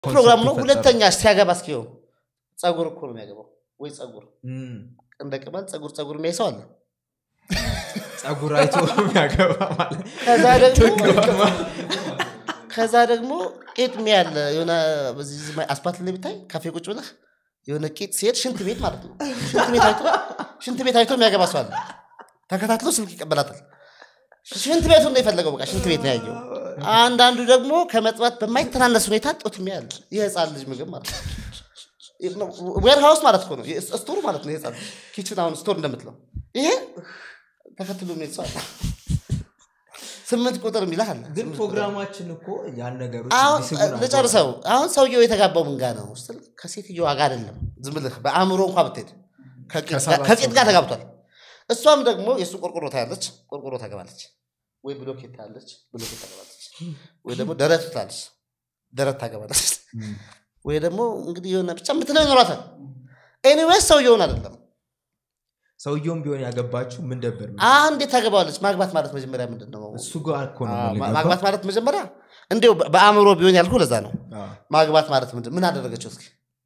ፕሮግራም ነው ፈጠረ። ሁለተኛ ሲያገባ እስኪው ጸጉር እኮ ነው የሚያገባው ወይ ጸጉር እም፣ እንደ ቅማል ጸጉር ጸጉር የሚያይ ሰው አለ ጸጉር አይቶ የሚያገባ ማለት ከዛ ደግሞ ከዛ ደግሞ ቄጥ ያለ የሆነ በዚህ ዝ- አስፓልት ላይ ብታይ ካፌ ቁጭ ብለህ የሆነ ቄጥ ሲሄድ ሽንት ቤት ማለት ነው ሽንት ቤት አይቶ ሽንት ቤት አይቶ የሚያገባ ሰው አለ ተከታትሎ ስልክ ይቀበላታል ሽንት ቤቱን ነው የፈለገው በቃ ሽንት ቤት ነው ያየው አንዳንዱ ደግሞ ከመጥባት በማይተናነስ ሁኔታ ጦት የሚያል የህፃን ልጅ ምግብ ማለት ነው ዌር ሃውስ ማለት እኮ ነው ስቶር ማለት ነው የህፃን ኪችን አሁን ስቶር እንደምትለው ይሄ ተከትሎ የሚሄድ ሰው አለ ስምንት ቁጥር የሚልህ አለ ግን ስምንት ቁጥር። ፕሮግራማችን እኮ ያን ነገሮች አሁን እንዲስቡን ልጨርሰው አሁን ሰውየው የተጋባው ምን ጋር ነው ስትል ከሴትዮዋ ጋር አይደለም ዝም ብልህ በአእምሮ እንኳ ብትሄድ ከቂጥ ጋር- ከሰባት ከቂጥ ጋር ሰው ተጋብቷል እሷም ደግሞ የእሱ ቆርቆሮ ታያለች ቆርቆሮ ታገባለች ወይ ብሎኬት ታያለች ብሎኬት ታገባለች ወይ ደግሞ ደረት ትላለች ደረት ታገባለች ወይ ደግሞ እንግዲህ የሆነ ብቻ የምትለው ይኖራታል ኤኒዌይስ ሰውየውን አይደለም ሰውየውም ቢሆን ያገባችሁ ምን ነበር አሁን እንዴት ታገባዋለች ማግባት ማለት መጀመሪያ ምንድን ነው እሱ ጋር እኮ ነው አዎ፣ የምንገባው። ማግባት ማለት መጀመሪያ እንዲሁ በ- በአእምሮ ቢሆን ያልኩ ለዛ ነው አዎ። ማግባት ማለት ምንድን ምን አደረገችው እስኪ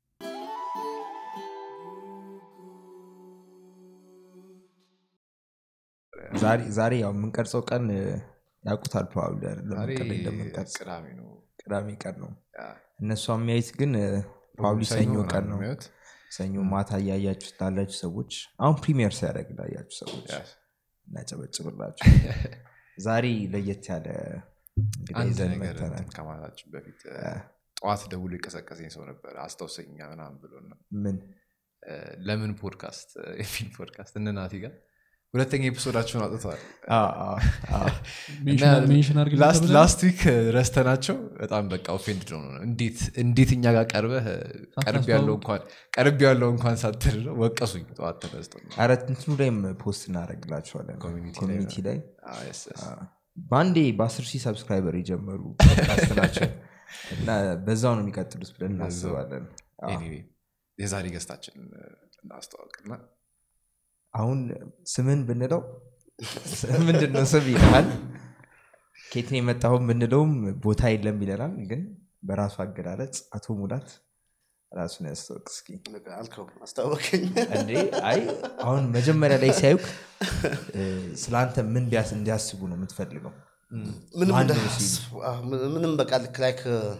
ዛሬ- ዛሬ ያው የምንቀርጸው ቀን እ፣ ያውቁታል ፕሮባብሊ አይደለም ዛሬ ቀን እንደምንቀርጽ ቅዳሜ ነው ቅዳሜ ቀን ነው ያ። እነሱ የሚያዩት ግን ፕሮባብሊ ሰኞ ምናምን ቀን ነው የሚያዩት። ሰኞ ማታ እያያችሁ ላላችሁ ሰዎች አሁን ፕሪሚየር ሲያደርግ ላያችሁ ሰዎች ያ። እናጨበጭብላችሁ ዛሬ ለየት ያለ እንግዲህ አንድ ይዘን ነገር መጥተናል እንትን ከማለታችን በፊት ጠዋት ደውሎ የቀሰቀሰኝ ሰው ነበር አስታውሰኛ ምናምን ብሎ ነው ምን ለምን ፖድካስት የሚል ፖድካስት እነ ናቲ ጋር ሁለተኛ ኤፒሶዳቸውን አውጥተዋል አ፣ አ፣ አ። ሜንሽን አድርግ ላስት ዊክ ረስተናቸው በጣም በቃ ኦፌንድ ነው እንዴት እንዴት እኛ ጋር ቀርበህ ቀርብ ያለው እንኳን ቀርብ ያለው እንኳን ሳትል ነው ወቀሱኝ ጠዋት ተነስተው ኧረ እንትኑ ላይም ፖስት እናደረግላቸዋለን ኮሚኒቲ ላይ ኮሚኒቲ ላይ አዎ፣ yes, yes. በአንዴ በአስር ሺህ ሰብስክራይበር የጀመሩ ፖድካስት ናቸው እና በዛው ነው የሚቀጥሉት ብለን እናስባለን አዎ። Anyway፣ የዛሬ ገስታችን እናስተዋወቅና አሁን ስምን ብንለው ምንድን ነው ስም ይልሃል ኬትን የመጣሁን ብንለውም ቦታ የለም ይለናል ግን በራሱ አገላለጽ አቶ ሙላት ራሱን ያስታወቅ እስኪ አልከው አስታወቀኝ እንዴ አይ አሁን መጀመሪያ ላይ ሲያዩክ ስለ አንተ ምን እንዲያስ- እንዲያስቡ ነው የምትፈልገው ምንም ማን እንደ- ነው ሲል? አዎ፣ ምን- ምንም በቃ ልክ ላይክ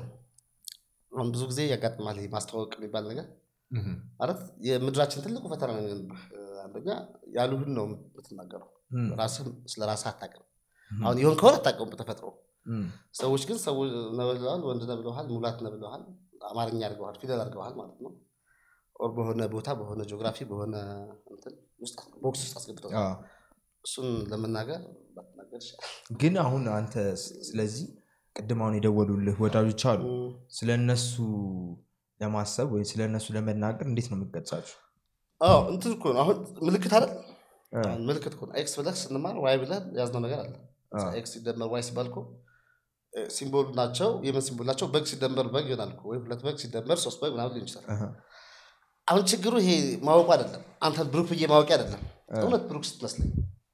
አሁን ብዙ ጊዜ ያጋጥማል ይሄ ማስተዋወቅ የሚባል ነገር ማለት የምድራችን ትልቁ ፈተና ነው የሚሆንብህ። አንደኛ ያሉህን ነው የምትናገረው እም፣ ራስህ ስለ ራስህ አታውቅም አሁን ይሆን ከሆነ አታውቀውም በተፈጥሮ እም፣ ሰዎች ግን ሰው ነው ብለዋል ወንድ ነው ብለዋል ሙላት ነው ብለዋል አማርኛ አድርገዋል ፊደል አድርገዋል ማለት ነው ኦር በሆነ ቦታ በሆነ ጂኦግራፊ በሆነ እንትን ውስጥ ቦክስ ውስጥ አስገብተው አዎ። እሱን ለመናገር ባትናገር ይሻላል ግን አሁን አንተ ስ- ስለዚህ ቅድም አሁን የደወሉልህ ወዳጆች አሉ ስለ እነሱ ለማሰብ ወይም ስለ እነሱ ለመናገር እንዴት ነው የምትገልጻችሁ አዎ እንትን እኮ ነው አሁን ምልክት አይደል እ፣ አሁን ምልክት እኮ ነው ኤክስ ብለህ ስንማር ዋይ ብለህ ያዝነው ነገር አለ አዎ። ኤክስ ሲደመር ዋይ ሲባል እኮ እ፣ ሲምቦል ናቸው የምን ሲምቦል ናቸው በግ ሲደመር በግ ይሆናል እኮ ወይ ሁለት በግ ሲደመር ሶስት በግ ምናምን ሊሆን ይችላል አሃ፣ አሁን ችግሩ ይሄ ማወቁ አይደለም አንተን ብሩክ ብዬ ማወቂ አይደለም እውነት ብሩክ ስትመስለኝ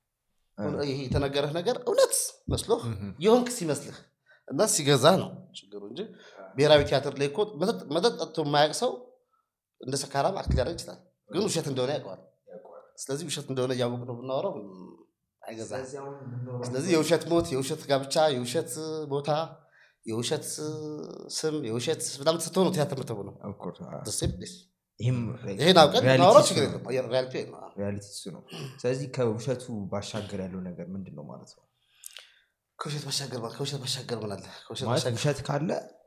እ፣ ይሄ የተነገረህ ነገር እውነት መስሎህ የሆንክ ሲመስልህ እና ሲገዛ ነው ችግሩ እንጂ ብሔራዊ ቲያትር ላይ እኮ መጠጥ- መጠጥ ጠጥቶ የማያውቅ ሰው እንደ ሰካራም አክት ሊያደርግ ይችላል ግን ውሸት እንደሆነ ያውቀዋል ስለዚህ ውሸት እንደሆነ እያወቅ ነው ብናወራው ም፣ አይገዛም ስለዚህ የውሸት ሞት የውሸት ጋብቻ የውሸት ቦታ የውሸት ስም የውሸት ምናምን ስትሆን ነው ቲያትር ምትሆ ነው of course፣ አዎ። ይህም ይህም ይሄን አውቀን reality ማውራት እሱ ችግር ነው። የለም ሪያሊቲ ይሄ ነው። ሪያሊቲ እሱ ነው ስለዚህ ከውሸቱ ባሻገር ያለው ነገር ምንድን ነው ማለት ነው ከውሸት ባሻገር ማለት ከውሸት ባሻገር ምን አለ ከውሸት ማለት ባሻገር ውሸት ካለ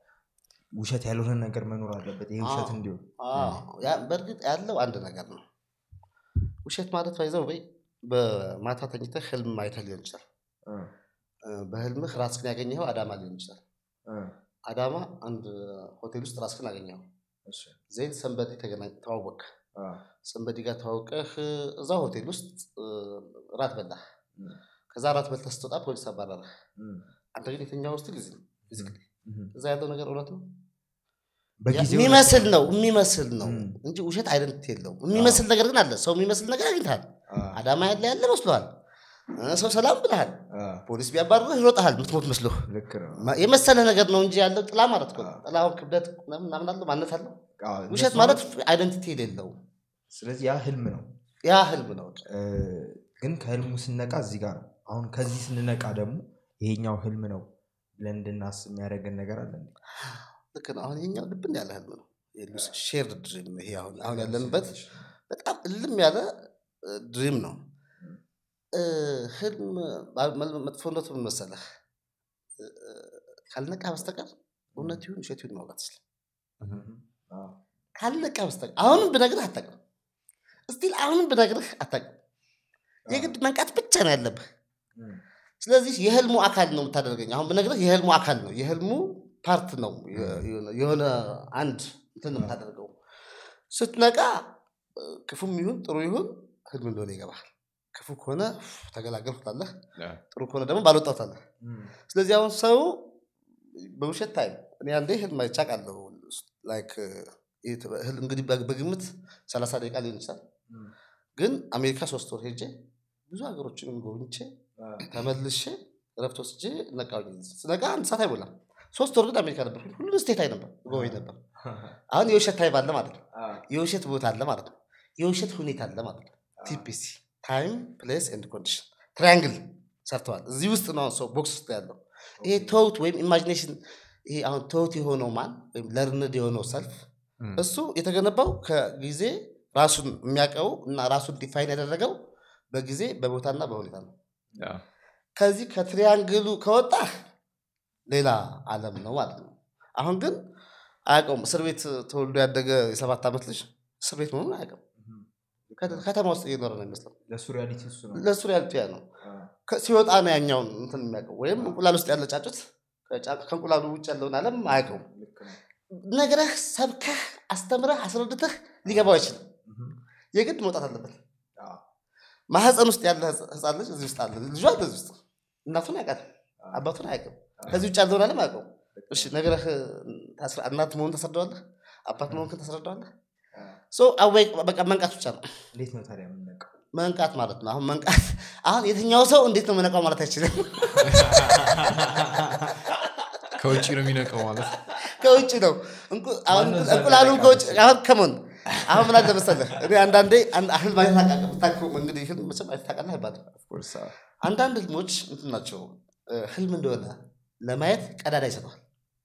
ውሸት ያልሆነ ነገር መኖር አለበት ይህ ውሸት አዎ። እንዲሆን አዎ፣ ያ በእርግጥ ያለው አንድ ነገር ነው ውሸት ማለት ባይዘው ወይ በማታ ተኝተህ ህልም አይተህ ሊሆን ይችላል እ፣ እ፣ በህልምህ ራስህን ያገኘኸው አዳማ ሊሆን ይችላል እ፣ አዳማ አንድ ሆቴል ውስጥ ራስህን አገኘኸው እሺ፣ ዜን ሰንበዲ ተገናኝ ተዋወቅ አ፣ ሰንበዲ ጋር ተዋውቀህ እዛ ሆቴል ውስጥ እ፣ ራት በላህ እ፣ ከዛ ራት በልተህ ስትወጣ ፖሊስ አባረረህ እ፣ አንተ ግን የትኛው ውስጥ ጊዜ ፊዚካሊ እ። እዛ ያለው ነገር እውነት ነው በጊዜው የሚመስል ነው የሚመስል ነው ም። እንጂ ውሸት አይደንት የለውም የሚመስል ነገር ግን አለ ሰው የሚመስል ነገር አግኝተሃል አ፣ አዳማ ያለ ያለ መስሏል እ፣ ሰው ሰላም ብልሃል አ፣ ፖሊስ ቢያባርርህ ይሮጠሃል ምትሞት መስሎ ልክ ነው ማ- የመሰለ ነገር ነው እንጂ ያለው ጥላ ማለት እኮ ነው። ጥላ አሁን ክብደት ምናምን ምናምን አለው ማነት አለው አ፣ ውሸት እነሱ ማለት አይደንቲቲ የሌለው ስለዚህ ያ ህልም ነው ያ ህልም ነው እ፣ ግን ከህልሙ ስነቃ እዚህ ጋር ነው አሁን ከዚህ ስንነቃ ደግሞ ይሄኛው ህልም ነው ብለን እንድናስብ የሚያደርገን ነገር አለ እንዴ? ልክ ነው አሁን ይሄኛው ልብን ያለ ህልም ነው ሼርድ ድሪም ይሄ አሁን አሁን ያለንበት በጣም እልም ያለ ድሪም ነው እ፣ ህልም ባ- መል- መጥፎነቱ ምን መሰለህ እ፣ ካልነቃ በስተቀር እውነት ይሁን ውሸት ይሁን ማውራት ይችላል አ፣ ካልነቃ በስተቀር አሁንም ብነግርህ አታውቅም እስቲል አሁንም ብነግርህ አታውቅም የግድ መንቃት ብቻ ነው ያለብህ እም፣ ስለዚህ የህልሙ አካል ነው የምታደርገኝ አሁን ብነግርህ የህልሙ አካል ነው የህልሙ ፓርት ነው የ- የሆነ- የሆነ አንድ እንትን ነው የምታደርገው ስትነቃ እ፣ ክፉም ይሁን ጥሩ ይሁን ህልም እንደሆነ ይገባል ክፉ ከሆነ ፍ፣ ተገላገልኩ ትላለህ ጥሩ ከሆነ ደግሞ ባልወጣው ትላለህ እም፣ ስለዚህ አሁን ሰው በውሸት ታይም እኔ አንዴ ህልም አይቼ አውቃለሁ ላይክ ይህ ህልም እንግዲህ በ- በግምት ሰላሳ ደቂቃ ሊሆን ይችላል እም፣ ግን አሜሪካ ሶስት ወር ሄጄ ብዙ ሀገሮችን ጎብኝቼ አ፣ ተመልሼ ረፍት ወስጄ ነቃሁኝ ስነቃ አንድ ሰዓት አይሞላም ሶስት ወር ግን አሜሪካ ነበር ሁሉን ስቴት አይ ነበር ጎበኝ ነበር አሁን የውሸት ታይም አለ ማለት ነው አ፣ የውሸት ቦታ አለ ማለት ነው የውሸት ሁኔታ አለ ማለት ነው ቲፒሲ ታይም ፕሌስ ኤንድ ኮንዲሽን ትራያንግል ሰርተዋል እዚህ ውስጥ ነው ሰው ቦክስ ውስጥ ያለው ይሄ ተውት ወይም ኢማጂኔሽን ይሄ አሁን ተውት የሆነው ማን ወይም ለርንድ የሆነው ሰልፍ እም፣ እሱ የተገነባው ከጊዜ ራሱን የሚያውቀው እና ራሱን ዲፋይን ያደረገው በጊዜ በቦታና በሁኔታ ነው ያ፣ ከዚህ ከትሪያንግሉ ከወጣ ሌላ አለም ነው ማለት ነው አሁን ግን አያውቀውም እስር ቤት ተወልዶ ያደገ የሰባት ዓመት ልጅ እስር ቤት መሆኑን አያውቅም ከ- ከተማ ውስጥ እየኖረ ነው የሚመስለው ለእሱ ሪያሊቲ እሱ ነው ለእሱ ሪያሊቲ ያ ነው አ፣ ከ- ሲወጣ ነው ያኛውን እንትን የሚያውቀው ወይም እንቁላል ውስጥ ያለ ጫጩት ከጫ- ከእንቁላሉ ውጭ ያለውን አለም አያውቀውም ልክ ነው ነግረህ ሰብከህ አስተምረህ አስረድተህ ሊገባው አይችልም እም፣ የግድ መውጣት አለበት አ፣ ማህፀን ውስጥ ያለ ህፃ- ህፃን ልጅ እዚህ ውስጥ አለ ልጇ አለ እዚህ ውስጥ እናቱን ያውቃል አባቱን አያውቅም ከዚህ ውጭ ያለውን አለም አያውቀውም እሺ ነግረህ ታስረ- እናት መሆን ታስረዳዋለህ አባት መሆንክን ታስረዳዋለህ አ፣ ሶ አወይ በቃ መንቃት ብቻ ነው እንዴት ነው ታዲያ የምንነቃው መንቃት ማለት ነው አሁን መንቃት አሁን የትኛው ሰው እንዴት ነው መነቃው ማለት አይችልም ከውጭ ነው የሚነቀው ማለት ከውጭ ነው እንቁ- አሁን ማነው እዛ እንቁላሉን የሚያነቃው? ከውጭ አሁን ከሞን አሁን ምን አለ መሰለህ እኔ አንዳንዴ አንድ ህልም አይነት ታውቃለህ ብታውቀው እንግዲህ ህልም መቼም አይተህ ታውቃለህ አይባልም ኦፍኮርስ አንዳንድ ህልሞች እንትን ናቸው እ፣ ህልም እንደሆነ ለማየት ቀዳዳ ይሰጠዋል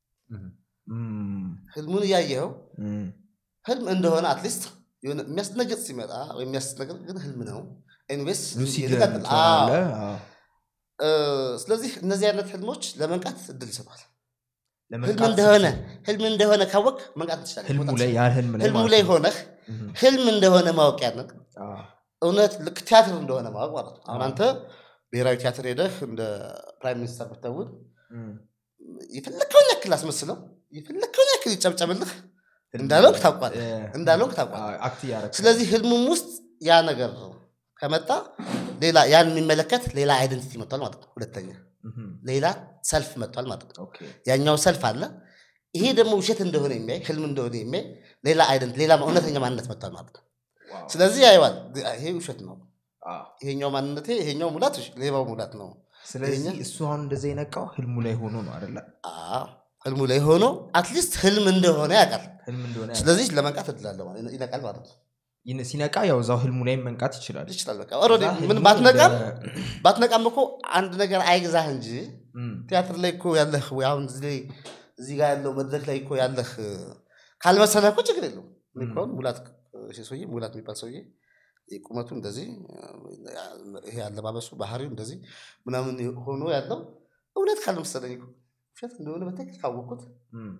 ህልሙን እያየኸው ህልም እንደሆነ አትሊስት የሆነ የሚያስደነግጥ ሲመጣ ወይም የሚያስደነግጥ ግን ህልም ነው ኤኒዌይስ ሉሲድ ይቀጥል። አዎ። ትሆናለህ አዎ። እ፣ ስለዚህ እነዚህ አይነት ህልሞች ለመንቃት እድል ይሰጠዋል ህልም ለመንቃት እንደሆነ ስትል ህልም እንደሆነ ካወቅ መንቃት ትችላለህ ህልሙ መውጣት ላይ ያ ህልም ላይ ህልሙ ማለት ላይ ነው። ሆነህ እም፣ ህልም እንደሆነ ማወቅ ያንን አዎ። እውነት ልክ ቲያትር እንደሆነ ማወቅ ማለት ነው አሁን አዎ። አንተ ብሔራዊ ቲያትር ሄደህ እንደ ፕራይም ሚኒስተር ብትደውል እም፣ የፈለግከውን ያክል አስመስለው የፈለግከውን ያክል ይጨብጨብልህ ህልም እንዳለውክ ላይ- ታውቋል እ፣ እንዳለውክ ታውቋል አዎ፣ አክት እያደረግህ ስለዚህ ህልሙም ውስጥ ያ ነገር ከመጣ ሌላ ያን የሚመለከት ሌላ አይደንቲቲ መጥቷል ማለት ነው ሁለተኛ እም፣ ሌላ ሰልፍ መጥቷል ማለት ነው ኦኬ። ያኛው ሰልፍ አለ ይሄ ደግሞ ውሸት እንደሆነ የሚያይ ህልም እንደሆነ የሚያይ ሌላ አይደንት ሌላ እውነተኛ ማንነት መጥቷል ማለት ነው ዋው። ስለዚህ ያየዋል ይሄ ውሸት ነው አዎ። ይሄኛው ማንነቴ ይሄኛው ሙላት ሌባው ሙላት ነው ስለዚህ ይሄኛ- እሱ አሁን እንደዛ የነቃው ህልሙ ላይ ሆኖ ነው አይደለ አዎ፣ ህልሙ ላይ ሆኖ አትሊስት ህልም እንደሆነ ያውቃል ህልም እንደሆነ ያውቃል። ስለዚህ ለመንቃት እድላለሁ ማለት- ይነቃል ማለት ነው ይን- ሲነቃ ያው እዛው ህልሙ ላይ መንቃት ይችላል ይችላል በቃ ኦልሬዲ እዛ ምን ህልሙ ባትነቃም እንደ- ባትነቃም እኮ አንድ ነገር አይግዛህ እንጂ እም፣ ቲያትር ላይ እኮ ያለህ ወይ አሁን እዚህ ላይ እዚህ ጋር ያለው መድረክ ላይ እኮ ያለህ እ፣ ካልመሰለህ እኮ ችግር የለውም እኔ እኮ አሁን ሙላት እሺ ሰውዬ ሙላት የሚባል ሰውዬ ቁመቱ እንደዚህ እ፣ ይሄ አለባበሱ ባህሪው እንደዚህ ምናምን ሆኖ ያለው እውነት ካልመሰለኝ እኮ ውሸት እንደሆነ በትክክል ካወቅኩት እም፣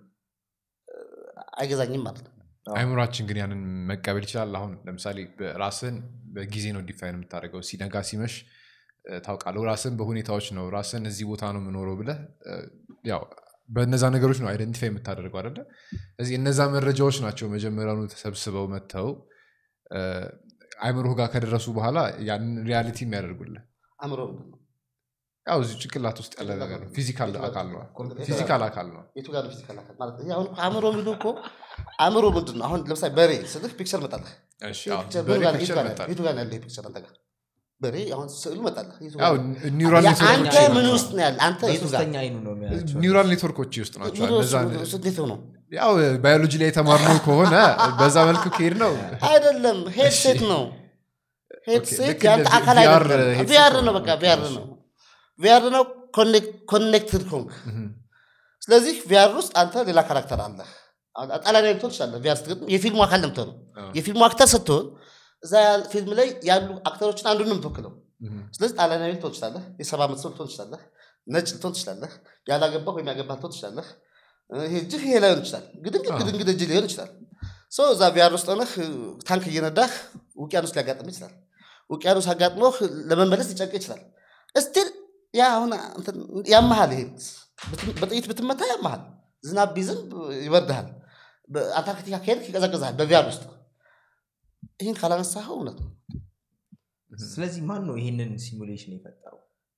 አይገዛኝም ማለት ነው አይምሯችን ግን ያንን መቀበል ይችላል አሁን ለምሳሌ ራስን በጊዜ ነው ዲፋይን የምታደርገው ሲነጋ ሲመሽ እ፣ ታውቃለህ ራስን በሁኔታዎች ነው ራስን እዚህ ቦታ ነው የምኖረው ብለህ እ፣ ያው በእነዛ ነገሮች ነው አይደንቲፋይ የምታደርገው አደለ እዚህ እነዛ መረጃዎች ናቸው መጀመሪያኑ ተሰብስበው መጥተው እ፣ አይምሮህ ጋር ከደረሱ በኋላ ያንን ሪያሊቲ የሚያደርጉልህ አእምሮ ምንድን ነው ያው እዚህ ጭንቅላት ውስጥ ያለ ነገር ነው ፊዚካል አካል ነው ኮምፒውተር- ፊዚካል አካል ነው የቱ ጋር ነው ፊዚካል አካል ማለት ይሄ አሁን እኮ አእምሮ የሚሉ እኮ አእምሮ ምንድን ነው አሁን ለምሳሌ በሬ ስልህ ፒክቸር መጣለህ እሺ ይሄ አዎ፣ ፒክቸር በሬ የቱ ጋር- የቱ ፒክቸር ጋር ነው- መጣል የቱ ጋር ነው ያለው ይሄ ፒክቸር አንተ ጋር በሬ አሁን ስዕሉ መጣለህ የቱ ጋር ያው ነው? ኒውራል ያ ኔትወርኮች አንተ ምን ውስጥ ነው ያለ አንተ የቱ ጋር በሶስተኛ አይኑ ነው የሚያያቸው ኒውራል ኔትወርኮች ውስጥ ናቸው ምን እነዛ ውስጥ- ውስጥ እንዴት ነው ያው ባዮሎጂ ላይ የተማርነው ከሆነ በዛ መልኩ ከሄድ ነው አይደለም ሄድሴት ነው ሄድሴት ልክ ያንተ እንደ አካል VR አይደለም headset ቪአር ነው። ነው በቃ ኦኬ፣ ቪአር እሺ። ነው ቪአር ነው ኮኔክትድ ኮንክ ስለዚህ ቪአር ውስጥ አንተ ሌላ ካራክተር አለ ጣሊያን ልትሆን ትችላለህ ቪአር ስትገጥም የፊልሙ አካል ነው የምትሆነው የፊልሙ አክተር ስትሆን እዛ ያል- ፊልም ላይ ያሉ አክተሮችን አንዱን ነው የምትወክለው ስለዚህ ጣሊያናዊ ልትሆን ትችላለህ የሰባ ዓመት ሰው ልትሆን ትችላለህ ነጭ ልትሆን ትችላለህ ያላገባህ ወይም ያገባህ ልትሆን ትችላለህ ይሄ እጅህ ይሄ ላይሆን ይችላል ግድንግድ ግድንግድ እጅ ሊሆን ይችላል ሰው እዛ ቪአር ውስጥ ሆነህ ታንክ እየነዳህ ውቅያኖስ ሊያጋጥም ይችላል ውቅያኖስ አጋጥሞህ ለመመለስ ሊጨንቅ ይችላል እስቲል ያ አሁን እንትን ያመሃል ይሄ ብት- በጥይት ብትመታ ያመሃል ዝናብ ቢዝም ይበርድሃል በአንታርክቲካ ከሄድክ ይቀዘቅዝሃል በቪአር ውስጥ ይህን ካላነሳኸው እውነት ነው ስለዚህ ማን ነው ይህንን ሲሙሌሽን የፈጠረው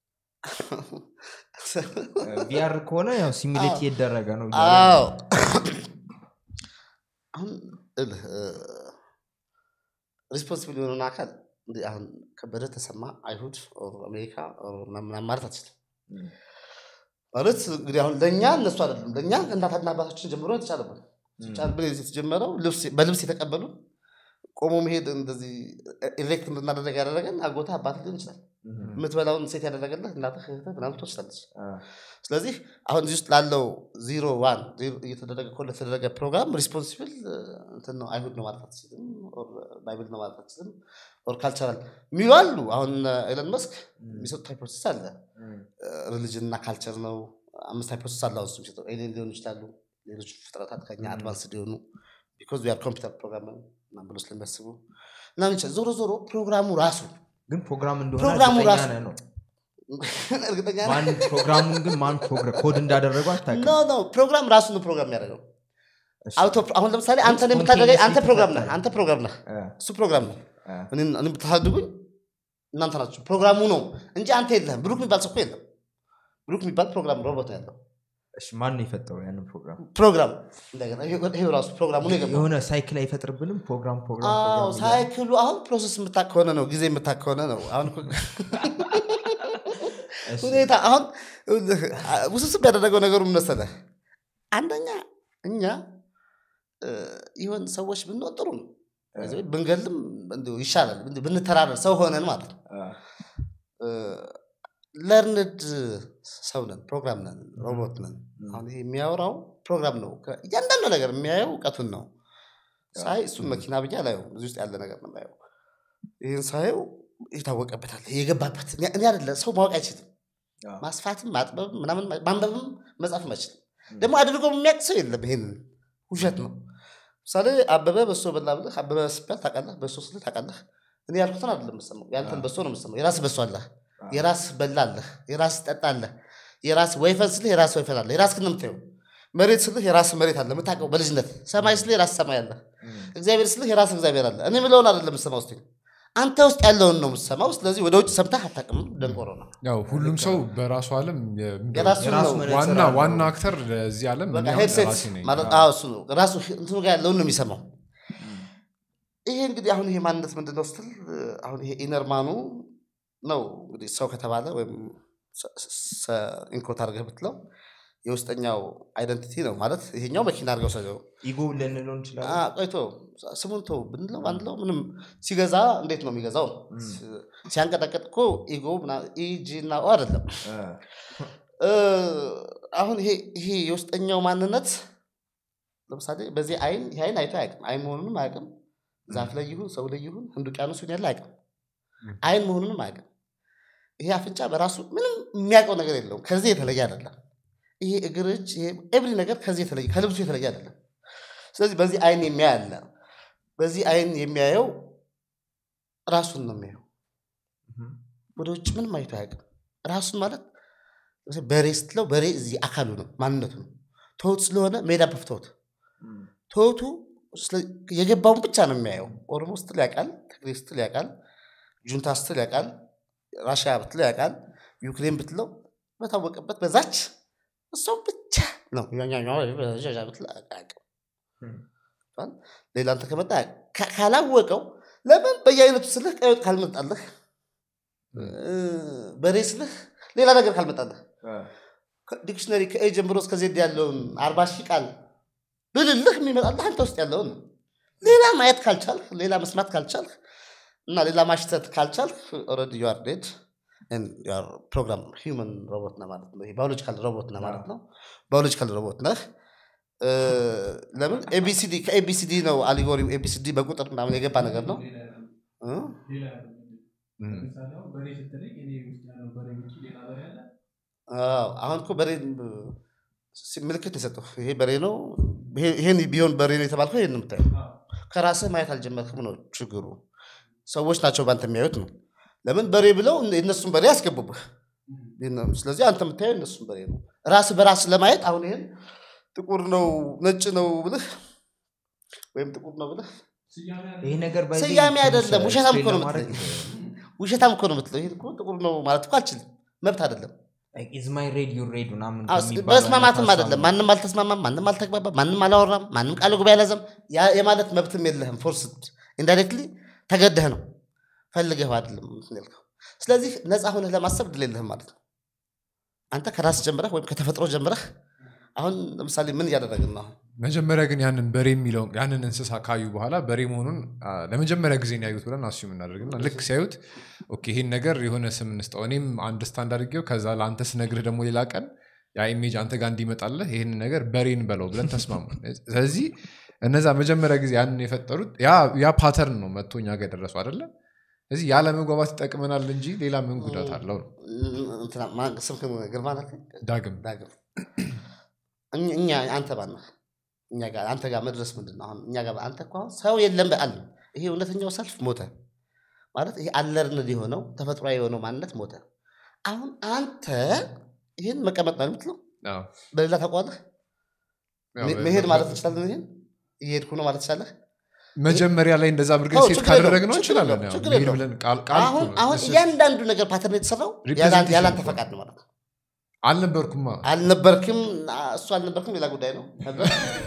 ቪአር ከሆነ ያው ሲሙሌት አዎ። እየደረገ ነው እያለ ነው። አዎ አሁን እልህ ሪስፖንሲብል የሆነውን አካል እንዲህ አሁን ከበደ ተሰማ አይሁድ ኦር አሜሪካ ኦር ምናምን ማለት አትችልም ም። ማለት እንግዲህ አሁን ለእኛ እነሱ አይደለም ለእኛ እናትና አባታችን ጀምሮ የተቻለብን ጫንብን የተጀመረው ልብስ- በልብስ የተቀበሉ ቆሞ መሄድ እንደዚህ ኤሌክት እንድናደረግ ያደረገን አጎታ አባት ሊሆን ይችላል ም። የምትበላውን ሴት ያደረገለት እናትህ እህትህ ምናምን ትወስዳለች አ፣ ስለዚህ አሁን እዚህ ውስጥ ላለው ዚሮ ዋን ዜሮ እየተደረገ ኮ ለተደረገ ፕሮግራም ሪስፖንሲብል እንትን ነው አይሁድ ነው ማለት አትችልም ኦር ባይብል ነው ማለት አትችልም ኦር ካልቸራል የሚሉ አሉ አሁን ኤለን መስክ የሚሰጡት ሃይፖቴሲስ አለ ም። ሪሊጅን እና ካልቸር ነው አምስት ሃይፖቴሲስ አለ አሁን እሱ የሚሰጠው ኤሊየን ሊሆኑ ይችላሉ ሌሎች ፍጥረታት ከኛ አድቫንስ ሊሆኑ ቢኮዝ ር ኮምፒውተር ፕሮግራም ምናምን ብሎ ስለሚያስቡ ምናምን ይችላል ዞሮ ዞሮ ፕሮግራሙ ራሱ ግን ፕሮግራም እንደሆነ ፕሮግራሙ እርግጠኛ ራሱ- ነህ ነው እርግጠኛ ነህ? ማን ፕሮግራሙን ግን ማን ፕሮግራ- ኮድ እንዳደረገው አታውቅም ኖ ኖ ፕሮግራም ራሱ ነው ፕሮግራም የሚያደርገው እሺ። አውቶ አሁን ለምሳሌ አንተ ላይ የምታደርገኝ አንተ Spontaneously ፕሮግራም ነህ ተፈጠረ። አንተ ፕሮግራም ነህ አ፣ እሱ ፕሮግራም ነው አ፣ እኔን እኔን ብታሳድጉኝ እናንተ ናችሁ ፕሮግራሙ ነው እንጂ አንተ የለህም ብሩክ የሚባል ሰው እኮ የለም ብሩክ የሚባል ፕሮግራም ሮቦት ነው ያለው እሺ ማን ነው የፈጠረው ያንን ፕሮግራም ፕሮግራም እንደገና ይሄ- ይሄ ራሱ ፕሮግራሙ ነው የገባው የሆነ ሳይክል አይፈጥርብንም ፕሮግራም ፕሮግራም አዎ ፕሮግራም እያለ? ሳይክሉ አሁን ፕሮሰስ የምታክ ከሆነ ነው ጊዜ የምታክ ከሆነ ነው አሁን እኮ እሺ። ሁኔታ አሁን ይኸውልህ፣ ውስብስብ ያደረገው ነገሩ ምን መሰለህ አንደኛ እኛ እ፣ ይሆን ሰዎች ብንሆን ጥሩ ነው በዚህ ወይ ብንገልም እንዲሁ ይሻላል እንዲሁ ብንተራረር ሰው ሆነን ማለት ነው አ፣ ለርንድ ሰው ነን ፕሮግራም ነን ሮቦት ነን አሁን ይሄ የሚያወራው ፕሮግራም ነው ከ- እያንዳንዱ ነገር የሚያየው እውቀቱን ነው ሳይ እሱን መኪና ብዬ አላየው እዚህ ውስጥ ያለ ነገር ነው የማየው ይህን ሳየው የታወቀበታል የገባበት እኔ እኔ አይደለ ሰው ማወቅ አይችልም አ፣ ማስፋትም ማጥበብም ምናምን ማንበብም መጻፍም አይችልም ደግሞ አድርጎ የሚያውቅ ሰው የለም ይሄንን ውሸት ነው ምሳሌ አበበ በሶ በላ ብለህ አበበ ስባል ታውቃለህ በሶ ስልህ ታውቃለህ እኔ ያልኩትን አይደለም የምሰማው ያንተን በሶ ነው የምሰማው የራስ በሶ አለህ የራስ በላ አለህ የራስ ጠጣ አለህ የራስ ወይፈን ስልህ የራስ ወይፈን አለ የራስ ክን የምታየው መሬት ስልህ የራስ መሬት አለ የምታውቀው በልጅነት ሰማይ ስልህ የራስ ሰማይ አለ እግዚአብሔር ስልህ የራስ እግዚአብሔር አለ እኔ ምለውን አይደለም የምሰማው ስ አንተ ውስጥ ያለውን ነው የምሰማው ስለዚህ ወደ ውጭ ሰምተህ አታውቅም ደንቆሮ ነው ያው ሁሉም ሰው በራሱ ዓለም የምንድነው የራሱ የራሱ ነው መነጽር ዋና አለው። ዋና አክተር ለዚህ ዓለም በቃ እኔ አሁን ሄድሴት ራሴ ነኝ። ማለት አዎ እሱ ነው ራሱ እንትኑ ጋር ያለውን ነው የሚሰማው ይሄ እንግዲህ አሁን ይሄ ማንነት ምንድን ነው ስትል አሁን ይሄ ኢነርማኑ ነው እንግዲህ ሰው ከተባለ ወይም ኢንኮት አድርገህ ብትለው የውስጠኛው አይደንቲቲ ነው ማለት ይሄኛው መኪና አድርገው ሰው ኢጎ ልንለው እንችላለን ቆይቶ ስሙን ተው ብንለው ባንለው ምንም ሲገዛ እንዴት ነው የሚገዛው ሲያንቀጠቀጥ እኮ ኢጎ ኢጂ እና ኦ አይደለም አ፣ እ፣ አሁን ይሄ ይሄ የውስጠኛው ማንነት ለምሳሌ በዚህ አይን ይሄ አይን አይቶ አያውቅም አይን መሆኑንም አያውቅም ዛፍ ላይ ይሁን ሰው ላይ ይሁን ህንድ ውቅያኖስ ይሁን ያለ አያውቅም አይን መሆኑንም አያውቅም ይሄ አፍንጫ በራሱ ምንም የሚያውቀው ነገር የለውም ከዚህ የተለየ አይደለም ይሄ እግር እጅ ይሄ ኤብሪ ነገር ከዚህ የተለየ ከልብሱ የተለየ አይደለም ስለዚህ በዚህ አይን የሚያይ አለ በዚህ አይን የሚያየው ራሱን ነው የሚያየው ወደ ውጭ ምንም አይቶ አያውቅም ራሱን ማለት ለምሳሌ በሬ ስትለው በሬ እዚህ አካሉ ነው ማንነቱ ነው ትሁት ስለሆነ ሜዳ በፍተውት ትሁቱ ስለ- የገባውን ብቻ ነው የሚያየው ኦሮሞ ስትል ያውቃል ትግሬ ስትል ያውቃል ጁንታ ስትል ያውቃል ራሽያ ብትለው ያውቃል ዩክሬን ብትለው በታወቀበት በዛች እሷም ብቻ ነው ብትለው አያውቅም ሌላ አንተ ከመጣ ካ- ካላወቀው ለምን በየአይነቱ ስልህ ቀይ ወጥ ካልመጣለህ እ፣ በሬ ስልህ ሌላ ነገር ካልመጣለህ ዲክሽነሪ ከኤ ጀምሮ እስከ ዜድ ያለውን አርባ ሺህ ቃል ብልልህ የሚመጣልህ አንተ ውስጥ ያለውን ነው። ሌላ ማየት ካልቻልህ ሌላ መስማት ካልቻልህ እና ሌላ ማሽተት ካልቻልህ ኦልሬዲ ዩ አር ዴድ ፕሮግራም ሂውመን ሮቦት ነህ ማለት ነው። ባዮሎጂካል ሮቦት ነህ ማለት ነው። ባዮሎጂካል ሮቦት ነህ። እ፣ ለምን ኤቢሲዲ ከኤቢሲዲ ነው አሊጎሪው ኤቢሲዲ በቁጥር ምናምን የገባ ነገር ነው እ? እም። አዎ፣ አሁን እኮ በሬ ሲ- ምልክት የሰጠው ይሄ በሬ ነው። ይሄ- ይሄን ቢሆን በሬ ነው የተባልከው ይሄን ነው የምታየው። ከራስህ ማየት አልጀመርክም ነው ችግሩ። ሰዎች ናቸው በአንተ የሚያዩት ነው። ለምን በሬ ብለው የእነሱን በሬ ያስገቡብህ። የነ- ስለዚህ አንተ የምታየው የእነሱን በሬ ነው። ራስህ በራስህ ለማየት አሁን ይሄን ጥቁር ነው ነጭ ነው ብልህ ወይም ጥቁር ነው ብልህ ይሄ ነገር by the way ስያሜ አይደለም፣ ትንሽ ውሸታም እኮ ነው explain ለማድረግ ውሸታም እኮ ነው የምትለው። ይሄን እኮ ጥቁር ነው ማለት እኮ አልችልም፣ መብት አይደለም። like, is my red your red ምናምን አዎ፣ ከሚባለው በመስማማትም አይነት አይደለም። ሀሳብ ማንም አልተስማማም፣ ማንም አልተግባባም፣ ማንም አላወራም፣ ማንም ቃል ጉባኤ አልያዘም። ያ- የማለት መብትም የለህም። ፎርስድ ኢንዳይሬክትሊ ተገደህ ነው ፈልገህ አይደለም እንትን ያልከው። ስለዚህ ነፃ ሆነህ ለማሰብ ድል የለህም ማለት ነው። አንተ ከራስ ጀምረህ ወይም ከተፈጥሮ ጀምረህ አሁን ለምሳሌ ምን እያደረግን ነው? አሁን መጀመሪያ ግን ያንን በሬ የሚለውን ያንን እንስሳ ካዩ በኋላ በሬ መሆኑን አ፣ ለመጀመሪያ ጊዜ ነው ያዩት ብለን አሱ የምናደርግና ልክ ሲያዩት ኦኬ ይህን ነገር የሆነ ስም እንስጠው እኔም አንድ ስታንድ አድርጌው ከዛ ለአንተ ስነግርህ ደግሞ ሌላ ቀን ያ ኢሜጅ አንተ ጋር እንዲመጣለህ ይህን ነገር በሬን በለው ብለን ተስማሙ ስለዚህ እነዛ መጀመሪያ ጊዜ ያንን የፈጠሩት ያ- ያ ፓተርን ነው መጥቶ እኛ ጋር የደረሱ አይደለም ስለዚህ ያለመግባባት ይጠቅመናል እንጂ ሌላ ምን ጉዳት አለው ነው እንትና ማን- ስምክን ግርማ ነህ? ዳግም ዳግም እኛ- እኛ አንተ ባነህ እኛ ጋር አንተ ጋር መድረስ ምንድን ነው? አሁን እኛ ጋር አንተ እኮ አሁን ሰው የለም በአል ይሄ እውነተኛው ሰልፍ ሞተ ማለት ይሄ አለርንድ የሆነው ተፈጥሯዊ የሆነው ማንነት ሞተ። አሁን አንተ ይህን መቀመጥ ነው የምትለው አዎ። በሌላ ተቋምህ ያው መ- በ- መሄድ በ- ማለት ትችላለህ። ይሄን እየሄድኩ ነው ማለት ትችላለህ። መጀመሪያ ላይ እንደዛ አድርገን አዎ፣ ሴት ችግር የለውም፣ ካደረግነው ችግር እንችላለን የለውም፣ ያው ችግር መሄድ የለውም። ብለን ቃል ቃል እኮ አሁን ነው። አሁን This is- እያንዳንዱ ነገር ፓተርን የተሰራው Representation ያለ አንተ ነው። ፈቃድ ነው ማለት ነው። አልነበርኩማ አልነበርክም እሱ አልነበርክም ሌላ ጉዳይ ነው ነበር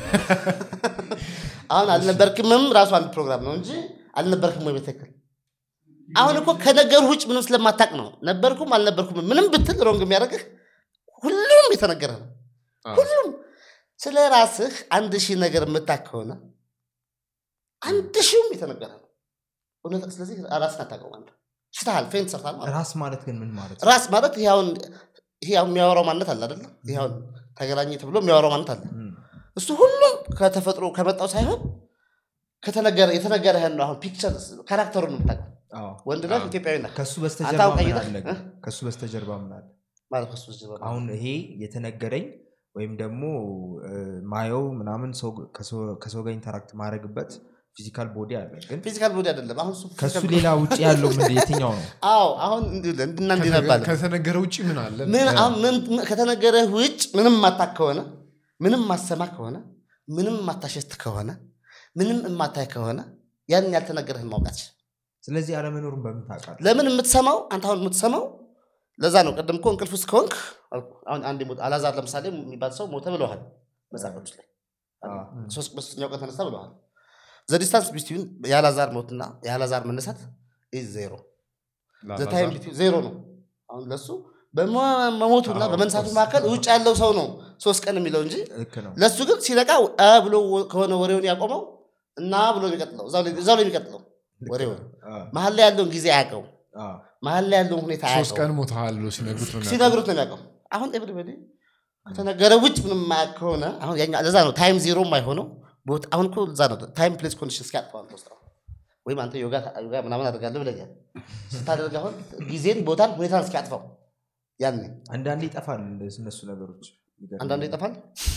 አሁን አልነበርክምም ራሱ አንድ ፕሮግራም ነው እንጂ አልነበርክም ወይ በትክክል አሁን እኮ ከነገሩ ውጭ ምንም ስለማታቅ ነው ነበርኩም አልነበርኩም ምንም ብትል ሮንግ የሚያደርግህ ሁሉም የተነገረ ነው አዎ። ሁሉም ስለ ራስህ አንድ ሺህ ነገር የምታክ ከሆነ አንድ ሺህም የተነገረ ነው እውነት ስለዚህ ራስን አታውቀው ማለት ነው ስተሃል ፌንት ሰርታል ማለት ነው። ራስ ማለት ግን ምን ማለት ነው? ራስ ማለት ይሄ አሁን ይሄ አሁን የሚያወራው ማነት አለ አይደለም ይሄ አሁን ተገናኘ ተብሎ የሚያወራው ማነት አለ እም፣ እሱ ሁሉም ከተፈጥሮ ከመጣው ሳይሆን ከተነገረ የተነገረህን ነው አሁን ፒክቸር ካራክተሩን ነው የምታውቀው አዎ። ወንድ ነህ አዎ። ኢትዮጵያዊ ነህ ከሱ አንተ በስተጀርባ አሁን ምን ቀይረህ አለ ግን? እ? ከሱ በስተጀርባ ምን አለ? ማለት ከሱ ጀርባ ነው። አሁን ይሄ የተነገረኝ ወይም ደግሞ እ፣ ማየው ምናምን ሰው ከሰው- ከሰው ጋር ኢንተራክት ማድረግበት ፊዚካል ቦዲ አለ ግን ፊዚካል ቦዲ አይደለም አሁን እሱ ከሱ physical- ሌላ ውጭ ያለው ምን የትኛው ነው? አዎ አሁን እንዲህ ብለህ እንዲና እንዲህ ነባለ ከተነገረ ውጭ ምን አለ ምን አሁን ምን ከተነገረህ ውጭ ምንም ማታክ ከሆነ ምንም ማሰማ ከሆነ ምንም ማታሸት ከሆነ ምንም የማታይ ከሆነ ያንን ያልተነገረህን ማውቃት ስለዚህ አለመኖሩን በምን ታውቃለህ? ለምን የምትሰማው አንተ አሁን የምትሰማው ለዛ ነው ቅድም እኮ እንቅልፍ ውስጥ ከሆንክ አልኩህ። አሁን አንድ ሞት አላዛር ለምሳሌ የሚባል ሰው ሞተ ብለዋል መጽሐፎች ላይ አዎ። ሶስት በሶስተኛው ቀን ተነሳ ብለዋል ዘዲስታንስ ቢትዊን የአላዛር ሞትና የአላዛር መነሳት ኢዝ ዜሮ ዘታይም ዜሮ ነው አሁን ለሱ በመሞቱና አዎ፣ በመንሳቱ of መካከል ውጭ ያለው ሰው ነው ሶስት ቀን የሚለው እንጂ ልክ ነው። ለሱ ግን ሲነቃ አ ብሎ ከሆነ ወሬውን ያቆመው እና ብሎ የሚቀጥለው እዛው ላይ- እዛው ላይ የሚቀጥለው ልክ ወሬውን ነው። አዎ፣ መሀል ላይ ያለውን ጊዜ አያውቀው አዎ። መሀል ላይ ያለውን ሁኔታ ሶስት አያውቀው ቀን ሞተሃል ብሎ ሲነግሩት ነው የሚያውቀው። ሲነግሩት ነው የሚያውቀው አሁን ኤቭሪበዲ ከተነገረ ውጭ ምንም የማያውቅ ከሆነ አሁን ያኛ ለዛ ነው ታይም ዜሮ የማይሆነው ቦታ አሁን እኮ ለዛ ነው ታይም ፕሌስ ኮንዲሽን እስኪያጥፈው አንተ ውስጥ አሁን ወይም አንተ ዮጋ ዮጋ ምናምን አደርጋለሁ ብለኛል ስታደርግ አሁን ጊዜን ቦታን ሁኔታን እስኪያጥፈው ያኔ አንዳንዴ ይጠፋል እንደዚህ እነሱ ነገሮች ይገርማል። አንዳንዱ ይጠፋል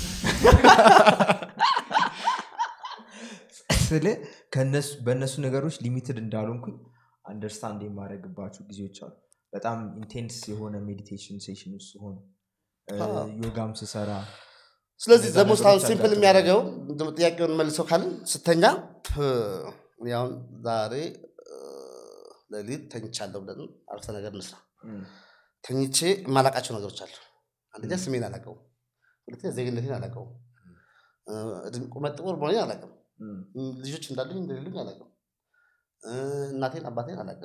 ስለ ከነሱ በእነሱ ነገሮች ሊሚትድ እንዳልሆንኩኝ አንደርስታንድ የማድረግባቸው ጊዜዎች አሉ በጣም ኢንቴንስ የሆነ ሜዲቴሽን ሴሽን ውስጥ ሲሆን አዎ። ዮጋም ስሰራ ስለዚህ እነዛ ዘሞስት አሁን ነገሮች ሲምፕል ያጋጥማሉ። የሚያደርገው እንደው ጥያቄውን መልሰው ካልን ስተኛ ፕ፣ እኔ አሁን ዛሬ እ፣ ሌሊት ተኝቻለሁ ብለን አረፍተ ነገር እንስራ እም፣ ተኝቼ የማላቃቸው ነገሮች አሉ አንደኛ ስሜን አላውቀውም ሁለተኛ ዜግነቴን አላውቀውም እ፣ እድሜ- ቁመት ጥቁር መሆኔን አላውቅም እም፣ ም፣ ልጆች እንዳሉኝ እንደሌሉኝ አላውቅም እ፣ እናቴን አባቴን አላውቅም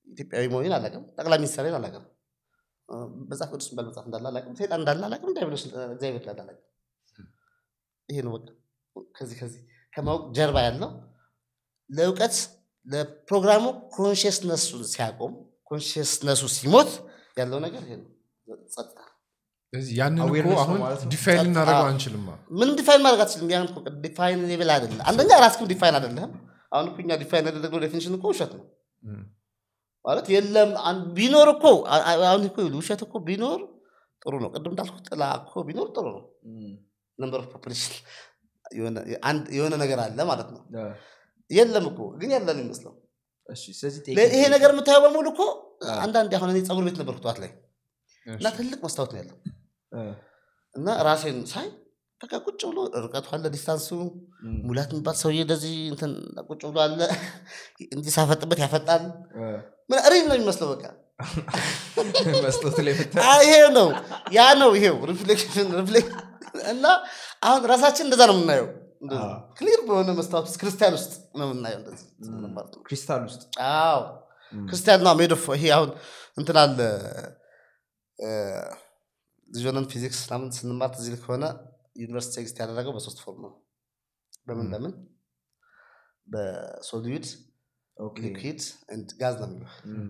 ኢትዮጵያዊ መሆኔን አላውቅም ጠቅላይ ሚኒስትሬን አላውቅም እ፣ መጽሐፍ ቅዱስ የሚባል መጽሐፍ እንዳለ አላውቅም ሰይጣን እንዳለ አላውቅም ዲያብሎስ እግዚአብሔር እንዳለ አላውቅም ይሄ ነው በቃ ከዚህ ከዚህ ከማወቅ ጀርባ ያለው ለእውቀት ለፕሮግራሙ ኮንሽስነሱን ሲያቆም ኮንሽስነሱ ሲሞት ያለው ነገር ይሄ ነው ጸጥታ ስለዚህ ያንን እኮ Awareness ነው አሁን ማለት ነው። ዲፋይን ጸጥታ። ልናደርገው አንችልም ምንም ዲፋይን ማድረግ አትችልም ያን እኮ ዲፋይን ሌብል አይደለም አንደኛ ራስክም ዲፋይን አይደለም አሁን እኮ እኛ ዲፋይን ያደረግነው ዴፊኒሽን እኮ ውሸት ነው እም። ማለት የለም አን- ቢኖር እኮ አ- አ- አሁን እኮ ይኸውልህ፣ ውሸት እኮ ቢኖር ጥሩ ነው ቅድም እንዳልኩ ጥላ እኮ ቢኖር ጥሩ ነው ነምበር ኦፍ ፖፕሌሽን የሆነ ነገር አለ ማለት ነው የለም እኮ ግን ያለን ይመስለው እሺ ስለዚህ ለ- ጠይቀኝ። ይሄ ነገር የምታየው በሙሉ እኮ አዎ። አንዳንድ አሁን እኔ ፀጉር ቤት ነበርኩ ጠዋት ላይ እና እሺ። ትልቅ መስታወት ነው ያለው እ፣ እና ራሴን ሳይ በቃ ቁጭ ብሎ ርቀቱ አለ ዲስታንሱ እም፣ ሙላት የሚባል ሰውዬ እንደዚህ እንትን ቁጭ ብሎ አለ እንዲህ ሳፈጥበት ያፈጣል እ፣ ምን ሪል ነው የሚመስለው በቃ መስታወት ላይ ብታይ አ- ይሄ ነው ያ ነው ይሄው ሪፍሌክሽን ሪፍሌክት እና አሁን ራሳችን እንደዛ ነው የምናየው አዎ። ክሊር በሆነ መስታወት ውስጥ ክርስቲያን ውስጥ ነው የምናየው እንደዚህ ማለት ነው ክሪስታል ውስጥ አዎ እም፣ ክርስቲያን ነው ሜድ ኦፍ ይሄ አሁን እንትን አለ እ፣ ልጅ ሆነን ፊዚክስ ምናምን ስንማር ትዝ ይልህ ከሆነ ዩኒቨርሲቲ ኤግዚስት ያደረገው በሶስት ፎርም ነው በምን ም። በምን በሶሊድ ኦኬ። ሊኩዊድ ኤንድ ጋዝ ነው የሚለው እም፣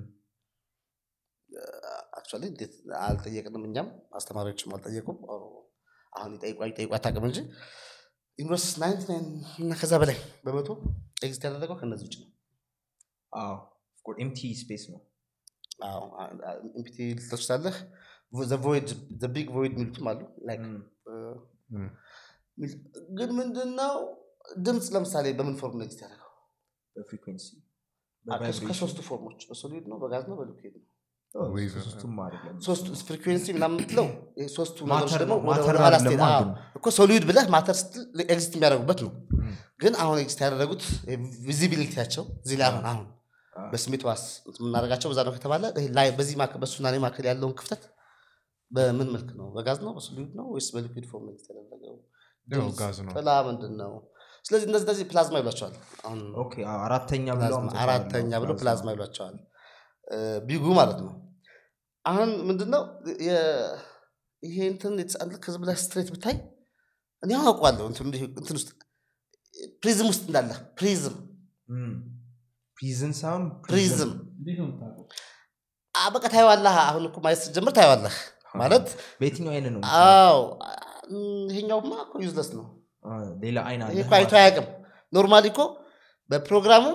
አክቹዋሊ እንዴት አልጠየቅንም እኛም አስተማሪዎችም አልጠየቁም ኦር አሁን ይጠይቋ ይጠይቋ አታውቅም እንጂ ዩኒቨርሲቲ ናይንቲ ናይን እና ከዛ በላይ በመቶ ኤግዚስት ያደረገው ከነዚህ ውጭ ነው አዎ ኤምቲ ስፔስ ነው ኢምፒቲ ልትል ትችላለህ ቢግ ቮይድ የሚሉትም አሉ like እም፣ እም። ግን ምንድነው ድምፅ ለምሳሌ በምን ፎርም ነው ኤግዚስት ያደረገው በፍሪኩዌንሲ አ- ከሶ- ከሶስቱ ፎርሞች በሶሊድ ነው በጋዝ ነው በሊኩዊድ ነው Wave፣ ሶስቱም አይደለም ሶስቱ ፍሪኩዌንሲ ምናምን የምትለው ይሄ ሶስቱ ማተር ነገሮች ደግሞ ነው፣ ወደ- ማተር ወደ ኋላ አይደለም ስትሄድ- አዎ፣ ግን። እኮ ሶሊድ ብለህ ማተር ስትል ኤግዚስት የሚያደርጉበት ነው እም፣ ግን አሁን ኤግዚስት ያደረጉት ቪዚቢሊቲያቸው እዚህ ላይ አሁን አሁን አዎ። በስሜት ዋስ የምናደርጋቸው በዛ ነው ከተባለ ይሄ ላይ በዚህ ማክ- በሱና እኔ መካከል ያለውን ክፍተት በምን መልክ ነው በጋዝ ነው በሶሊድ ነው ወይስ በሊኩዊድ ፎርም ኤግዚስት ያደረገው ያው ድምፅ፣ ጋዝ ነው ጥላ ምንድን ነው ስለዚህ እነዚህ እነዚህ ፕላዝማ ይሏቸዋል አሁን ኦኬ አዎ፣ አራተኛ ብለው ፕላዝማ አምጥተዋል። አራተኛ ብሎ ፕላዝማ ይሏቸዋል እ፣ ቢጉ ማለት ነው አሁን ምንድነው የ- ይሄ እንትን የተጻ- ከዚህ ብለህ ስትሬት ብታይ እኔ አሁን አውቀዋለሁ እንትን እንዲህ- እንትን ውስጥ ፕሪዝም ውስጥ እንዳለ ፕሪዝም እም፣ ፕሪዝን ሳይሆን ፕሪዝም እንዴት ነው የምታውቀው? አ፣ በቃ ታየዋለህ አሁን እኮ ማየት ስትጀምር ታየዋለህ ማለት በየትኛው አይን ነው አዎ እም፣ ይሄኛውማ እኮ ዩዝለስ ነው አ፣ ሌላ አይን አለ ይሄ እኮ አይቶ አያውቅም ኖርማሊ እኮ በፕሮግራሙም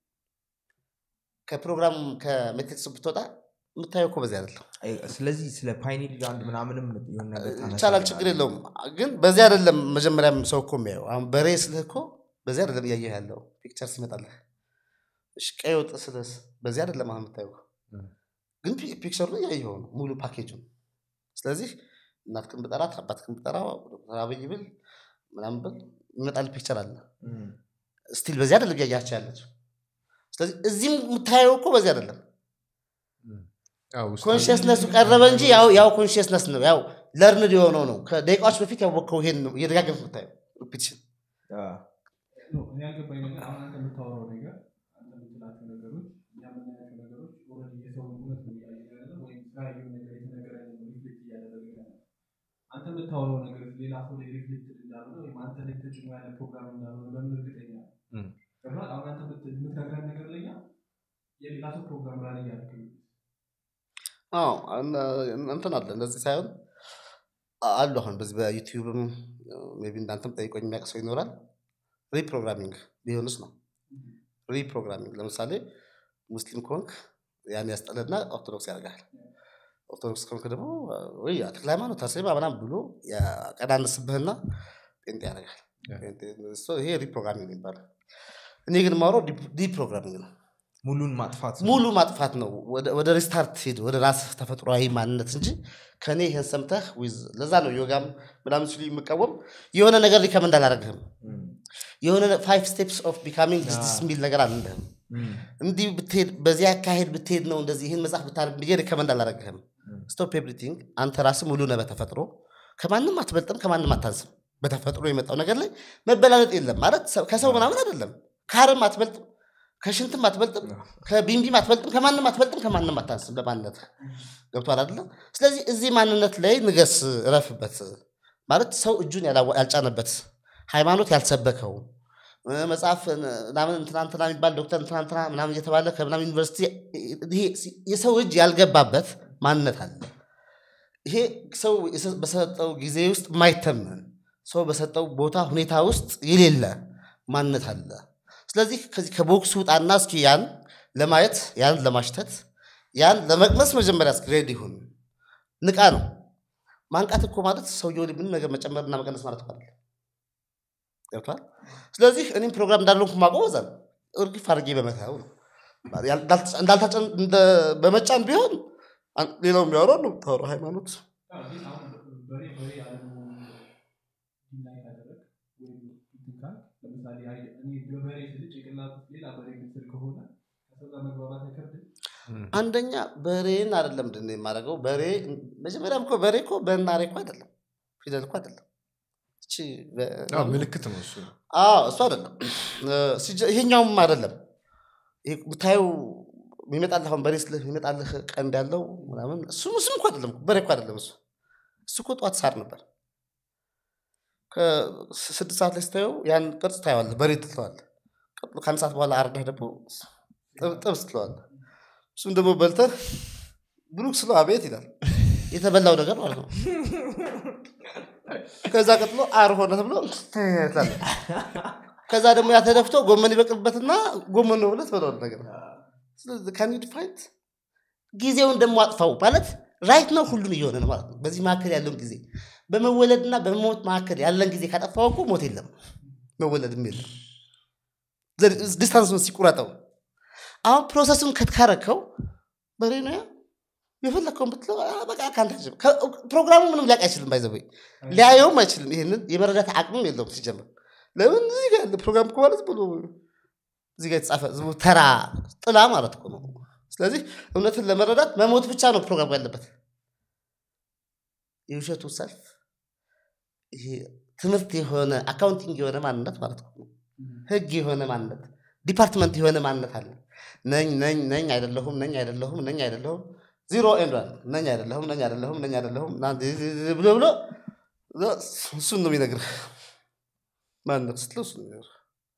ከፕሮግራም ከሜትሪክስ ብትወጣ የምታየው እኮ በዚህ አይደለም ስለዚህ ስለ ፓይኒል ግራንድ ምናምንም የሆነ ነገር ታነሳለህ ይቻላል ችግር የለውም ግን በዚህ አይደለም መጀመሪያም ሰው እኮ የሚያየው አሁን በሬ ስልህ እኮ በዚህ አይደለም እያየህ ያለው ፒክቸር ሲመጣልህ እሺ ቀይ ወጥ ስልስ በዚህ አይደለም አሁን የምታየው እም። ግን ፒ- ፒክቸሩን እያየኸው ነው ሙሉ ፓኬጁን ስለዚህ እናትክን ብጠራት አባትክን ብጠራ ዶክተር አብይ ብል ምናምን ብል ይመጣል ፒክቸር አለ እም፣ ስቲል በዚህ አይደለም እያያቸው ያለችው ስለዚህ እዚህም የምታየው እኮ በዚህ አይደለም ያው ውስጥ ኮንሽስነሱ ቀረበ እንጂ ያው ያው ኮንሽስነስ ነው ያው ለርንድ የሆነው ነው ከደቂቃዎች በፊት ያወቅከው ይሄን ነው እየደጋገምክ የምታየው ሪፒቲሽን አ፣ ኖ፣ እኔ ያልገባኝ ነገር አሁን አንተ የምታወራው ነገር አንተ የምትላቸው ነገሮች እኛ የምናያቸው ነገሮች ኦልሬዲ የሰውን እውነት ነው እያየን ያለ ወይም ስላየው ነገር የተነገረ ሪፍሌክት እያደረገ ያለ አንተ የምታወራው ነገር ሌላ ሰው ላይ ሪፍሌክት እንዳልሆነ ወይም አንተ ላይ ተጭኖ ያለ ፕሮግራም እንዳልሆነ በምን እርግጠኛ ነህ? እም። ገብቶሃል? አሁን አንተ የምት- የምትነግረን ነገር ለኛ የሌላ ሰው ፕሮግራም ላይ እያደረግ አዎ እን- እንትን አለ እንደዚህ ሳይሆን አ- አሉ አሁን በዚህ በዩቲዩብም ሜይ ቢ እንዳንተም ጠይቆኝ የሚያውቅ ሰው ይኖራል ሪፕሮግራሚንግ ሊሆንስ ነው ሪፕሮግራሚንግ ለምሳሌ ሙስሊም ከሆንክ ያን ያስጠለና ኦርቶዶክስ ያደርጋል ኦርቶዶክስ ከሆንክ ደግሞ ወይ ተክለ ሃይማኖት አስሬማ ምናምን ብሎ ያቀናንስብህና ጴንጤ ያደርጋል ያ። ጴንጤ- እሱ- ይሄ ሪፕሮግራሚንግ ይባላል እኔ ግን ማውረው ዲፕሮግራሚንግ ነው ሙሉን ማጥፋት ነው። ሙሉ ማጥፋት ነው ወደ- ወደ ሪስታርት ሄድ ወደ ራስህ ተፈጥሯዊ ማንነት እንጂ ከኔ ይህን ሰምተህ ዊዝ ለዛ ነው ዮጋም ምናምን ሲሉ የምቃወም የሆነ ነገር ሊከመንድ አላደረግህም እም፣ የሆነ ፋይቭ ስቴፕስ ኦፍ ቢካሚንግ ዲስ የሚል ነገር አልልህም እም፣ እንዲህ ብትሄድ በዚህ አካሄድ ብትሄድ ነው እንደዚህ ይህን መጽሐፍ ብታደርግ ብዬ ሪከመንድ አላደረግህም እም። ስቶፕ ኤቭሪቲንግ አንተ ራስህ ሙሉ ነህ በተፈጥሮ ከማንም አትበልጥም ከማንም አታንስም በተፈጥሮ የመጣው ነገር ላይ መበላለጥ የለም ማለት ሰው- ከሰው ምናምን አይደለም ከአረም አትበልጥም ከሽንትም አትበልጥም ከቢንቢም አትበልጥም ከማንም አትበልጥም ከማንም አታንስም በማንነት ገብቷል አይደለ ስለዚህ እዚህ ማንነት ላይ ንገስ እረፍበት ማለት ሰው እጁን ያላዋ- ያልጫነበት ሃይማኖት ያልሰበከው እ፣ መጽሐፍ እ፣ ምናምን እንትናንትና የሚባል ዶክተር እንትናንትና ምናምን እየተባለ ከምናምን ዩኒቨርሲቲ ይሄ የሰው እጅ ያልገባበት ማንነት አለ ይሄ ሰው የሰ- በሰጠው ጊዜ ውስጥ የማይተመን ሰው በሰጠው ቦታ ሁኔታ ውስጥ የሌለ ማንነት አለ ስለዚህ ከዚህ ከቦክስ ውጣና እስኪ ያን ለማየት ያን ለማሽተት ያን ለመቅመስ መጀመሪያ እስኪ ሬዲ ይሁን ንቃ ነው ማንቃት እኮ ማለት ሰውየው ላይ ምንም ነገር መጨመርና መቀነስ ማለት እኮ አይደለም ገብቷል ስለዚህ እኔም ፕሮግራም እንዳለንኩ ማቆም በዛ ነው እርግፍ አድርጌ በመተው ነው እንዳልተ- እንዳልታጨን እንደ- በመጫን ቢሆን አን- ሌላው የሚያወራው ነው የምታወራው ሃይማኖት ግን አሁን በሬ በሬ ያለመሆኑ ዲናይ ካደረግ ወይም እንትን ካልክ፣ ለምሳሌ አይ- እኔ በበሬ ስል ጭንቅላት ውስጥ ሌላ በሬ ምስል ከሆነ ከሰው ጋር መግባባት አይከብድም። አንደኛ በሬን አይደለም ምንድን ነው የማደርገው በሬ መጀመሪያም እኮ በሬ እኮ በናሬ እኮ አይደለም ፊደል እኮ አይደለም እቺ በ- አዎ፣ ምልክት ነው እሱ አዎ እሱ አይደለም እ፣ ሲጀ- ይሄኛውም አይደለም ይሄ የምታየው የሚመጣልህ አሁን በሬ ስልህ የሚመጣልህ ቀንድ ያለው ምናምን እሱም እሱም እኮ አይደለም በሬ እኮ አይደለም እሱ እሱ እኮ ጠዋት ሳር ነበር ከስድስት ሰዓት ላይ ስታየው ያን ቅርጽ ታየዋለህ በሬ ትለዋለህ ቀጥሎ ከአንድ ሰዓት በኋላ አርዳህ ደግሞ ጥብ- ጥብስ ትለዋለህ እሱም ደግሞ በልተህ ብሩክ ስለው አቤት ይላል የተበላው ነገር ማለት ነው ከዛ ቀጥሎ አር ሆነ ተብሎ ትላለህ ከዛ ደግሞ ያ ተደፍቶ ጎመን ይበቅልበትና ጎመን ነው ብለህ ትበላዋለህ ነገር ካን ፋይት ጊዜውን ደግሞ አጥፋው ማለት ራይት ነው ሁሉም እየሆነ ነው ማለት ነው በዚህ መካከል ያለውን ጊዜ በመወለድና በመሞት መካከል ያለን ጊዜ ካጠፋው እኮ ሞት የለም መወለድም የለም ዲስታንሱን ሲቁረጠው አሁን ፕሮሰሱን ከትካረከው በሬ ነው ያ የፈለግከውን ብትለው አ፣ በቃ ከአንተ አይችልም። ከ- ፕሮግራሙ ምንም ሊያውቅ አይችልም ባይዘበይ ሊያየውም አይችልም ይህንን የመረዳት አቅምም የለውም ሲጀምር ለምን እዚህ ጋር ያለ ፕሮግራም እኮ ማለት ብሎ እዚህ ጋር የተጻፈ ዝም ብሎ ተራ ጥላ ማለት እኮ ነው ስለዚህ እውነትን ለመረዳት መሞት ብቻ ነው ፕሮግራም ያለበት የውሸቱ ሰልፍ ይሄ ትምህርት የሆነ አካውንቲንግ የሆነ ማንነት ማለት እኮ ነው ህግ የሆነ ማንነት ዲፓርትመንት የሆነ ማንነት አለ ነኝ ነኝ ነኝ አይደለሁም ነኝ አይደለሁም ነኝ አይደለሁም ዚሮ ኤንድ ዋን ነኝ አይደለሁም ነኝ አይደለሁም ነኝ አይደለሁም ና- ብሎ ብሎ እሱን ነው የሚነግርህ ማንነት ስትለው እሱን ነው የሚነግርህ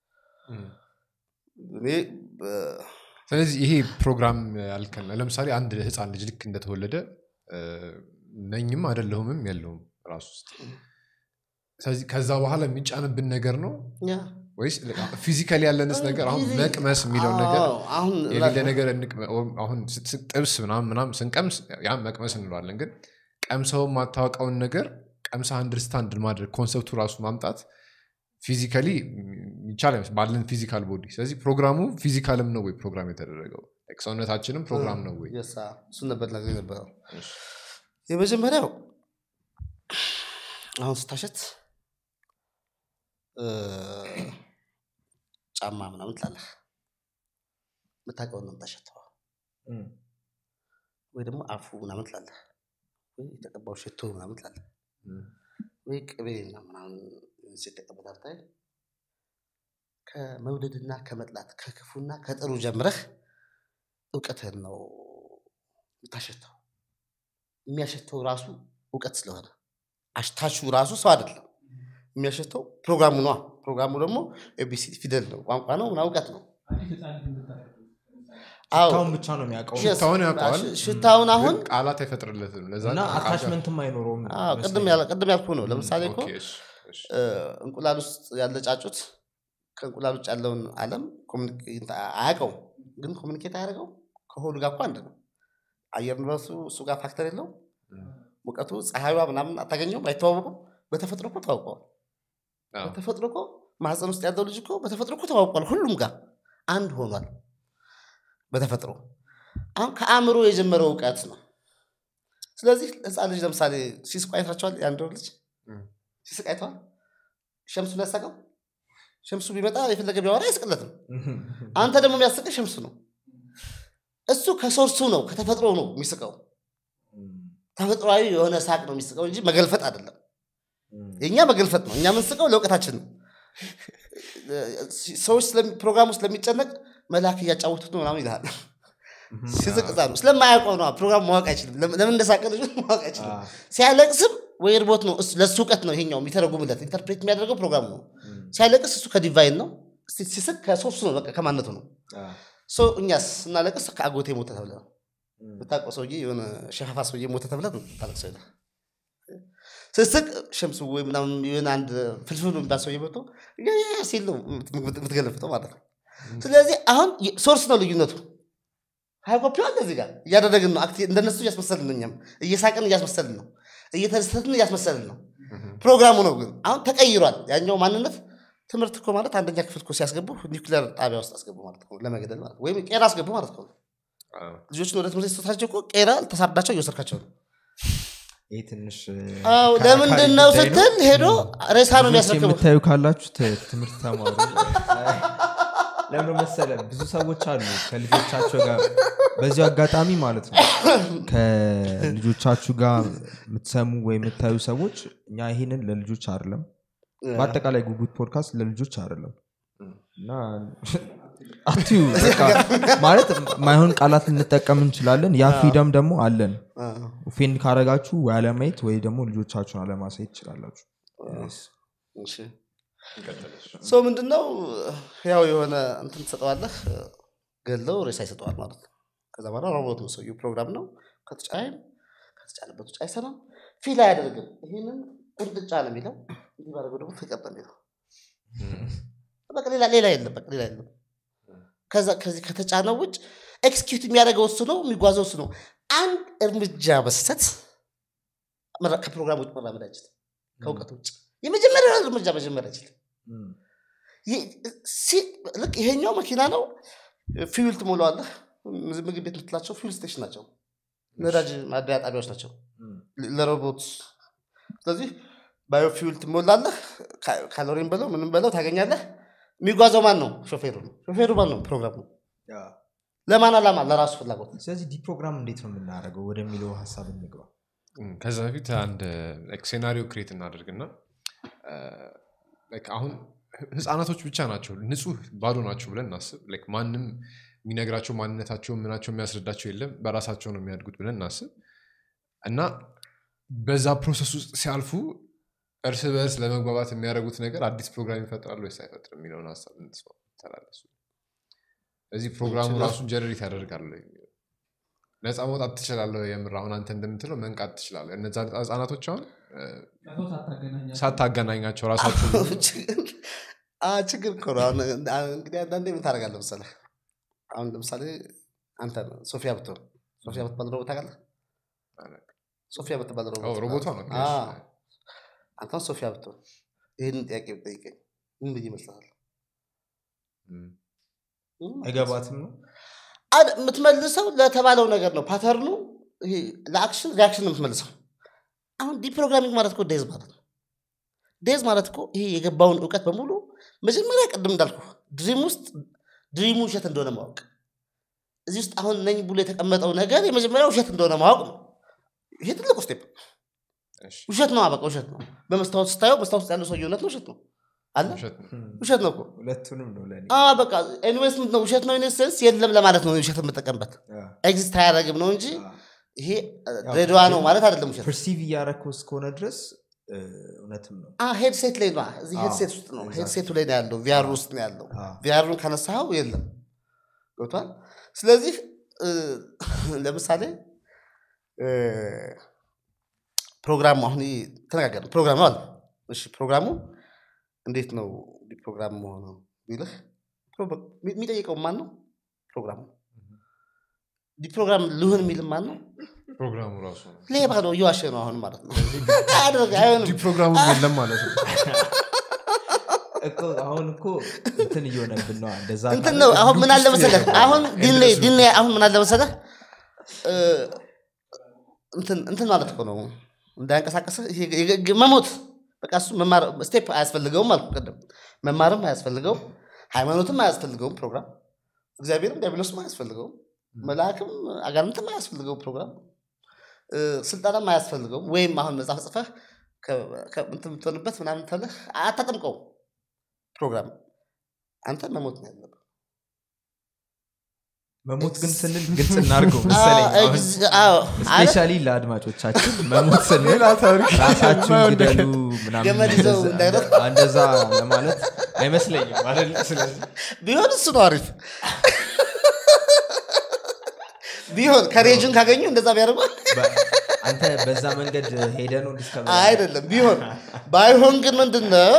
እኔ በ- ስለዚህ ይሄ ፕሮግራም ያልከን ለምሳሌ አንድ ህፃን ልጅ ልክ እንደተወለደ እ፣ ነኝም አይደለሁምም የለውም ራሱ ውስጥ ስለዚህ ከዛ በኋላ የሚጫንብን ነገር ነው ያ ወይስ ፊዚካሊ ያለንስ ነገር አሁን መቅመስ የሚለውን ነገር አዎ፣ አሁን የሌለ ነገር እንቅመ- ወይም አሁን ስ- ስ- ጥብስ ምናምን ምናምን ስንቀምስ ያ መቅመስ እንለዋለን ግን ቀምሰው የማታወቀውን ነገር ቀምሰ አንድርስታንድ ማድረግ ኮንሰፕቱ ራሱ ማምጣት ፊዚካሊ ይቻል አይመስልም ባለን ፊዚካል ቦዲ ስለዚህ ፕሮግራሙ ፊዚካልም ነው ወይ ፕሮግራም የተደረገው Like ሰውነታችንም ፕሮግራም ነው ወይ የሳ እሱን ነበር ነገር ነበረው የመጀመሪያው አሁን ስታሸት እ፣ ጫማ ምናምን ትላለህ የምታውቀውን ነው የምታሸተው እም፣ ወይ ደግሞ አፉ ምናምን ትላለህ ወይ የተቀባው ሽቶ ምናምን ትላለህ እም። ወይ ቅቤ እና ምናምን ሲጠቀበታል ታይ ከመውደድና ከመጥላት ከክፉና ከጥሩ ጀምረህ እውቀትህን ነው የምታሸተው የሚያሸተው ራሱ እውቀት ስለሆነ አሽታሹ ራሱ ሰው አይደለም የሚያሸተው ፕሮግራሙ ነዋ ፕሮግራሙ ደግሞ ኤቢሲዲ ፊደል ነው ቋንቋ ነው ምናምን እውቀት ነው አዲስ ህፃን ልጅ የምታደርገው አዎ ሽታውን ብቻ ነው የሚያውቀው Yes፣ ሽታውን ያውቀዋል ሽ- ሽታውን አሁን ግን ቃላት አይፈጥርለትም ለዛ እና ነው ቃላት- አታችመንትም አይኖረውም አዎ፣ ቅድም ያለ- ቅድም ያልኩ ነው ለምሳሌ እኮ ኦኬ፣ እሺ፣ እሺ። እ፣ እንቁላል ውስጥ ያለ ጫጩት ከእንቁላል ውጭ ያለውን አለም ኮሚኒኬት አያውቀውም ግን ኮሚኒኬት አያደርገው ከሆዱ ጋር እኮ አንድ ነው አየር ንብረቱ እሱ ጋር ፋክተር የለው ሙቀቱ ፀሐይዋ ምናምን አታገኘውም አይተዋወቁም በተፈጥሮ እኮ ተዋውቀዋል አዎ። በተፈጥሮ እኮ ማህፀን ውስጥ ያለው ልጅ እኮ በተፈጥሮ እኮ ተዋውቋል ሁሉም ጋር አንድ ሆኗል በተፈጥሮ አሁን ከአእምሮ የጀመረው እውቀት ነው ስለዚህ ህፃን ልጅ ለምሳሌ ሲስቁ አይታቸዋል የአንድ ወር ልጅ እም። ሲስቅ አይተዋል ሸምሱን ያሳቀው ሸምሱ ቢመጣ የፈለገ ቢያወራ አይስቅለትም አንተ ደግሞ የሚያስቅህ ሸምሱ ነው እሱ ከሶርሱ ነው ከተፈጥሮ ነው የሚስቀው ተፈጥሯዊ የሆነ ሳቅ ነው የሚስቀው እንጂ መገልፈጥ አይደለም የእኛ መገልፈጥ ነው እኛ የምንስቀው ለእውቀታችን ነው ሰዎች ስለሚ- ፕሮግራሙ ስለሚጨነቅ መልአክ እያጫወቱት ነው ምናምን ይልሃል ሲስቅ እዛ ነው ስለማያውቀው ነው ፕሮግራም ማወቅ አይችልም ለምን ለምን እንደሳቀ ልጁ ማወቅ አይችልም ሲያለቅስም ወይ እርቦት ነው እሱ- ለእሱ እውቀት ነው ይሄኛው የሚተረጉምለት ኢንተርፕሬት የሚያደርገው ፕሮግራሙ ነው ሲያለቅስ እሱ ከዲቫይን ነው ሲ- ሲስቅ ከሶስቱ ነው በቃ ከማነቱ ነው ሶ እኛስ ስናለቅስ ከአጎቴ ሞተ ተብለ ነው ብታውቀው ሰውዬ የሆነ ሸፋፋ ሰውዬ ሞተ ተብለ ነው ታለቅሰው ይላል ስስቅ ሸምሱ ወይ ምናምን የሆነ አንድ ፍልፍሉ የሚባል ሰውዬ መጥቶ ያ- ያ- ያ ሲል ነው የምት- የምትገለፍጠው ማለት ነው ስለዚህ አሁን የ- ሶርስ ነው ልዩነቱ ሀይ ኮፒ አለ እዚህ ጋር እያደረግን ነው አክቲ- እንደነሱ እያስመሰልን ነው እኛም እየሳቅን እያስመሰልን ነው እየተደሰትን እያስመሰልን ነው ፕሮግራሙ ነው ግን አሁን ተቀይሯል ያኛው ማንነት ትምህርት እኮ ማለት አንደኛ ክፍል እኮ ሲያስገቡ ኒውክሊየር ጣቢያ ውስጥ አስገቡ ማለት ነው ለመገደል ማለት ነው። ወይም ቄራ አስገቡ ማለት ነው ልጆችን ወደ ትምህርት ስትወስዳቸው እኮ ቄራ ተሳርዳቸው እየወሰድካቸው ነው ይህ ትንሽ አዎ ለምንድን ነው ስትል ሄዶ ሬሳ ነው ልጆች የሚያስረክበው የምታዩ ካላችሁ ት- ትምህርት ተማሩ ለምን መሰለ ብዙ ሰዎች አሉ ከልጆቻቸው ጋር በዚሁ አጋጣሚ ማለት ነው ከልጆቻችሁ ጋር የምትሰሙ ወይ የምታዩ ሰዎች እኛ ይሄንን ለልጆች አይደለም በአጠቃላይ ጉጉት ፖድካስት ለልጆች አይደለም እና አትዩ በቃ ማለት ማይሆን ቃላት ልንጠቀም እንችላለን ያ ፍሪደም ደግሞ አለን ኦፌንድ ካረጋችሁ ወይ አለማየት ወይ ደግሞ ልጆቻችሁን አለማሳየት ትችላላችሁ ሰው ምንድነው ያው የሆነ እንትን ትሰጠዋለህ ገለው ሬሳ ይሰጠዋል ማለት ነው ከዛ በኋላ ሮቦት ነው ሰውየው ፕሮግራም ነው ከተጫይም ከተጫነበት ውጭ አይሰራም ፊል አያደርግም ይህንን ቁንጥጫ ነው የሚለው እንዲህ ባደረገው ደግሞ ፍቅር ነው የሚለው በቃ ሌላ ሌላ የለም በቃ ሌላ የለም ከዛ ከዚህ ከተጫነው ውጭ ኤክስኪዩት የሚያደርገው እሱ ነው የሚጓዘው እሱ ነው አንድ እርምጃ በስተት መራ- ከፕሮግራም ውጭ መራመድ አይችልም ከእውቀት ውጭ የመጀመሪያ እርምጃ መጀመር አይችልም ይህ- ሲ- ልክ ይሄኛው መኪና ነው ፊውል ትሞላዋለህ ምግብ ቤት የምትላቸው ፊውል ስቴሽን ናቸው ነዳጅ ማደያ ጣቢያዎች ናቸው ለ- ለሮቦት ስለዚህ ባዮ ፊውል ትሞላለህ ካ- ካሎሪን በለው ምንም በለው ታገኛለህ የሚጓዘው ማን ነው ሾፌሩ ነው ሾፌሩ ማን ነው ፕሮግራም ነው ለማን አላማ ለራሱ ፍላጎት ስለዚህ ዲፕሮግራም እንዴት ነው የምናደርገው ወደሚለው ሀሳብ እንግባ እም፣ ከዛ በፊት አንድ ሴናሪዮ ክሬት እናደርግና እ፣ like አሁን ህፃናቶች ብቻ ናቸው ንጹህ ባዶ ናቸው ብለን እናስብ Like ማንም የሚነግራቸው ማንነታቸው ምናቸው የሚያስረዳቸው የለም በራሳቸው ነው የሚያድጉት ብለን እናስብ እና በዛ ፕሮሰስ ውስጥ ሲያልፉ እርስ በእርስ ለመግባባት የሚያደርጉት ነገር አዲስ ፕሮግራም ይፈጥራሉ ወይስ አይፈጥርም የሚለውን ሀሳብ እንስማ- ተላለሱ እዚህ ፕሮግራሙ ይችላል። ራሱን ጀነሬት ያደርጋሉ የሚለው ነፃ መውጣት ትችላለህ የምር አሁን አንተ እንደምትለው መንቃት ትችላለህ እነዛ ህጻናቶች አሁን እ፣ ከሰው ሳታገናኛቸው ሳታገናኛቸው ራሳቸው ችግር አ- ችግር እኮ ነው አሁን አ- እንግዲህ አንዳንዴ ምን ታደርጋለህ መሰለህ አሁን ለምሳሌ አንተ ሶፊያ ብትሆን ሶፊያ ብትባል ሮቦት ታውቃለህ ሶፊያ ብትባል ኦ፣ ሮቦት ሮቦቷ ነው አ፣ አንተን ሶፊያ ብትሆን ይህንን ጥያቄ ብጠይቀኝ ምን ብዬ ይመስልሃል እም፣ አይገባትም ነው አድ- የምትመልሰው ለተባለው ነገር ነው ፓተርኑ ይሄ ለአክሽን ሪያክሽን ነው የምትመልሰው አሁን ዲፕሮግራሚንግ ማለት እኮ ዴዝ ማለት ነው ዴዝ ማለት እኮ ይሄ የገባውን እውቀት በሙሉ መጀመሪያ ቅድም እንዳልኩ ድሪም ውስጥ ድሪሙ ውሸት እንደሆነ ማወቅ እዚህ ውስጥ አሁን ነኝ ብሎ የተቀመጠው ነገር የመጀመሪያ ውሸት እንደሆነ ማወቅ ነው ይሄ ትልቁ ስቴፕ እሺ፣ ውሸት ነው በቃ ውሸት ነው በመስታወት ስታየው መስታወት ውስጥ ያለው ሰውዬ እውነት ነው ውሸት ነው አለ ውሸት ነው ውሸት ነው እኮ ሁለቱንም ነው ለእኔ አ በቃ ኤኒዌይስ ምንድን ነው ውሸት ነው ኢንሴንስ የለም ለማለት ነው ውሸት የምጠቀምበት ኤግዚስት አያደረግም ነው እንጂ ይሄ ድሬዳዋ ነው ማለት አይደለም ውሸት ፐርሲቭ እያረከው እስከሆነ ድረስ እ፣ እውነትም ነው ሄድሴት ላይ ነው እዚህ አዎ፣ ሄድሴት ውስጥ ነው exactly። ሄድሴቱ ላይ ነው ያለው ቪአር ውስጥ ነው ያለው አዎ። ቪአሩን ካነሳኸው የለም ገብቷል ስለዚህ እ፣ ለምሳሌ እ፣ ፕሮግራሙ አሁን ይሄ ተነጋገርን ፕሮግራሙ አለ እሺ ፕሮግራሙ እንዴት ነው እንዲህ ፕሮግራም መሆኑ ቢልህ ፕሮ- የሚጠይቀው ማን ነው ፕሮግራሙ እንዲህ ፕሮግራም ልሁን የሚልም ማን ነው ፕሮግራሙ ራሱ ነው ሌባ ነው እየዋሸ ነው አሁን ማለት ነው አያደርግ አይሆንም ዲህ ፕሮግራሙ የለም ማለት ነው እኮ አሁን እኮ እንትን እየሆነብን ነው እንደዛ እንትን ካለ ነው አሁን ምን አለ ውስጥ መሰለህ የገባ አሁን ነው። ዲን ኤንድለስ ዲን አሁን ምን አለ መሰለህ እ፣ እንትን እንትን ማለት እኮ ነው እንዳያንቀሳቀስህ ይሄ የገ- ገ- መሞት በቃ እሱ መማር ስቴፕ አያስፈልገውም አልኩ ቅድም መማርም አያስፈልገውም ሃይማኖትም አያስፈልገውም ፕሮግራም እግዚአብሔርም ዲያብሎስም አያስፈልገውም መልአክም አጋንንትም አያስፈልገውም ፕሮግራም እ፣ ስልጠናም አያስፈልገውም ወይም አሁን መጽሐፍ ጽፈህ ከ- ከ- እንትን የምትሆንበት ምናምን ተብለህ አታጠምቀውም ፕሮግራም አንተ መሞት ነው ያለብህ መሞት ግን ስንል ግልጽ እናድርገው መሰለኝ አዎ፣ አሁን ex- አዎ፣ አረ፣ ስፔሻሊ ለአድማጮቻችን መሞት ስንል ሌላ ታሪክ ራሳችሁን ግደሉ ምናምን ገመድ ይዘው እንደዛ- እንዳይሮጡ። እንደዛ ለማለት አይመስለኝም አይደል ስለዚህ ቢሆን እሱ ነው አሪፍ ቢሆን ከሬጅን ካገኙ እንደዛ ቢያደርጉ በ- አንተ በዛ መንገድ ሄደ ነው ዲስከቨር አይደለም ቢሆን ባይሆን ግን ምንድን ነው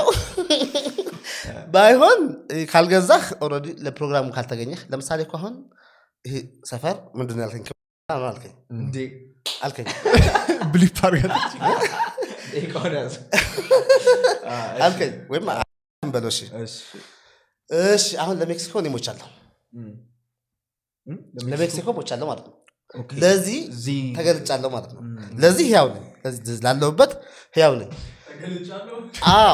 ባይሆን እ፣ ካልገዛህ ኦልሬዲ ለፕሮግራሙ ካልተገኘህ ለምሳሌ እኮ አሁን ይሄ ሰፈር ምንድን ነው ያልከኝ ክብ- ነው አልከኝ እንዴ አልከኝ ብሊፕ አድርጋለች ደቂቃውን ያዝ። አ፣ እሺ፣ አልከኝ ወይም አ- በለው እሺ እሺ። እሺ አሁን ለሜክሲኮ እኔ ሞቻለሁ እም። እም? ለሜክሲኮ ሞቻለሁ ማለት ነው ኦኬ። ለዚህ እዚህ ተገልጫለሁ ማለት ነው ለዚህ ህያው ነኝ ለዚህ ላለሁበት ህያው ነኝ አዎ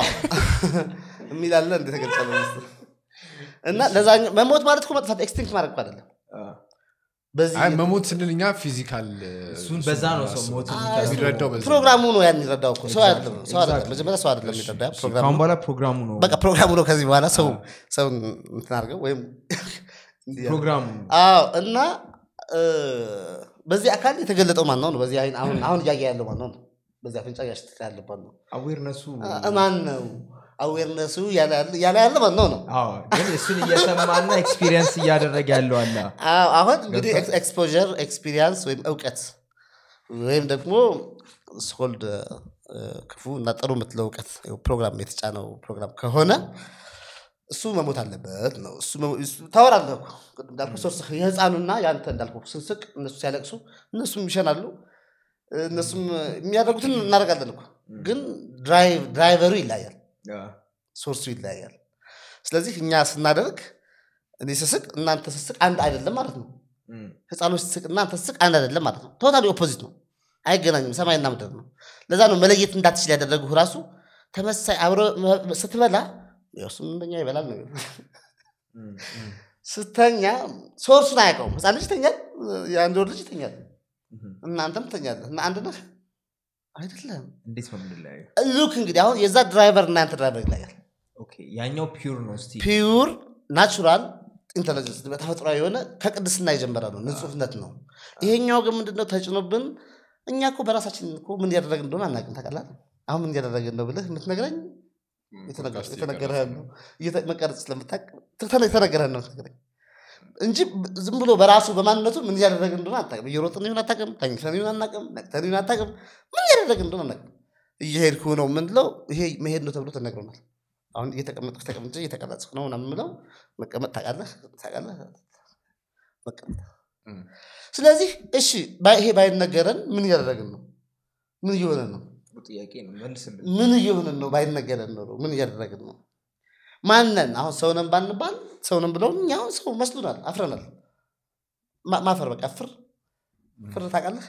የሚላለ እንደ ተገልጫለሁ መሰለኝ። እና ለዛኛው መሞት ማለት እኮ መጥፋት ኤክስቲንክት ማድረግ እኮ አይደለም አ፣ በዚህ አይ መሞት ስንል እኛ ፊዚካል እሱን በዛ ነው ሰው ሞት የሚረዳው በዛ ነው። ፕሮግራሙ ነው ያን ይረዳው እኮ ሰው አይደለም ሰው አይደለም Exactly. መጀመሪያ ሰው አይደለም የሚረዳ ፕሮግራሙ ካሁን በኋላ ፕሮግራሙ ነው በቃ ፕሮግራሙ ነው ከዚህ በኋላ ሰው ሰው እንትን አድርገው ወይም እንዲህ ያለ- ፕሮግራሙ አዎ እና እ፣ በዚህ አካል የተገለጠው ማን ነው ነው በዚህ አይን አሁን አሁን እያየ ያለው ማን ነው ነው በዚህ አፍንጫ እያሸተተ ያለባት ነው አዌርነሱ አ- ማን ነው አዌርነሱ ያለ ያለ ያለ ያለ ማን ነው ነው አዎ፣ ግን እሱን እየሰማና ኤክስፒሪየንስ እያደረገ ያለው አለ አዎ፣ አሁን እንግዲህ ኤክስፖዠር ኤክስፒሪየንስ ወይም እውቀት ወይም ደግሞ ስኮልድ ክፉ እና ጥሩ የምትለው እውቀት ፕሮግራም የተጫነው ፕሮግራም ከሆነ እሱ መሞት አለበት ነው እሱ መሞ- እሱ- ታወራለህ እኮ ቅድም እንዳልኩህ ሶስት የህፃኑና የአንተ እንዳልኩህ ስንስቅ እነሱ ሲያለቅሱ እነሱም ይሸናሉ እነሱም የሚያደርጉትን እናደርጋለን እኮ ግን ድራይቭ- ድራይቨሩ ይለያል ሶርሱ ይለያያል ስለዚህ እኛ ስናደርግ እኔ ስስቅ እናንተ ስስቅ አንድ አይደለም ማለት ነው እም፣ ህፃኖች ስስቅ እናንተ ስስቅ አንድ አይደለም ማለት ነው ቶታሊ ኦፖዚት ነው አይገናኝም ሰማይና ምድር ነው ለዛ ነው መለየት እንዳትችል ያደረጉ ራሱ ተመሳይ አብረ ስትበላ ያው እሱም እንደኛ ይበላል ነው እም፣ እም፣ ስተኛ ሶርሱን አያውቀውም ህፃን ልጅ ይተኛል የአንድ ወር ልጅ ይተኛል እም። እናንተም ትተኛለህ እና አንድ ነህ አይደለም እንዴት ነው የምንለያየው ሉክ እንግዲህ አሁን የዛ ድራይቨር እና ያንተ ድራይቨር ይለያል ኦኬ፣ ያኛው ፒውር ነው እስቲ ፒውር ናቹራል ኢንቴሊጀንስ ተፈጥሯዊ የሆነ ከቅድስና የጀመረ ነው ንጹህነት ነው ይሄኛው ግን ምንድነው ተጭኖብን እኛ እኮ በራሳችን እኮ ምን እያደረግን እንደሆነ አናውቅም ታውቃለህ አሁን ምን እያደረግን ነው ብልህ የምትነግረኝ ፖድካስት የተነገረህን ነው እየተ- መቀረጽ ስለምታውቅ ተነ- የተነገረህን ነው የምትነግረኝ እንጂ ብ- ዝም ብሎ በራሱ በማንነቱ ምን እያደረግን እንደሆነ አታውቅም እየሮጥን ይሁን አታውቅም ተኝተን ይሁን አናውቅም ነቅተን ይሁን አታውቅም ምን እያደረግን እንደሆነ አናውቅም እየሄድኩ ነው ምንለው ይሄ መሄድ ነው ተብሎ ተነግሮናል አሁን እየተቀመጥኩ ተቀምጬ እየተቀረጽኩ ነው ምናምን የምለው መቀመጥ ታውቃለህ ታውቃለህ መቀመጥ እም። ስለዚህ እሺ ባይ- ይሄ ባይነገረን ምን እያደረግን ነው ምን እየሆነን ነው ጥያቄ ነው መልስልን ምን እየሆንን ነው ባይነገረን ኖሮ ምን እያደረግን ነው ማነን አሁን ሰውነን ባንባል ሰውነን ብለውን እኛ አሁን ሰው መስሉናል አፍረናል ማ- ማፈር በቃ ፍር ፍር ታውቃለህ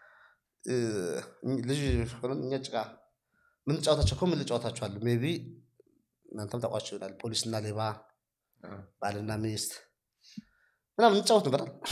እ፣ ልጅ ሆነን እኛ ጭቃ ምን ጫወታቸው እኮ ምን ልጫወታቸዋለሁ ሜቢ እናንተም ታውቋቸው ይሆናል ፖሊስና ሌባ አዎ። ባልና ሚስት ምናምን እንጫወት ነበር አይደል?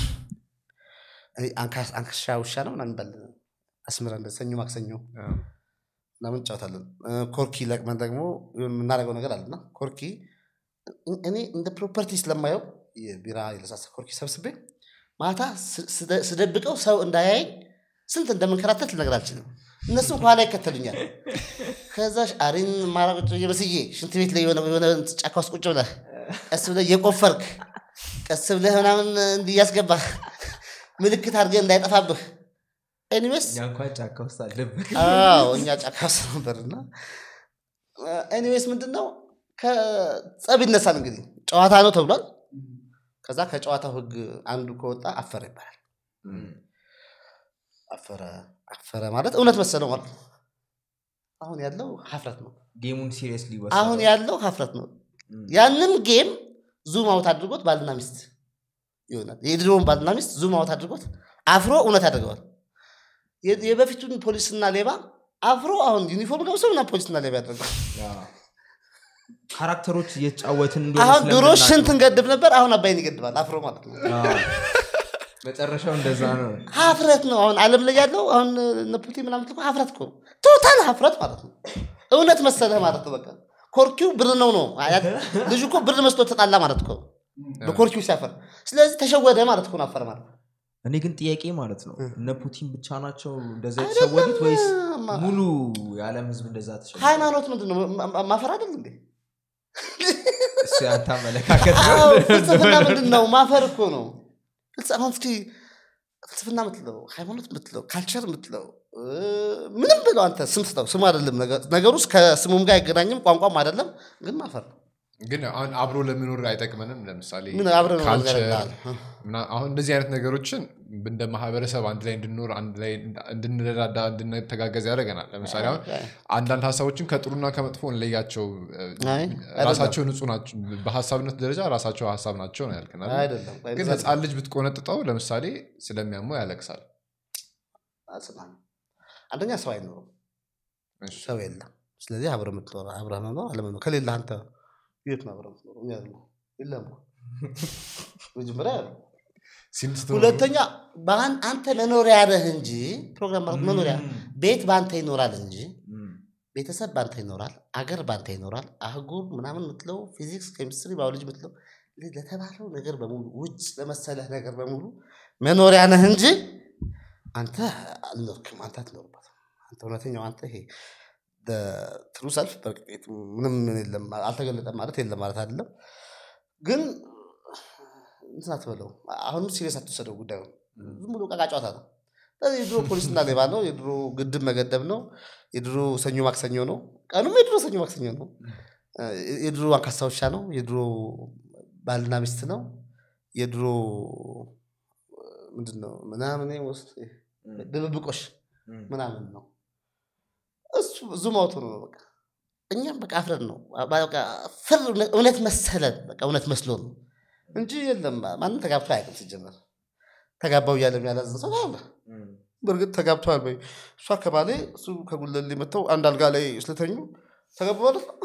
እኔ አንካ- አንካሻ ውሻ ነው ምናምን ይባል አስምረን ሰኞ ማክሰኞ አዎ። ምናምን እንጫወታለን እ፣ ኮርኪ ለቅመን ደግሞ የሆነ የምናደርገው ነገር አለና ኮርኪ እ- እኔ እንደ ፕሮፐርቲ ስለማየው የቢራ የለሳሳ ኮርኪ ሰብስቤ ማታ ስ- ስደ- ስደብቀው ሰው እንዳያየኝ ስንት እንደምንከራተት ልነግር አልችልም እነሱም ከኋላ ይከተሉኛል ከዛ አሪን ማራቁጭ እየመስዬ ሽንት ቤት ላይ የሆነ የሆነ ጫካ ውስጥ ቁጭ ብለህ ቀስ ብለህ እየቆፈርክ ቀስ ብለህ ምናምን እንዲህ እያስገባህ ምልክት አድርገህ እንዳይጠፋብህ ኤኒዌይስ እኛ እንኳን ጫካ ውስጥ አለብን አዎ እኛ ጫካ ውስጥ ነበርና ኤኒዌይስ ምንድን ነው ከጸብ ይነሳል እንግዲህ ጨዋታ ነው ተብሏል ከዛ ከጨዋታው ህግ አንዱ ከወጣ አፈረ ይባላል አፈረ አፈረ ማለት እውነት መሰለው ማለት ነው አሁን ያለው ሀፍረት ነው ጌሙን ሲሪየስሊ አሁን ያለው ሀፍረት ነው ያንን ጌም ዙም አውት አድርጎት ባልና ሚስት ይሆናል የድሮውን ባልና ሚስት ዙም አውት አድርጎት አፍሮ እውነት ያደርገዋል የ- የበፊቱን ፖሊስና ሌባ አፍሮ አሁን ዩኒፎርም ለብሰው እና ፖሊስና ሌባ ያደርገዋል ካራክተሮች እየተጫወትን እንደሆነ አሁን ድሮ ስለምናውቅ ሽንት ነው። እንገድብ ነበር አሁን አባይን ይገድባል አፍሮ ማለት ነው አዎ። መጨረሻው እንደዛ ነው ሀፍረት ነው አሁን አለም ላይ ያለው አሁን እነ ፑቲን ምናምን እኮ ሀፍረት እኮ ነው ቶታል ሀፍረት ማለት ነው እውነት መሰለህ ማለት ነው በቃ ኮርኪው ብር ነው ነው አያት- ልጁ እኮ ብር መስሎ ተጣላ ማለት እኮ በኮርኪው ሲያፈር ስለዚህ ተሸወደ ማለት እኮ ነው አፈር ማለት እኔ ግን ጥያቄ ማለት ነው እ። እነ ፑቲን ብቻ ናቸው እንደዛ የተሸወዱት ወይስ ማ- ሙሉ የዓለም ህዝብ እንደዛ ተሸወደ ሃይማኖት ምንድን ነው ማ- ማ- ማፈር አይደል እንዴ እሱ ያንተ አመለካከት ነው አዎ፣ ፍልስፍና ምንድን ነው ማፈር እኮ ነው ፍልስ- አሁን እስኪ ፍልስፍና ምትለው ሃይማኖት ምትለው ካልቸር ምትለው እ፣ ምንም ብለው አንተ ስም ስጠው ስሙ አይደለም ነገ- ነገሩ ውስጥ ከስሙም ጋር አይገናኝም ቋንቋም አይደለም ግን ማፈር ነው ግን አሁን አብሮ ለመኖር አይጠቅመንም ለምሳሌ ምን አብረን ካልቸር ነገር ምና- አሁን እንደዚህ አይነት ነገሮችን እንደ ማህበረሰብ አንድ ላይ እንድንኖር አንድ ላይ እንድንረዳዳ እንድንተጋገዝ ያደርገናል ለምሳሌ አሁን አንዳንድ ሀሳቦችን ከጥሩና ከመጥፎ እንለያቸው እ፣ አይ፣ ራሳቸው ንጹህ ናቸው በሀሳብነት ደረጃ ራሳቸው ሀሳብ ናቸው ነው ያልክናል አይደለም ቆይ፣ ግን እንደዛ ህፃን ልጅ ብትቆነጥጠው ለምሳሌ ስለሚያመው ያለቅሳል አጽናኝ። አንደኛ ሰው አይኖርም እሺ። ሰው የለም ስለዚህ አብረ ምትኖር አብረ መኖር አለመኖር ከሌለ አንተ የት ነው አብረ ምትኖር እኔ ያለው የለም መጀመሪያ ያለው ሲል ስትኖር ሁለተኛ በአን- አንተ መኖሪያ ነህ እንጂ ፕሮግራም ማለት መኖሪያ ቤት በአንተ ይኖራል እንጂ እም፣ ቤተሰብ በአንተ ይኖራል አገር በአንተ ይኖራል አህጉር ምናምን ምትለው ፊዚክስ ኬሚስትሪ ባዮሎጂ ምትለው ለ- ለተባለው ነገር በሙሉ ውጭ ለመሰለህ ነገር በሙሉ መኖሪያ ነህ እንጂ አንተ አልኖርክም አንተ አትኖርበትም አንተ እውነተኛው አንተ ይሄ ትሩ ሰልፍ በእርግጥ ምንም የለም አልተገለጠም ማለት የለም ማለት አይደለም ግን እንትን አትበለው አሁንም ሲሪየስ አትወሰደው ጉዳዩ ዝም ብሎ ቃቃ ጨዋታ ነው ስለዚህ የድሮ ፖሊስና ሌባ ነው የድሮ ግድብ መገደብ ነው የድሮ ሰኞ ማክሰኞ ነው ቀኑም የድሮ ሰኞ ማክሰኞ ነው የድሮ አንካሳ ውሻ ነው የድሮ ባልና ሚስት ነው የድሮ ምንድን ነው ምናምን ውስጥ ድብብቆሽ እም። ምናምን ነው እሱ ዙም አውቶ ነው በቃ እኛም በቃ አፍረን ነው በቃ ፍር እውነት መሰለን በቃ እውነት መስሎ ነው እንጂ የለም ማንም ተጋብቶ አያውቅም ሲጀመር ተጋባው እያለ የሚያላዝን ሰው አለ እም። በእርግጥ ተጋብተዋል ወይ እሷ ከባሌ እሱ ከጉለሌ መጥተው አንድ አልጋ ላይ ስለተኙ ተጋቡ ማለት ነው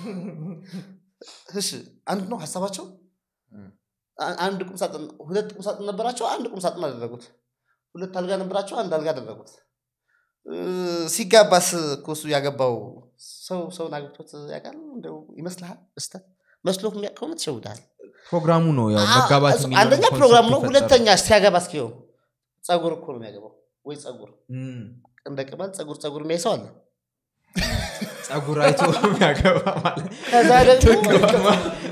እሺ አንድ ነው ሀሳባቸው እም። አ- አንድ ቁምሳጥን ሁለት ቁምሳጥን ነበራቸው አንድ ቁምሳጥን አደረጉት ሁለት አልጋ ነበራቸው አንድ አልጋ አደረጉት እ፣ ሲጋባስ እኮ እሱ ያገባው ሰው ሰውን አግብቶት ያውቃል እንደው ይመስልሃል በስተት መስሎ የሚያውቅ ከሆነ ትሸውዳል ፕሮግራሙ ነው ያው መጋባት እሱ የሚለውን አንደኛ ኮንሰፕት ፕሮግራም ነው የፈጠረው። ሁለተኛ ሲያገባ እስኪው ጸጉር እኮ ነው የሚያገባው ወይ ጸጉር እም። እንደ ቅማል ጸጉር ጸጉር የሚያይ ሰው አለ ጸጉር አይቶ የሚያገባ ማለት ከዛ ደግሞ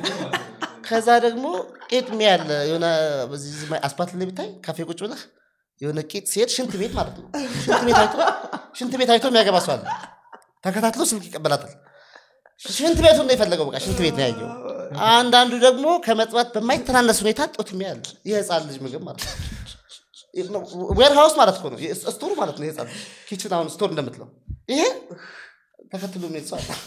ከዛ ደግሞ ቄጥ ያለ የሆነ በዚህ እዚህ ማ- አስፓልት ላይ ብታይ ካፌ ቁጭ ብለህ የሆነ ቄጥ ሲሄድ ሽንት ቤት ማለት ነው ሽንት ቤት አይቶ ሽንት ቤት አይቶ የሚያገባ ሰው አለ ተከታትሎ ስልክ ይቀበላታል ሽንት ቤቱ ነው የፈለገው በቃ ሽንት ቤት ነው ያየው አንዳንዱ ደግሞ ከመጥባት በማይተናነስ ሁኔታ ጦት የሚያል የህፃን ልጅ ምግብ ማለት ነው ዌር ሃውስ ማለት እኮ ነው ስቶር ማለት ነው የህፃን ልጅ ኪችን አሁን ስቶር እንደምትለው ይሄ ተከትሎ የሚሄድ ሰው አለ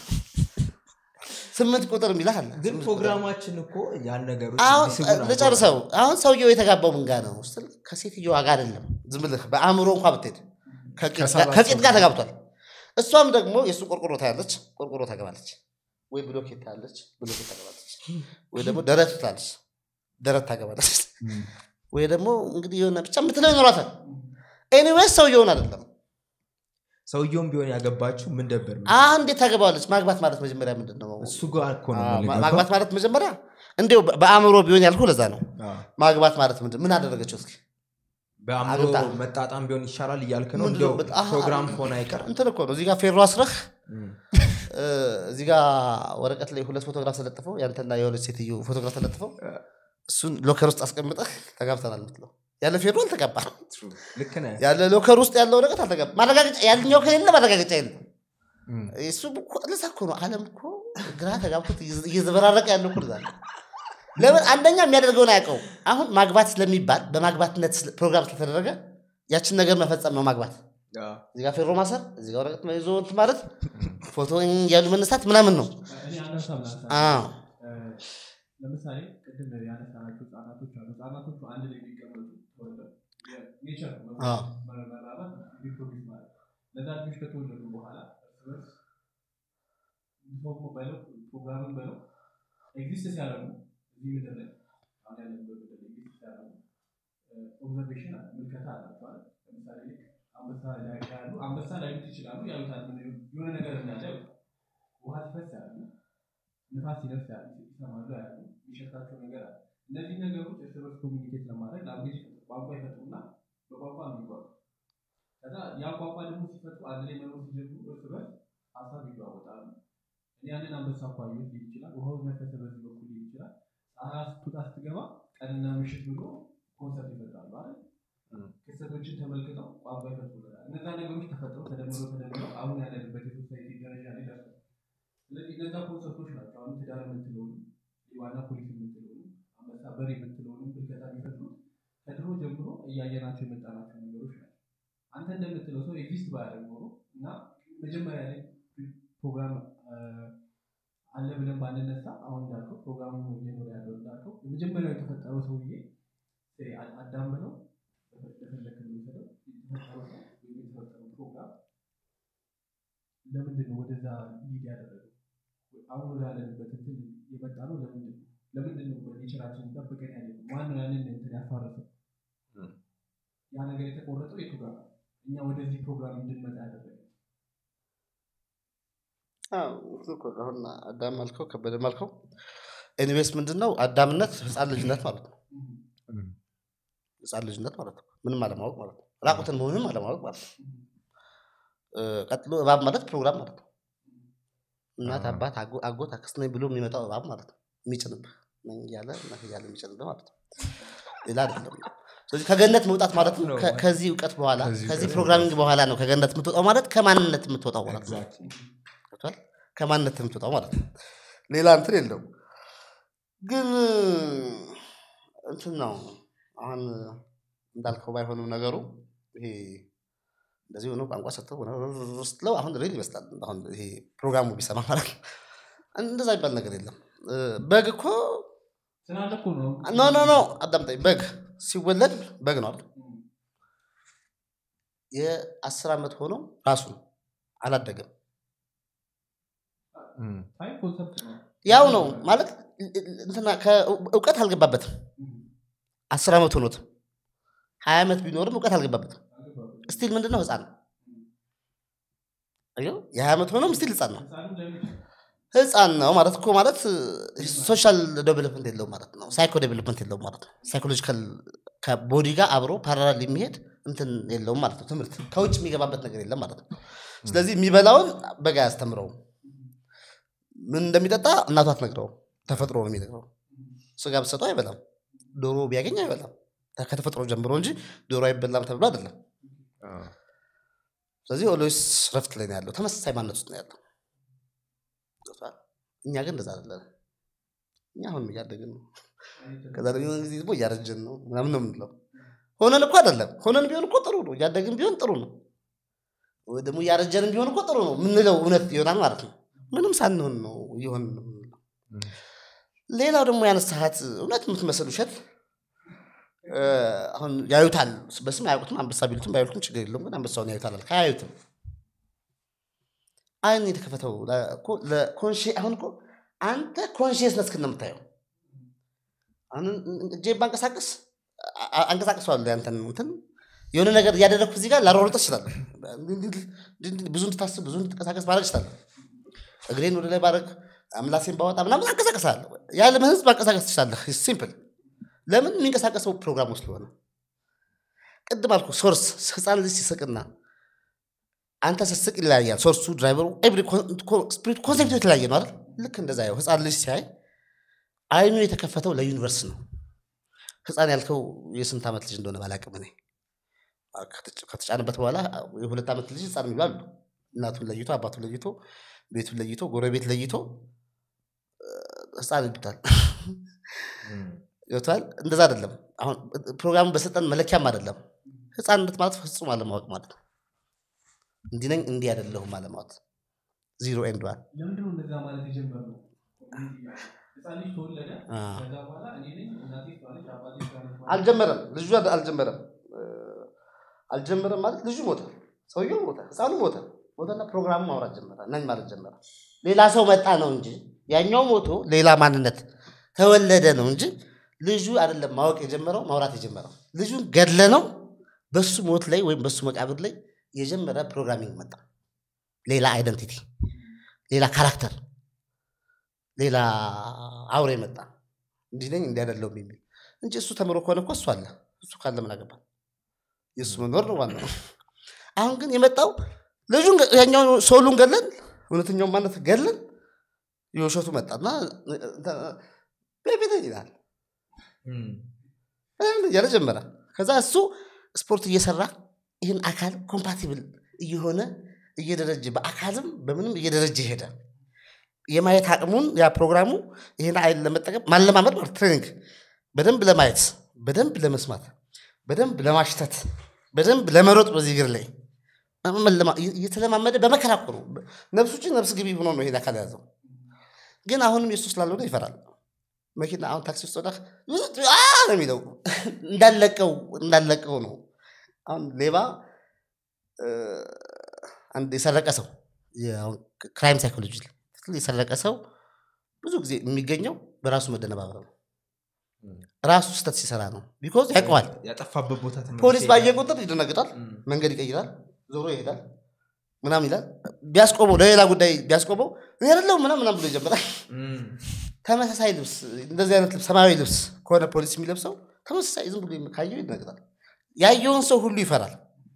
ስምንት ቁጥር የሚልህ አለ ግን ስምንት ቁጥር። ፕሮግራማችን እኮ ያን ነገሮች አሁን እንዲስቡ ናቸው። ልጨርሰው አሁን ሰውየው የተጋባው ምን ጋር ነው ስትል ከሴትዮዋ ጋር አይደለም ዝም ብለህ በአእምሮ እንኳ ብትሄድ ከቂጥ ጋር- ከሰባት ከቂጥ ሰው ጋር ተጋብቷል እሷም ደግሞ የእሱ ቆርቆሮ ታያለች ቆርቆሮ ታገባለች ወይ ብሎኬት ታያለች ብሎኬት ታገባለች ወይ ደግሞ ደረት ትላለች ደረት ታገባለች ወይ ደግሞ እንግዲህ የሆነ ብቻ የምትለው ይኖራታል ኤኒዌይስ ሰውየውን አይደለም ሰውየውም ቢሆን ያገባችሁ ምን ደበር አሁን እንዴት ታገባዋለች ማግባት ማለት መጀመሪያ ምንድን ነው እሱ ጋር እኮ ነው አዎ፣ የምንገባው። ማግባት ማለት መጀመሪያ እንዲሁ በአእምሮ ቢሆን ያልኩ ለዛ ነው አዎ። ማግባት ማለት ምንድን ምን አደረገችው እስኪ በአእምሮ አግብታ። መጣጣም ቢሆን ይሻላል እያልክ ነው ምንድን እንዲያው ነው? በጣም- አሃ፣ ፕሮግራም ከሆነ አይቀር እንትን እኮ ነው እዚህ ጋር ፌሮ አስረህ እም። እ፣ እዚህ ጋር ወረቀት ላይ ሁለት ፎቶግራፍ ተለጥፈው ያንተና የሆነች ሴትዮ ፎቶግራፍ ተለጥፈው እሱን ሎከር ውስጥ አስቀምጠህ ተጋብተናል ምትለው ያለ ፌሮ አልተጋባ ልክ ነህ ያለ ሎከር ውስጥ ያለው ወረቀት አልተጋባ ማረጋገጫ ያልኛው ከሌለ ማረጋገጫ የለም እም። እሱ እኮ ለዛ እኮ ነው አለም እኮ ግራ ተጋብቶት እየዘ- እየዘበራረቀ ያለው እኮ ለዛ ነው ለምን አንደኛ የሚያደርገውን አያውቀው አሁን ማግባት ስለሚባል በማግባትነት ስለ- ፕሮግራም ስለተደረገ ያችን ነገር መፈጸም ነው ማግባት አዎ። እዚህ ጋር ፌሮ ማሰር እዚህ ጋር ወረቀት ይዞ እንትን ማለት ፎቶ እያሉ መነሳት ምናምን ነው እኔ አንድ ሀሳብ ላንሳ። አዎ እ፣ ለምሳሌ ቅድም ያነሳናቸው ህጻናቶች አሉ ህጻናቶቹ አንድ ላይ የሚቀመጡ ተወልደው ኔቸር አዎ። መራባት ሪፕሮዲስ ማለት ለዛ ልጆች ከተወለዱ በኋላ እርስ በርስ ሰው በለው ፕሮግራምን በለው ኤግዚስት ሲያደርጉ እዚህ ምድር ላይ አሁን ያለንበት ምድር ላይ ኤግዚስት ሲያደርጉ ኦብዘርቬሽን አለ ምልከታ አላቸው አይደል? ለምሳሌ ልክ አንበሳ ላይ ያሉ አንበሳ ላይሉት ይችላሉ ያዩታል ምን የሆነ ነገር እንዳለ ያዩታል ውሃ ሲፈስ ያሉ ንፋስ ሲነፍስ ያሉ ይሰማሉ ያሉ የሚሸታቸው ነገር አለ እነዚህ ነገሮች እርስ በርስ ኮሚኒኬት ለማድረግ ላንጉጅ ቋንቋ ይፈጥሩና በቋንቋ ነው የሚጓዙ ከዛ ያ ቋንቋ ደግሞ ሲፈጥሩ አንድ ላይ መኖር ሲጀምሩ እርስ በርስ ሀሳብ ይለዋወጣሉ እኔ ያንን አንበሳ እኮ አየሁት ሊል ይችላል ውሃው ነፈሰ በዚህ በኩል ሊል ይችላል ፀሐይ ስትወጣ ስትገባ ቀንና ምሽት ብሎ ኮንሰርት ይፈጥራሉ አይደል ክስተቶችን ተመልክተው ቋንቋ ይፈጥሩልናል እነዛ ነገሮች ተፈጥረው ተደምረው ተደምረው አሁን ያለንበት የሶሳይቲ ደረጃ ላይ ደርሰው ስለዚህ እነዛ ኮንሰርቶች ናቸው አሁን ትዳር የምትለውንም የዋና ፖሊስ የምትለውንም አንበሳ በር የምትለውንም ብልከታ የሚፈጥሩት ከድሮ ጀምሮ እያየናቸው የመጣናቸው ነገሮች ናቸው አንተ እንደምትለው ሰው ኤግዚስት ባያደርግ ኖሮ እና መጀመሪያ ላይ ፕሮግራም አለ ብለን ባንነሳ አሁን እንዳልከው ፕሮግራሙ እየኖረ ያለው እንዳልከው የመጀመሪያው የተፈጠረው ሰውዬ አዳም ብለው ለፈለክ የሚወሰደው የተፈጠረው ሰው ወይም የተፈጠረው ፕሮግራም ለምንድን ነው ወደዛ ሊድ ያደረገው አሁን ወዳለንበት እንትን የመጣ ነው ለምንድን ነው ለምንድን ነው በኔቸራችን ጠብቀን ያለ ማነው ያንን እንትን ያፋረሰው ያ ነገር የተቆረጠው የቱ ጋር ነው እኛ ወደዚህ ፕሮግራም እንድንመጣ ያደረገ አሁን አዳም አልከው ከበደ አልከው ኤኒዌይስ ምንድን ነው አዳምነት ህፃን ልጅነት ማለት ነው ህፃን ልጅነት ማለት ነው ምንም አለማወቅ ማለት ነው ራቁትን መሆንም አለማወቅ ማለት ነው ቀጥሎ እባብ ማለት ፕሮግራም ማለት ነው እናት አባት አጎት አክስት ነኝ ብሎ የሚመጣው እባብ ማለት ነው የሚጭንብህ ነኝ እያለ ነህ እያለ የሚጭንብህ ማለት ነው ሌላ አይደለም ስለዚህ ከገነት መውጣት ማለት ነው ከዚህ እውቀት በኋላ ከዚህ ፕሮግራሚንግ በኋላ ነው ከገነት የምትወጣው ማለት ከማንነት የምትወጣው ማለት ነው ገብቷል ከማንነት የምትወጣው ማለት ነው ሌላ እንትን የለውም ግን እንትን ነው አሁን እንዳልከው ባይሆንም ነገሩ ይሄ እንደዚህ ሆኖ ቋንቋ ሰጥተው ስትለው አሁን ሬል ይመስላል አሁን ይሄ ፕሮግራሙ ቢሰማ ማለት ነው እንደዛ ይባል ነገር የለም በግ እኮ ስላለ እኮ ነው ኖ ኖ ኖ አዳምጠኝ በግ ሲወለድ በግ ነው አይደል የአስር ዓመት ሆኖ ራሱ ነው አላደገም ታይም ኮንሰፕት ነው ያው ነው ማለት እንትና እውቀት አልገባበትም አስር ዓመት ሆኖት ሀያ ዓመት ቢኖርም እውቀት አልገባበትም ስቲል ምንድነው ህፃን ነው አየው የሀያ ዓመት ሆኖም ስቲል ህፃን ነው ህፃንም ለምን ህፃን ነው ማለት እኮ ማለት ሶሻል ዴቨሎፕመንት የለው ማለት ነው ሳይኮ ዴቨሎፕመንት የለው ማለት ነው ሳይኮሎጂካል ከቦዲ ጋር አብሮ ፓራላል የሚሄድ እንትን የለውም ማለት ነው ትምህርት ከውጭ የሚገባበት ነገር የለም ማለት ነው ስለዚህ የሚበላውን በጋ አያስተምረውም ምን እንደሚጠጣ እናቱ አትነግረውም ተፈጥሮ ነው የሚነግረው ስጋ ብሰጠው አይበላም ዶሮ ቢያገኝ አይበላም ከተፈጥሮ ጀምሮ እንጂ ዶሮ አይበላም ተብሎ አይደለም ስለዚህ ኦሎስ ረፍት ላይ ነው ያለው ተመሳሳይ ማነት ውስጥ ነው ያለው ገብቶሃል? እኛ ግን እንደዛ አይደለም እኛ አሁን እያደግን ነው ከዛ ደግሞ የሆነ ጊዜ ደግሞ እያረጀን ነው ምናምን ነው የምንለው ሆነን እኮ አይደለም ሆነን ቢሆን እኮ ጥሩ ነው እያደግን ቢሆን ጥሩ ነው ወይ ደግሞ እያረጀን ቢሆን እኮ ጥሩ ነው የምንለው እውነት ይሆናል ማለት ነው ምንም ሳንሆን ነው እየሆን ነው የምንለው ሌላው ደግሞ ያነሳሃት እውነት የምትመስል ውሸት አሁን ያዩታል በስም አያውቁትም አንበሳ ቢሉትም ባይሉትም ችግር የለውም ግን አንበሳውን ያዩታል አልክ አያዩትም አይን የተከፈተው አሁን እኮ አንተ ኮንሽየስነስ ክን የምታየው አሁን እጄ ባንቀሳቀስ አንቀሳቅሰዋለሁ ያንተን እንትን የሆነ ነገር እያደረግኩ እዚህ ጋር ላሯሩጥ እችላለሁ ብዙ እንድታስብ ብዙ እንድትንቀሳቀስ ማድረግ እችላለሁ እግሬን ወደ ላይ ባረግ አምላሴን ባወጣ ምናምን አንቀሳቀሳለሁ የዓለም ህዝብ አንቀሳቀስ ትችላለህ ሲምፕል ለምን የሚንቀሳቀሰው ፕሮግራሙ ስለሆነ ቅድም አልኩ ሶርስ ህፃን ልጅ ሲስቅና አንተ ስትስቅ ይለያያል ሶርሱ ድራይቨሩ ስፒሪት ኮንሴፕቱ የተለያየ ነው አይደል ልክ እንደዛ ያው ህፃን ልጅ ሲያይ አይኑ የተከፈተው ለዩኒቨርስ ነው ህፃን ያልከው የስንት ዓመት ልጅ እንደሆነ ባላቅም እኔ ከተጫነበት በኋላ የሁለት ዓመት ልጅ ህፃን የሚሉ አሉ እናቱን ለይቶ አባቱን ለይቶ ቤቱን ለይቶ ጎረቤት ለይቶ ህፃን ይሉታል ይወታል እንደዛ አይደለም አሁን ፕሮግራሙ በሰጠን መለኪያም አይደለም ህፃንነት ማለት ፍጹም አለማወቅ ማለት ነው እንዲህ ነኝ እንዲህ አይደለሁም አለማወቅ ዚሮ ኤንድ ዋን ለምንድነው እንደዛ ማለት የጀመርነው ህፃን ልጅ ተወለደ ከዛ በኋላ እኔ ነኝ እናቴ ባለች አባቴ ባለች አልጀመረም ልጁ አልጀመረም አልጀመረም ማለት ልጁ ሞተ ሰውየው ሞተ ህፃኑ ሞተ ሞተና ፕሮግራሙ ማውራት ጀመረ ነኝ ማለት ጀመረ ሌላ ሰው መጣ ነው እንጂ ያኛው ሞቶ ሌላ ማንነት ተወለደ ነው እንጂ ልጁ አይደለም ማወቅ የጀመረው ማውራት የጀመረው ልጁን ገድለ ነው በሱ ሞት ላይ ወይም በሱ መቃብር ላይ የጀመረ ፕሮግራሚንግ መጣ ሌላ አይደንቲቲ ሌላ ካራክተር ሌላ አውሬ መጣ እንዲህ ነኝ እንዲህ አይደለሁም የሚል እንጂ እሱ ተምሮ ከሆነ እኮ እሱ አለ እሱ ካለ ምን አገባ የእሱ መኖር ነው ዋናው አሁን ግን የመጣው ልጁን ገ- ያኛውን ሶሉን ገለን እውነተኛውን ማነት ገለን የውሸቱ መጣና ቤቤት ይላል እም፣ እያለ ጀመረ ከዛ እሱ ስፖርት እየሰራ ይህን አካል ኮምፓቲብል እየሆነ እየደረጀ በአካልም በምንም እየደረጀ ሄደ የማየት አቅሙን ያ ፕሮግራሙ ይህን አይን ለመጠቀም ማለማመድ ማለት ትሬኒንግ በደንብ ለማየት በደንብ ለመስማት በደንብ ለማሽተት በደንብ ለመሮጥ በዚህ እግር ላይ መለማ- እየተለማመደ በመከራ እኮ ነው ነፍሱ ውጭ ነፍስ ግቢ ሆኖ ነው ይሄን አካል ያዘው ግን አሁንም የሱ ስላልሆነ ይፈራል መኪና አሁን ታክሲ ውስጥ ወጣ አ ነው የሚለው እንዳለቀው እንዳለቀው ነው አሁን ሌባ እ፣ አንድ የሰረቀ ሰው ክራይም ሳይኮሎጂ የሰረቀ ሰው ብዙ ጊዜ የሚገኘው በራሱ መደነባበር ነው ራሱ ስተት ሲሰራ ነው ቢኮዝ ያውቀዋል ያጠፋበት ቦታ ተመልሶ ፖሊስ ባየ ይሄዳል። ቁጥር ይደነግጣል እም፣ መንገድ ይቀይራል ዞሮ ይሄዳል ምናም ይላል ቢያስቆመው ለሌላ ጉዳይ ቢያስቆመው እኔ አይደለሁም ምናም ምናም ብሎ ይጀምራል እም፣ ተመሳሳይ ልብስ እንደዚህ አይነት ልብስ ሰማያዊ ልብስ ከሆነ ፖሊስ የሚለብሰው ተመሳሳይ ዝም ብሎ ካየው ይደነግጣል ያየውን ሰው ሁሉ ይፈራል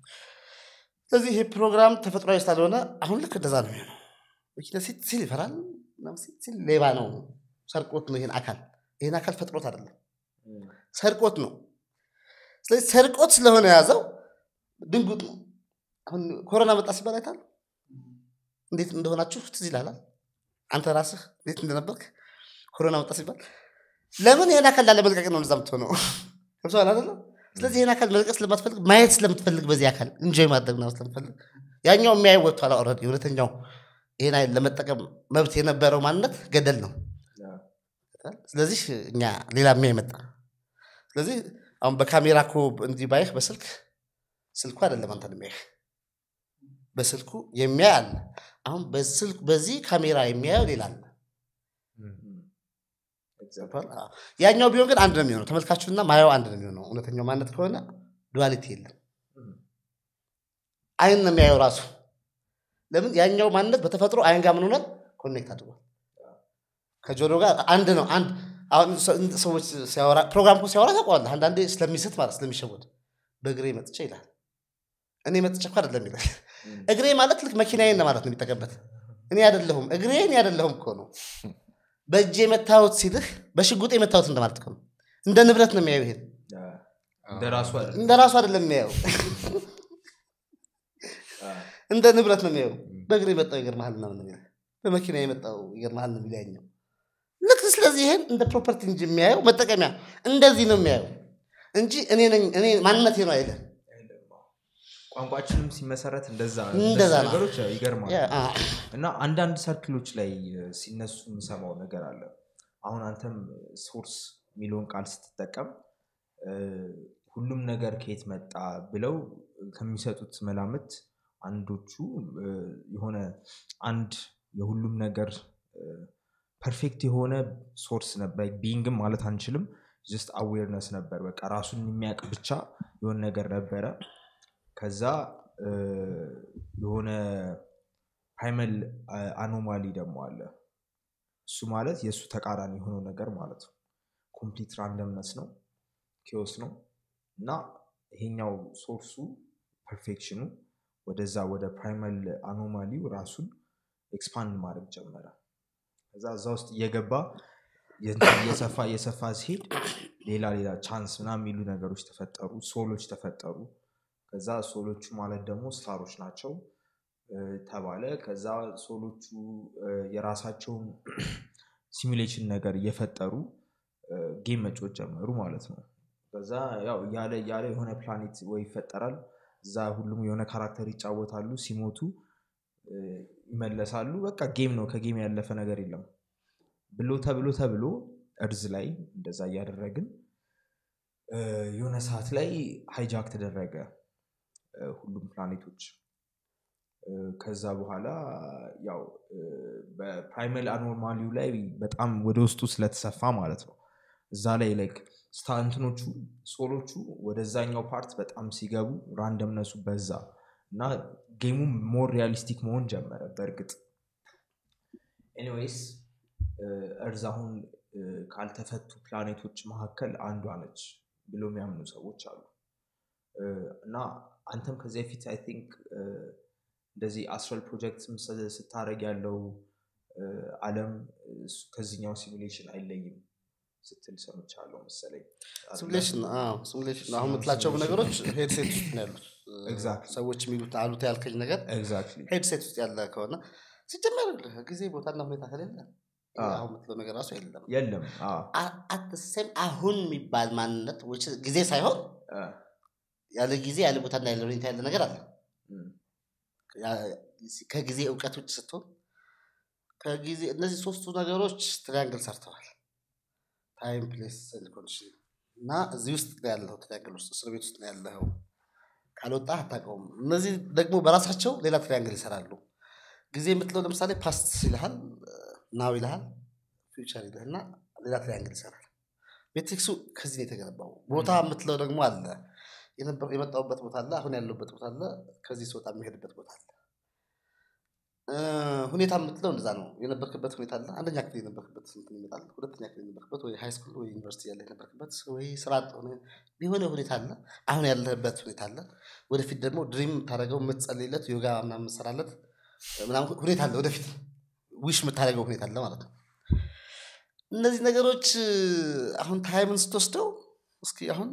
ስለዚህ ይሄ ፕሮግራም ተፈጥሯዊ ስላልሆነ አሁን ልክ እንደዛ ነው የሚሆነው መኪና ሲል ሲል ይፈራል ምናምን ሲል ሲል ሌባ ነው ሰርቆት ነው ይሄን አካል ይሄን አካል ፈጥሮት አይደለም እም፣ ሰርቆት ነው ስለዚህ ሰርቆት ስለሆነ የያዘው ድንጉጥ ነው አሁን ኮሮና መጣ ሲባል አይታል እንዴት እንደሆናችሁ ትዝ ይላል አንተ ራስህ እንዴት እንደነበርክ ኮሮና መጣ ሲባል ለምን ይህን አካል ላለመልቀቅ ነው እዛ የምትሆነው ገብቶሃል አይደለ ስለዚህ ይህን አካል መልቀቅ ስለማትፈልግ ማየት ስለምትፈልግ በዚህ አካል እንጆይ ማድረግ ነው ስለምትፈልግ ያኛው የሚያየው ወጥቷል ኦልሬዲ እውነተኛው ይህን አይን ለመጠቀም መብት የነበረው ማንነት ገደል ነው ያ፣ ስለዚህ እኛ ሌላ የሚያይ መጣ ስለዚህ አሁን በካሜራ እኮ እንዲህ ባይህ በስልክ ስልኩ አይደለም አንተን የሚያይህ በስልኩ የሚያይ አለ አሁን በስልክ በዚህ ካሜራ የሚያየው ሌላ አለ እም፣ exactly። ገብቶሃል? አዎ። ያኛው ቢሆን ግን አንድ ነው የሚሆነው ተመልካቹና ማየው አንድ ነው የሚሆነው እውነተኛው ማነት ከሆነ ዱዋሊቲ የለም እም፣ አይን ነው የሚያየው ራሱ ለምን ያኛው ማንነት በተፈጥሮ አይን ጋር ምን ሆኗል ኮኔክት አድርጓል ከጆሮ ጋር አንድ ነው አንድ አሁን ሰ- ሰዎች ሲያወራ ፕሮግራም እኮ ሲያወራ ታውቀዋለህ አንዳንዴ ስለሚስት ማለት ስለሚሸወድ በእግሬ መጥቼ ይላል እኔ መጥቼ እኮ አይደለም ይላል እም፣ እግሬ ማለት ልክ መኪናዬን ማለት ነው የሚጠቀምበት እኔ አይደለሁም እግሬ እኔ አይደለሁም እኮ ነው በእጄ የመታወት ሲልህ በሽጉጥ የመታወት እንደማለት እኮ ነው እንደ ንብረት ነው የሚያየው ይሄን ያ፣ እንደ ራሱ አይደለም። እንደ ራሱ አይደለም የሚያየው ያ፣ እንደ ንብረት ነው የሚያየው በእግር የመጣው ይገርምሃል ምናምን ነው የሚለው በመኪና የመጣው ይገርምሃል ነው የሚለው ያኛው ልክ ስለዚህ ይሄን እንደ ፕሮፐርቲ እንጂ የሚያየው መጠቀሚያ እንደዚህ ነው የሚያየው እንጂ እኔ ነኝ እኔ ማንነቴ ነው አይልም ቋንቋችንም ሲመሰረት እንደዛ እንደዛ እነሱ ነው። ነገሮች ያው ይገርማል ያ፣ አ፣ እና አንዳንድ ሰርክሎች ላይ እ፣ ሲነሱ የምሰማው ነገር አለ አሁን አንተም ሶርስ የሚለውን ቃል ስትጠቀም እ፣ ሁሉም ነገር ከየት መጣ ብለው ከሚሰጡት መላምት አንዶቹ እ፣ የሆነ አንድ የሁሉም ነገር ፐርፌክት የሆነ ሶርስ ነበር ቢንግም ማለት አንችልም ጀስት አዌርነስ ነበር በቃ ራሱን የሚያውቅ ብቻ የሆነ ነገር ነበረ ከዛ እ፣ የሆነ ፕራይመል አኖማሊ ደግሞ አለ እሱ ማለት የእሱ ተቃራኒ የሆነው ነገር ማለት ነው ኮምፕሊት ራንደምነስ ነው ኪዮስ ነው እና ይሄኛው ሶርሱ ፐርፌክሽኑ ወደዛ ወደ ፕራይመል አኖማሊው ራሱን ኤክስፓንድ ማድረግ ጀመረ ከዛ እዛ ውስጥ እየገባ የእንትን እየሰፋ እየሰፋ ሲሄድ ሌላ ሌላ ቻንስ ምናምን የሚሉ ነገሮች ተፈጠሩ ሶሎች ተፈጠሩ ከዛ ሶሎቹ ማለት ደግሞ ስታሮች ናቸው እ፣ ተባለ ከዛ ሶሎቹ እ፣ የራሳቸውን ሲሙሌሽን ነገር እየፈጠሩ ጌም መጮት ጀመሩ ማለት ነው ከዛ ያው እያለ እያለ የሆነ ፕላኔት ወይ ይፈጠራል እዛ ሁሉም የሆነ ካራክተር ይጫወታሉ ሲሞቱ እ፣ ይመለሳሉ በቃ ጌም ነው ከጌም ያለፈ ነገር የለም ብሎ ተብሎ ተብሎ እርዝ ላይ እንደዛ እያደረግን እ፣ የሆነ ሰዓት ላይ ሃይጃክ ተደረገ እ፣ ሁሉም ፕላኔቶች እ፣ ከዛ በኋላ ያው እ፣ በፕራይመል አኖርማሊው ላይ በጣም ወደ ውስጡ ስለተሰፋ ማለት ነው እዛ ላይ ላይክ ስታንትኖቹ ሶሎቹ ወደዛኛው ፓርት በጣም ሲገቡ ራንደምነሱ በዛ እና ጌሙ ሞር ሪያሊስቲክ መሆን ጀመረ በእርግጥ ኤኒዌይስ እርዝ አሁን እ፣ ካልተፈቱ ፕላኔቶች መካከል አንዷ ነች ብሎ የሚያምኑ ሰዎች አሉ እ፣ እና አንተም ከዚህ በፊት አይ ቲንክ እንደዚህ አስትራል ፕሮጀክት ስታደረግ ያለው እ፣ አለም እሱ ከዚህኛው ሲሙሌሽን አይለይም ስትል ሰምቻለሁ መሰለኝ ሲሙሌሽን ሲሙሌሽን አሁን የምትላቸው ነገሮች ሄድሴት ውስጥ ነው ያሉት Exactly. ሰዎች የሚሉት አሉት ያልከኝ ነገር ኤግዛክትሊ ሄድሴት ውስጥ ያለ ከሆነ ሲጀመር ጊዜ ቦታና ሁኔታ ከሌለ አዎ። አሁን የምትለው ነገር ራሱ የለም የለም አዎ። አትሴም አሁን የሚባል ማንነት which is ጊዜ ሳይሆን እ፣ ያለ ጊዜ ያለ ቦታና ያለ ሁኔታ ያለ ነገር አለ እም፣ ያ- ከጊዜ እውቀት ውጭ ስትሆን ከጊዜ እነዚህ ሶስቱ ነገሮች ትሪያንግል ሰርተዋል ታይም ፕሌስ ኮንዲሽን እና እዚህ ውስጥ ነው ያለው ትሪያንግል ውስጥ እስር ቤት ውስጥ ነው ያለው ካልወጣ አታውቀውም እነዚህ ደግሞ በራሳቸው ሌላ ትሪያንግል ይሰራሉ ጊዜ የምትለው ለምሳሌ ፓስት ይልሃል ናው ይልሃል ፊውቸር ይልህና ሌላ ትሪያንግል ይሰራል ሜትሪክሱ ከዚህ ነው የተገነባው ቦታ የምትለው ደግሞ አለ የነበ- የመጣሁበት ቦታ አለ አሁን ያለሁበት ቦታ አለ ከዚህ ስወጣ የሚሄድበት ቦታ አለ እ፣ ሁኔታ የምትለው እንደዛ ነው የነበርክበት ሁኔታ አለ አንደኛ ክፍል የነበርክበት እንትን ይመጣል ሁለተኛ ክፍል የነበርክበት ወይ ሃይ ስኩል ወይ ዩኒቨርሲቲ ያለ የነበርክበት ወይ ስራ አጥ ሆነ የሆነ ሁኔታ አለ አሁን ያለህበት ሁኔታ አለ ወደፊት ደግሞ ድሪም የምታደርገው የምትጸልይለት ዮጋ ምናምን የምትሰራለት ምናምን ሁኔታ አለ ወደፊት ዊሽ የምታደርገው ሁኔታ አለ ማለት ነው እነዚህ ነገሮች እ፣ አሁን ታይምን ስትወስደው እስኪ አሁን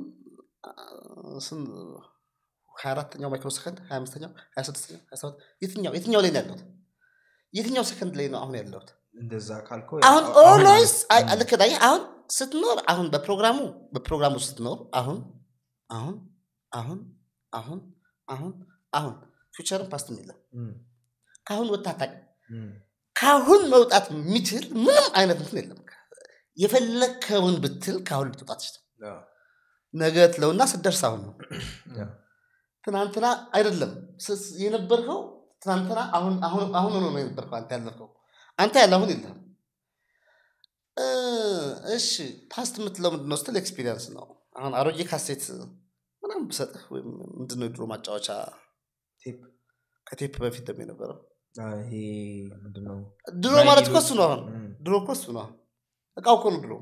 ሀያ አራተኛው ማይክሮ ሰከንድ ሀያ አምስተኛው ሀያ ስድስተኛው ሀያ ሰባት የትኛው የትኛው ላይ ነው ያለሁት የትኛው ሰከንድ ላይ ነው አሁን ያለሁት እንደዛ ካልከው አሁን ያው- አሁን ኦልዌይስ ማለት- ልክ ነህ። አሁን ስትኖር አሁን በፕሮግራሙ በፕሮግራሙ ስትኖር አሁን አሁን አሁን አሁን አሁን አሁን ፊውቸርን ፓስትም የለም እም፣ ከአሁን ወጥተህ አታውቅም እም፣ ከአሁን መውጣት የሚችል ምንም አይነት እንትን የለም የፈለግከውን ብትል ከአሁን ልትወጣ ትችል አዎ፣ ነገ ትለውና ስደርስ አሁን ነው አዎ። ትናንትና አይደለም ስስ- የነበርከው ትናንትና አሁን አሁን አሁን ሆኖ ነው የነበርከው አንተ ያለፍከው አንተ ያለ አሁን የለም እ፣ እሺ ፓስት የምትለው ምንድነው ስትል ኤክስፒሪየንስ ነው አሁን አሮጌ ካሴት ምናምን ብሰጥህ ወይም ምንድነው የድሮ ማጫወቻ ቴፕ ከቴፕ በፊት ደግሞ የነበረው አ፣ ይሄ ምንድነው ድሮ ራይድ ማለት እኮ ይሉት- እሱ ነው አሁን እም፣ ድሮ እኮ እሱ ነው አሁን እቃው እኮ ነው ድሮ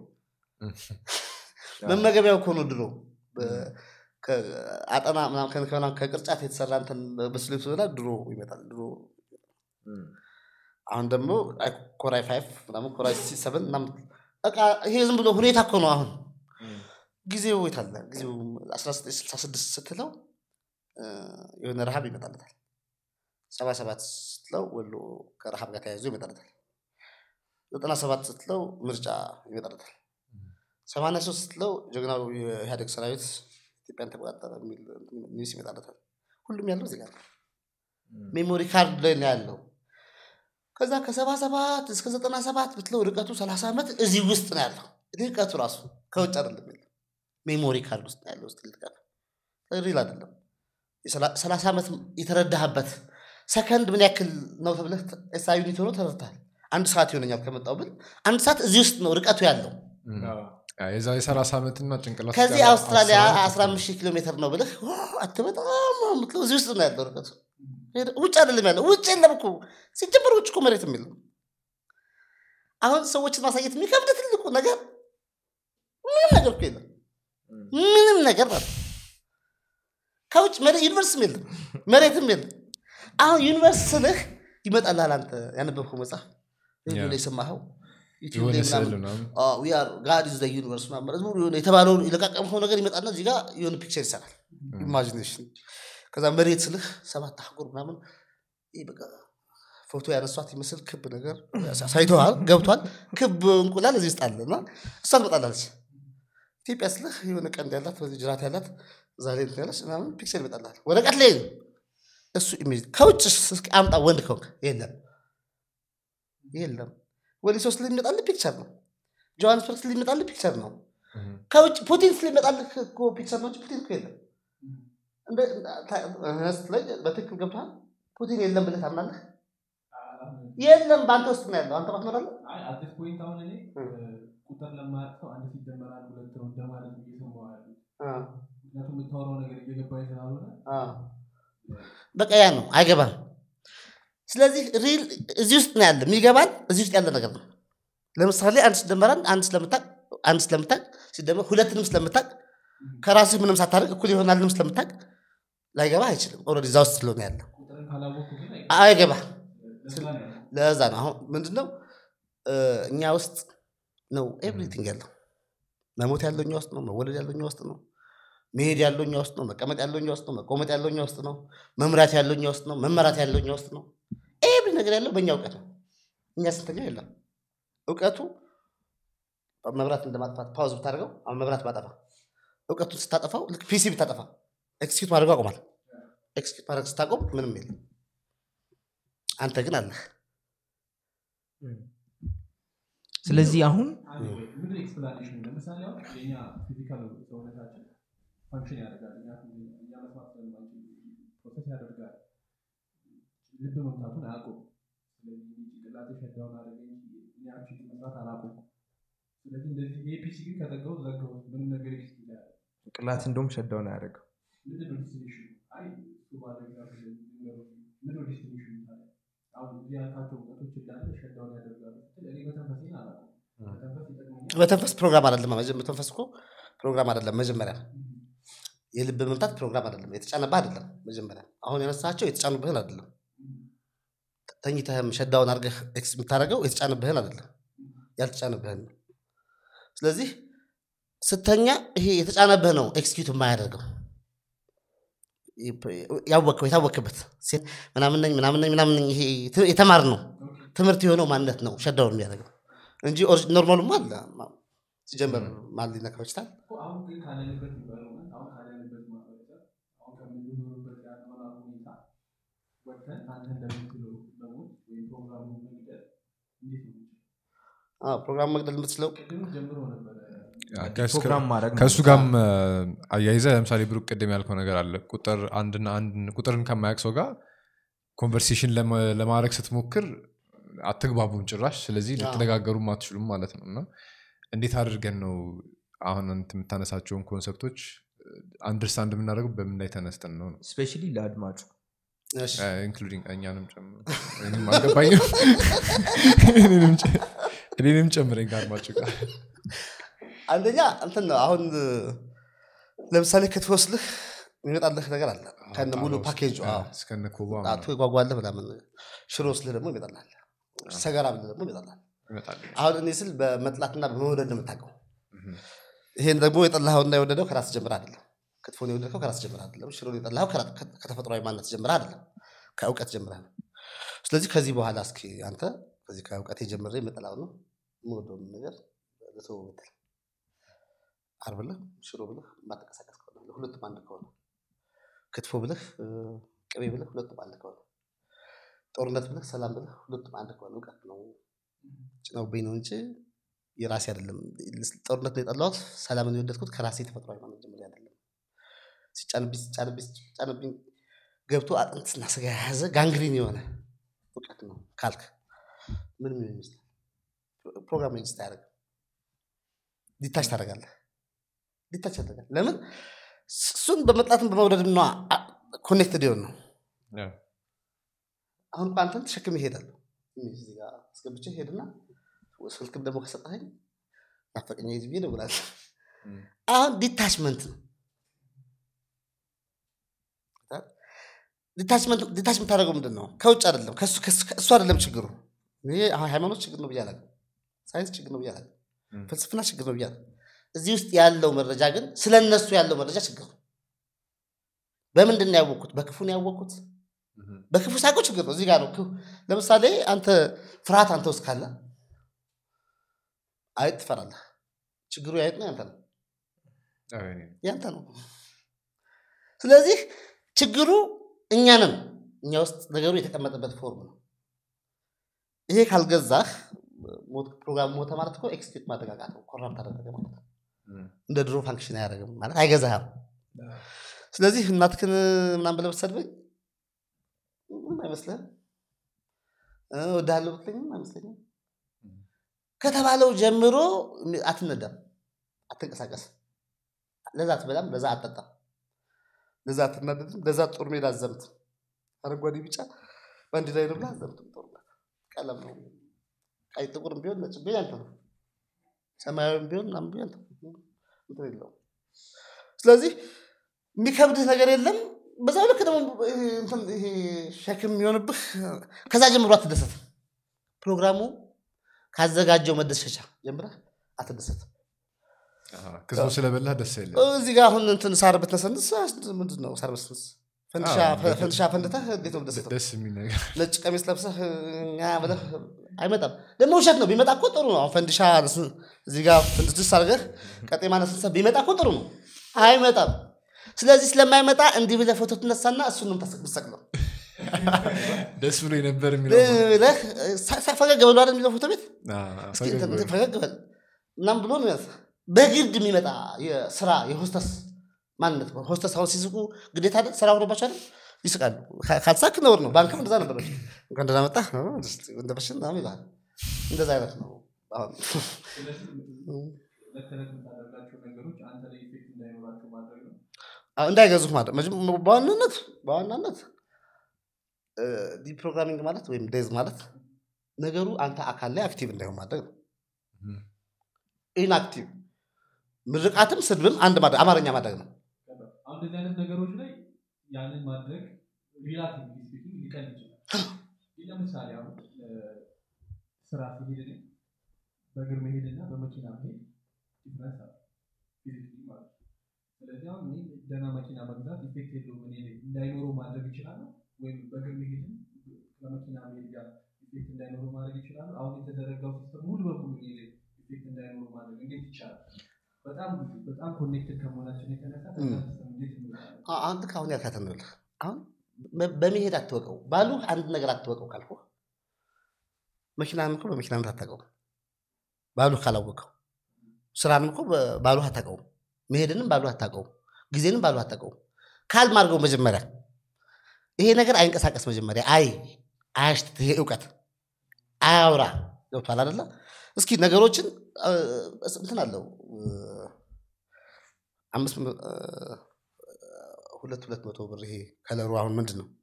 መመገቢያው እኮ ነው ድሮ በ- ከ- አጠና ምናምን ከ- ከምናምን ከቅርጫት የተሰራ እንትን በስሎ ሲሆና ድሮ ይመጣል ድሮ እም፣ አሁን ደግሞ አይ ኮራይ ፋይቭ ምናምን ኮራይ ሲ ሰቨን ምናምን በቃ ይሄ ዝም ብሎ ሁኔታ እኮ ነው አሁን እም፣ ጊዜው የት አለ ጊዜው 1966 ስትለው እ፣ የሆነ ረሃብ ይመጣለታል ሰባ ሰባት ስትለው ወሎ ከረሃብ ጋር ተያይዞ ይመጣለታል ዘጠና ሰባት ስትለው ምርጫ ይመጣለታል ሰማንያ ሶስት ስትለው ጀግናው የኢህአዴግ ሰራዊት ኢትዮጵያን ተቆጣጠረ የሚል ኒውስ ይመጣለታል ሁሉም ያለው እዚህ ጋር ነው። እም፣ ሜሞሪ ካርድ ላይ ነው ያለው ከዛ ከሰባ ሰባት እስከ ዘጠና ሰባት ብትለው ርቀቱ ሰላሳ ዓመት እዚህ ውስጥ ነው ያለው ርቀቱ ራሱ ከውጭ አይደለም ያለው ሜሞሪ ካርድ ውስጥ ነው ያለው ውስጥ ልጥቀት ሪል አይደለም የሰላ- ሰላሳ ዓመት የተረዳህበት ሰከንድ ምን ያክል ነው ተብለህ ኤሳ ዩኒት ሆኖ ተረድተሃል አንድ ሰዓት ይሆነኛል ከመጣው ብል አንድ ሰዓት እዚህ ውስጥ ነው ርቀቱ ያለው አዎ፣ የዛ የሰላሳ ዓመትና ጭንቅላት ከዚህ ጋር አውስትራሊያ አስር ዓመት 15 ሺህ ኪሎ ሜትር ነው ብለህ ዋ፣ አትበጣም ምትለው እዚህ ውስጥ ነው ያለው ርቀቱ ሄደ- ውጭ አይደለም ያለው ውጭ የለም እኮ ሲጀመር ውጭ እኮ መሬትም የለም አሁን ሰዎችን ማሳየት የሚከብድ ትልቁ ነገር ምንም ነገር እኮ የለም እም፣ ምንም ነገር ማለት ነው። ከውጭ መሬት ዩኒቨርስም የለም መሬትም የለም አሁን ዩኒቨርስ ስልህ ይመጣልሃል አንተ ያነበብከው መጽሐፍ ሬዲዮ ያ። ላይ የሰማኸው ዩቲዩብ የሆነ ላይ ስዕል ምናምን ምናምን ጋድ ኢዝ ዩኒቨርስ ምናምን ዝም ብሎ የሆነ የተባለውን የለቃቀምከው ነገር ይመጣና እዚህ ጋር የሆነ ፒክቸር ይሰራል ኢማጂኔሽን ከዛ መሬት ስልህ ሰባት አህጉር ምናምን ይህ በቃ ፎቶ ያነሷት ይመስል ክብ ነገር ሳይተዋል ገብቷል ክብ እንቁላል እዚህ ውስጥ አለ እና እሷ ትመጣላለች ኢትዮጵያ ስልህ የሆነ ቀንድ ያላት በዚህ ጅራት ያላት እዛ ላይ እንትን ያለች ምናምን ፒክቸር ይመጣላል ወረቀት ላይ ነው እሱ ኢሜጅ ከውጭ እስኪ አምጣ ወንድ ከሆንክ የለም የለም ወሊሶ ስለሚመጣልህ ፒክቸር ነው ጆሃንስበርግ ስለሚመጣልህ ፒክቸር ነው እም። ከውጭ ፑቲን ስለሚመጣልህ እኮ ፒክቸር ነው እንጂ ፑቲን እኮ የለም እንደ- ታ- እህ ስትለኝ በትክክል ገብቶሃል ፑቲን የለም ብለህ ታምናለህ የለም በአንተ ውስጥ ነው ያለው አንተ ማትኖራለህ አዲስ ፖይንት አሁን እኔ እ። ቁጥር ለማያውቅ ሰው አንድ ሲደመር አንድ ሁለት ነው እንደማለት እየሰማሁ ያሉት አ፣ ምክንያቱም የምታወራው ነገር እየገባኝ ስላልሆነ አ። በቃ ያ ነው አይገባም ስለዚህ ሪል እዚህ ውስጥ ነው ያለ የሚገባን እዚህ ውስጥ ያለ ነገር ነው ለምሳሌ አንድ ሲደመር አንድ አንድ ስለምታቅ አንድ ስለምታቅ ሲደመር ሁለትንም ስለምታቅ ከራስህ ምንም ሳታደርግ እኩል ይሆናልንም ስለምታቅ ላይገባ አይችልም ኦልሬዲ እዛ ውስጥ ስለሆነ ያለው ቁጥርን ካላወቅኩ ግን አይ- አይገባ ለዛ ነው ያለው። ለዛ ነው አሁን ምንድነው እ፣ እኛ ውስጥ ነው ኤቭሪቲንግ ያለው መሞት ያለው እኛ ውስጥ ነው መወለድ ያለው እኛ ውስጥ ነው መሄድ ያለው እኛ ውስጥ ነው መቀመጥ ያለው እኛ ውስጥ ነው መቆመጥ ያለው እኛ ውስጥ ነው መምራት ያለው እኛ ውስጥ ነው መመራት ያለው እኛ ውስጥ ነው ኤቭሪ ነገር ያለው በእኛ እውቀት ነው እኛ ስንተኛ የለም እውቀቱ መብራት እንደማጥፋት ፓውዝ ብታደርገው አሁን መብራት ባጠፋ እውቀቱን ስታጠፋው ልክ ፒሲ ብታጠፋ ኤክስኪዩት ማድረጉ አቁማል ኤክስኪዩት ማድረግ ስታቆም ምንም የለም አንተ ግን አለህ ስለዚህ አሁን አንድ ወይ ምንድን ኤክስፕላኔሽን ለምሳሌ አሁን የኛ ፊዚካል ሰውነታችን ፋንክሽን ያደርጋል እኛ እኛ መስማት ስለማንችል ፕሮሰስ ያደርጋል ልብ መምታቱን አያውቁም ስለዚህ ጭንቅላቴ ሸዳውን አደረገ እንጂ እኔ አክቹዋሊ መስራት አላውቁም ስለዚህ እንደዚህ የፒሲ ግን ከዘጋሁት ዘጋሁት ምንም ነገር ኤክስ ይላል ቅላት እንደውም ሸዳውን አያደርገው ምንድን ነው ዲስቲኒሽኑ አይ እሱ ማድረግ ራሱ ነገሮች ምንድን ነው ዲስቲኒሽኑ ታዲያ አሁን እዚህ ያልካቸው እውቀቶች እንዳለ ሸዳውን ያደርጋሉ ስትል እኔ መተንፈሴን አላውቅም መተንፈስ ይጠቅመኛል መተንፈስ ፕሮግራም አይደለም መጀ- መተንፈስ እኮ ፕሮግራም አይደለም መጀመሪያ የልብ መምታት ፕሮግራም አይደለም የተጫነብህ አይደለም መጀመሪያ አሁን ያነሳቸው የተጫኑብህን አይደለም ተኝተህም ሸዳውን አድርገህ ኤክስ የምታደርገው የተጫነብህን አይደለም ያልተጫነብህን ነው ስለዚህ ስተኛ ይሄ የተጫነብህ ነው ኤክስኪዩት የማያደርገው ያወቅከው የታወቅበት ሴት ምናምን ነኝ ምናምን ነኝ ምናምን ነኝ ይሄ ት- የተማር ነው ትምህርት የሆነው ማንነት ነው ሸዳውን የሚያደርገው እንጂ ኖርማሉማ አለ ሲጀመር ማን ሊነካው ይችላል እኮ አሁን ግን ካለንበት ኢንቫይሮንመንት አሁን ካለንበት ማህበረሰብ አሁን ከምንኖርበት የአኗኗር ሁኔታ ወጥተን አንተ እንደምትለው መሞት ወይም ፕሮግራሙን መግደል እንዴት ነው የሚችለው? አዎ፣ ፕሮግራም መግደል የምትችለው ቅድም ጀምሮ ነበረ ፕሮግራም ማድረግ ከእሱ ነው። ጋርም አያይዘ ለምሳሌ ብሩክ ቅድም ያልከው ነገር አለ ቁጥር አንድና አንድ ቁጥርን ከማያውቅ ሰው ጋር ኮንቨርሴሽን ለማድረግ ስትሞክር አትግባቡም ጭራሽ ስለዚህ ልትነጋገሩም አትችሉም ማለት ነው እና እንዴት አድርገን ነው አሁን አንተ የምታነሳቸውን ኮንሰፕቶች አንደርስታንድ የምናደርገው በምን ላይ ተነስተን ነው ነው ስፔሻሊ ለአድማጩ እሺ፣ ኢንክሉዲንግ እኛንም ጨምሮ እኔንም አልገባኝም እኔንም ጨ- እኔንም ጨምረኝ ከአድማጭ ጋር አንደኛ እንትን ነው አሁን ለምሳሌ ክትወስልህ የሚመጣልህ ነገር አለ ከነ ሙሉ ፓኬጁ አዎ። እስከነ ኮባ ጣቱ የጓጓለህ ምናምን ሽሮ ስልህ ደግሞ ይመጣልሃል ሰገራ ብለህ ደግሞ ይመጣልሃል ይመጣል አሁን እኔ ስል በመጥላትና በመውደድ ነው የምታውቀው ይሄን ደግሞ የጠላኸውና የወደደው ከራስ ጀምር አይደለም ክትፎን የወደድከው ከራስ ጀምር አይደለም ሽሮን የጠላኸው ከራ- ከ- ከተፈጥሯዊ ማንነት ጀምር አይደለም ከእውቀት ጀምረህ ነው ስለዚህ ከዚህ በኋላ እስኪ አንተ ከዚህ ከእውቀት የጀምረ የምጠላው ነው የምወደውን ነገር ልተው ብትል አር ብለህ ሽሮ ብለህ የማትንቀሳቀስ ከሆነ ሁለቱም አንድ ከሆነ ክትፎ ብለህ እ፣ ቅቤ ብለህ ሁለቱም አንድ ከሆነ ጦርነት ብለህ ሰላም ብለህ ሁለቱም አንድ ከሆነ እውቀት ነው ጭነውብኝ ነው እንጂ የራሴ አይደለም ጦርነት ነው የጠላሁት ሰላምን የወደድኩት ከራሴ ተፈጥሯዊ ማንነት ጀምሬ አይደለም ሲጫንብኝ ሲጫንብኝ ሲጫንብኝ ገብቶ አጥንትና ስጋ የያዘ ጋንግሪን የሆነ እውቀት ነው ካልክ ምንም ሊሆን ይመስላል ፕሮግራም ኤግዚስት አያደርግም ዲታች ታደርጋለህ ዲታች ታደርጋለህ ለምን እሱን በመጥላትም በመውደድ ነ ኮኔክትድ የሆን ነው አሁን እኮ አንተን ተሸክም ይሄዳሉ እዚህ ጋር አስገብቼ ሄድና ስልክም ደግሞ ከሰጠኸኝ ናፈቀኛ ዝ ብዬ እደውላለሁ አሁን ዲታችመንት ነው ዲታችመንት ዲታች የምታደርገው ምንድን ነው ከውጭ አይደለም ከእሱ- ከእሱ ከእሱ አይደለም ችግሩ ይሄ አሁን ሃይማኖት ችግር ነው ብዬ አላውቅም ሳይንስ ችግር ነው ብዬ አላውቅም ም። ፍልስፍና ችግር ነው ብዬ አላውቅም እዚህ ውስጥ ያለው መረጃ ግን ስለ እነሱ ያለው መረጃ ችግር ነው በምንድን ነው ያወቅኩት በክፉ ነው ያወቅኩት በክፉ ሳይቆ ችግር ነው እዚህ ጋር ነው ክፉ- ለምሳሌ አንተ ፍርሃት አንተ ውስጥ ካለ አይጥ ትፈራለህ ችግሩ የአይጥ ነው ያንተ ነው ያንተ ነው ስለዚህ ችግሩ እኛንም እኛ ውስጥ ነገሩ የተቀመጠበት ፎርም ነው ይሄ ካልገዛህ ሞት- ፕሮግራም ሞተ ማለት እኮ ኤክስኪዩት ማደጋጋት ነው ኮራፕት አደረገ ማለት ነው እንደ ድሮ ፋንክሽን አያደርግም ማለት አይገዛህም ስለዚህ እናትክን ምናምን ብለህ ብትሰድበኝ ምንም አይመስልህም እ፣ እወድሃለሁ ብትለኝም አይመስለኝም ከተባለው ጀምሮ አትነዳም አትንቀሳቀስ ለዛ አትበላም ለዛ አትጠጣም ለዛ አትናደድም ለዛ ጦር ሜዳ አዘምትም አረንጓዴ ቢጫ በአንድ ላይ ነው ብለህ አዘምትም ጦርነት ቀለም ነው ቀይ ጥቁርም ቢሆን ነጭ ቢሆን ያንተ ነው ሰማያዊም ቢሆን ምናምን ቢሆን ያንተ ነው። እንትን የለውም ስለዚህ የሚከብድህ ነገር የለም በዛው ልክ ደግሞ ይሄ እንትን ይሄ ሸክም የሚሆንብህ ከዛ ጀምሮ አትደሰት ፕሮግራሙ ካዘጋጀው መደሰቻ ጀምረህ አትደሰት ክስቦ ስለበላህ ደስ የለ እዚህ ጋር አሁን እንትን ሳር ብትነሰንስ ምንድን ነው ሳር ብትነሰንስ ፈንድሻ አዎ፣ ፈንድሻ ፈንድተህ እንዴት ነው ደሰተው ደስ የሚል ነገር ነጭ ቀሚስ ለብሰህ እኛ ብለህ አይመጣም ደግሞ ውሸት ነው ቢመጣ እኮ ጥሩ ነው አሁን ፈንድሻ ነስ- እዚህ ጋር ፍንድስ አድርገህ ቀጤማ ነስንሰህ ቢመጣ እኮ ጥሩ ነው አይመጣም ስለዚህ ስለማይመጣ እንዲህ ብለህ ፎቶ ትነሳና እሱን ነው የምታሰቅለው ደስ ብሎ የነበር የሚለው ብለህ ሳ- ሳ- ፈገግ ብሎ አይደል የሚለው ፎቶ ቤት አዎ፣ እስኪ ፈገግ እንትን በል። ፈገግ በል ምናምን ብሎ ነው የሚያንስ በግድ የሚመጣ የስራ የሆስተስ ማንነት ነው። ሆስተስ አሁን ሲስቁ ግዴታ አይደል ስራ ሆኖባቸው አይደል ይስቃሉ። ካ- ካልሳክ ነውር ነው። ባንክም እንደዛ ነበር በፊት። እንኳን ደህና መጣህ እ፣ እስቲ እንደበሽን ምናምን ይልሃል። እንደዛ አይነት ነው አሁን ስለዚህ ዕለት ተዕለት የምታደርጋቸው ነገሮች አንተ ላይ ኢፌክት እንዳይኖራቸው ማድረግ ነው አዎ፣ እንዳይገዙህ ማለት መጀመ- በዋናነት በዋናነት ዲፕሮግራሚንግ ማለት ወይም ዴዝ ማለት ነገሩ አንተ አካል ላይ አክቲቭ እንዳይሆን ማድረግ ነው። እም። ኢንአክቲቭ ምርቃትም ስድብም አንድ ማድረግ አማርኛ ማድረግ ነው። አሁን እንደዚህ አይነት ነገሮች ላይ ያንን ማድረግ ሪላቲቭሊ ስፒኪንግ ሊቀል ይችላል ግን ለምሳሌ አሁን እ፣ ስራ ሲሄድ እኔ በእግር መሄድና በመኪና መሄድ ዲፍረንስ አለ ፊዚክሊ ማለት ነው ስለዚህ አሁን እኔ ደህና መኪና መግዛት ኢፌክት የለውም እኔ ላይ እንዳይኖረው ማድረግ ይችላል ወይም በእግር መሄድም ከመኪና መሄድ ጋር ኢፌክት እንዳይኖረው ማድረግ ይችላል አሁን የተዘረጋው ሲስተም ሙሉ በሙሉ እኔ ላይ ኢፌክት እንዳይኖረው ማድረግ እንዴት ይቻላል በጣም በጣም ኮኔክትድ ከመሆናችን የተነሳ ከዛ ሲስተም እንዴት እንወጣለን አ- አንተ ከአሁን ያልካትን ነው ልህ አሁን በ- በመሄድ አትወቀው ባሉ አንድ ነገር አትወቀው ካልኩ መኪናንም እኮ በመኪናነት አታውቀውም ባሉ ካላወቀው ስራንም እኮ በ- ባሉ አታውቀውም መሄድንም ባሉ አታውቀውም ጊዜንም ባሉ አታውቀውም ካልም አድርገው መጀመሪያ ይሄ ነገር አይንቀሳቀስ መጀመሪያ አይ አያሽት ይሄ እውቀት አያውራ ገብቷል አደለ እስኪ ነገሮችን እ፣ እንትን አለው እ፣ አምስት መ- እ፣ ሁለት ሁለት መቶ ብር ይሄ ከለሩ አሁን ምንድን ነው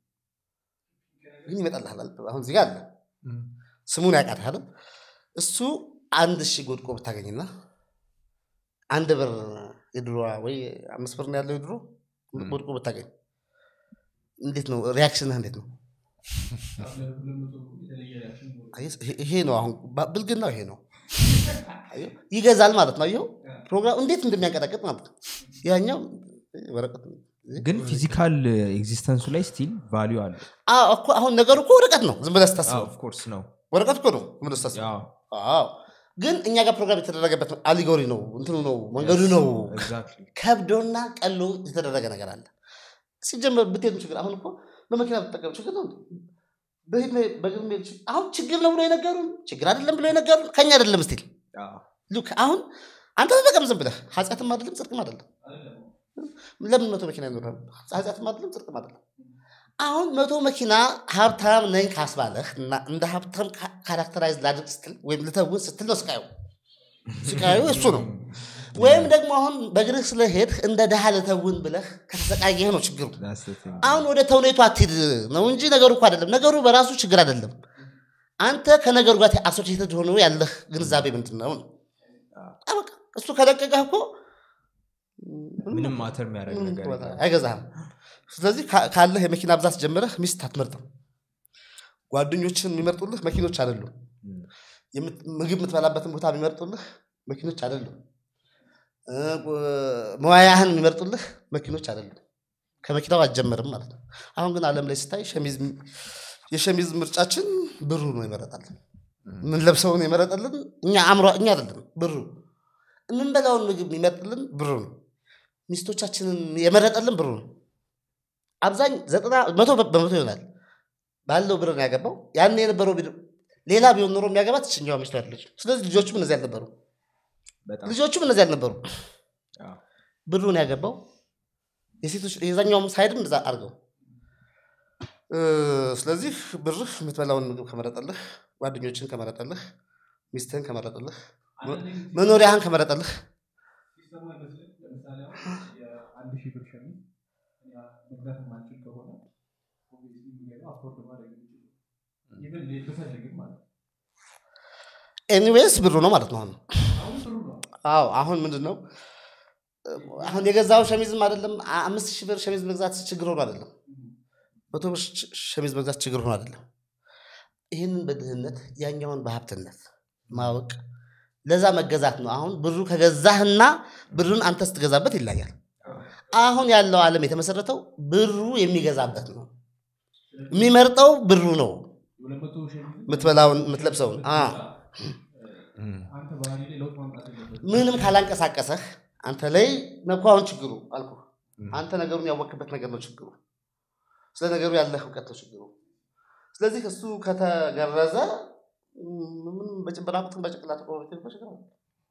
ግን ይመጣልሃል አይደል? አሁን እዚህ ጋር አለ እም። ስሙን ያውቃታል እሱ አንድ ሺህ ጎድቆ ብታገኝና አንድ ብር የድሮዋ ወይ አምስት ብር ነው ያለው የድሮ ም። ጎድቆ ብታገኝ እንዴት ነው ሪያክሽንህ እንዴት ነው ሁለት መቶ የተለየ ሪያክሽን ይኖረዋል። አየህ፣ ይሄ- ይሄ ነው አሁን ባ- ብልግናው ይሄ ነው አየህ፣ ይገዛል ማለት ነው አየው ፕሮግራም እንዴት እንደሚያንቀጠቅጥ ማለት ነው ያኛው ወረቀት ግን ፊዚካል ኤግዚስተንሱ ላይ ስቲል ቫሊዩ አለ አዎ እኮ አሁን ነገሩ እኮ ወረቀት ነው ዝም ብለህ ስታስበው ኦፍኮርስ ነው ወረቀት እኮ ነው ዝም ብለህ ስታስበው ያው አዎ ግን እኛ ጋር ፕሮግራም የተደረገበት አሊጎሪ ነው እንትኑ ነው መንገዱ ነው ኤግዛክትሊ ከብዶና ቀሎ የተደረገ ነገር አለ ሲጀመር ብትሄዱ ችግር አሁን እኮ በመኪና ብትጠቀም ችግር ነው እንዴ? በሄድ መሄድ- በእግር መሄድ ችግር- አሁን ችግር ነው ብሎ የነገሩን ችግር አይደለም ብሎ የነገሩን ከኛ አይደለም ስቲል ሉክ አሁን አንተ ተጠቀም ዝም ብለህ ኃጢአትም አይደለም ጽድቅም አይደለም ለምን መቶ መኪና ይኖራል ኃጢአትም አይደለም ጽድቅም አይደለም አሁን መቶ መኪና ሀብታም ነኝ ካስባለህ እና እንደ ሀብታም ካ- ካራክተራይዝ ላድርግ ስትል ወይም ልተውን ስትል ነው ስቃዩ ስቃዩ እሱ ነው ወይም ደግሞ አሁን በእግርህ ስለሄድህ እንደ ድሃ ልተውን ብለህ ከተሰቃየህ ነው ችግሩ አሁን ወደ ተውኔቱ አትሂድ ነው እንጂ ነገሩ እኮ አይደለም ነገሩ በራሱ ችግር አይደለም አንተ ከነገሩ ጋር አሶሲየትድ ሆኖ ያለህ ግንዛቤ ምንድን ነው ነው? አ በቃ እሱ ከለቀቀህ እኮ ምንም ማተር የሚያደርግ ምንም ነገር ቦታ የለም። አይገዛህም ስለዚህ ካ- ካለህ የመኪና ብዛት ጀምረህ ሚስት አትመርጥም ጓደኞችን የሚመርጡልህ መኪኖች አይደሉም እም። የምት- ምግብ የምትበላበትን ቦታ የሚመርጡልህ መኪኖች አይደሉም እ፣ ቁ- መዋያህን የሚመርጡልህ መኪኖች አይደሉም ከመኪናው አትጀምርም ማለት ነው አሁን ግን አለም ላይ ስታይ ሸሚዝ የሸሚዝ ምርጫችን ብሩ ነው ይመረጣልን የምንለብሰውን የመረጠልን እኛ አእምሮ እኛ አይደለም ብሩ የምንበላውን ምግብ የሚመርጥልን ብሩ ነው ሚስቶቻችንን የመረጠልን ብሩ ነው አብዛኝ ዘጠና መቶ በ- በመቶ ይሆናል ባለው ብር ነው ያገባው ያን የነበረው ቢድ- ሌላ ቢሆን ኖሮ የሚያገባት ችኛዋ ሚስቱ ያለች ስለዚህ ልጆቹም እነዚህ አልነበሩ በጣም ልጆቹም እነዚህ አልነበሩ አዎ። ብሩን ያገባው የሴቶች የዛኛውም ሳይድም እንደዛ አድርገው እ፣ ስለዚህ ብርህ የምትበላውን ምግብ ከመረጠልህ ጓደኞችን ከመረጠልህ ሚስትህን ከመረጠልህ አንዳንድ ጊዜ መኖሪያህን ከመረጠልህ ሲስተሙ አይመስልም? ለምሳሌ አሁን የአንድ ሺህ ብር ሸሚዝ እኛ መግዛት የማንችል ከሆነ obviously የሚገዛው አፎርድ ማድረግ የሚችል ኢቨን ብፈልግም ማለት ነው። ኤኒዌይስ ብሩ ነው ማለት ነው አሁን አሁን ጥሩ ነው አዎ አሁን ምንድን ነው አሁን የገዛው ሸሚዝም አይደለም አ- አምስት ሺህ ብር ሸሚዝ መግዛት ችግር ሆኖ አይደለም መቶ ብር ሽ- ሸሚዝ መግዛት ችግር ሆኖ አይደለም ይህንን በድህነት ያኛውን በሀብትነት ማወቅ ለዛ መገዛት ነው አሁን ብሩ ከገዛህና ብሩን አንተ ስትገዛበት ይለያል አሁን ያለው ዓለም የተመሰረተው ብሩ የሚገዛበት ነው የሚመርጠው ብሩ ነው የሁለት መቶ ሸሚዝ የምትበላውን የምትለብሰውን አ። አንተ ባህሪ ላይ ለውጥ ማምጣት የለበትም ምንም ካላንቀሳቀሰህ አንተ ላይ ነኩ አሁን ችግሩ አልኩ አንተ ነገሩን ያወቅበት ነገር ነው ችግሩ ስለ ነገሩ ያለህ እውቀት ነው ችግሩ ስለዚህ እሱ ከተገረዘ ምን በጭንበራቁትን በጭቅላት ቆሞ ብትሄድ እኮ ችግር አለ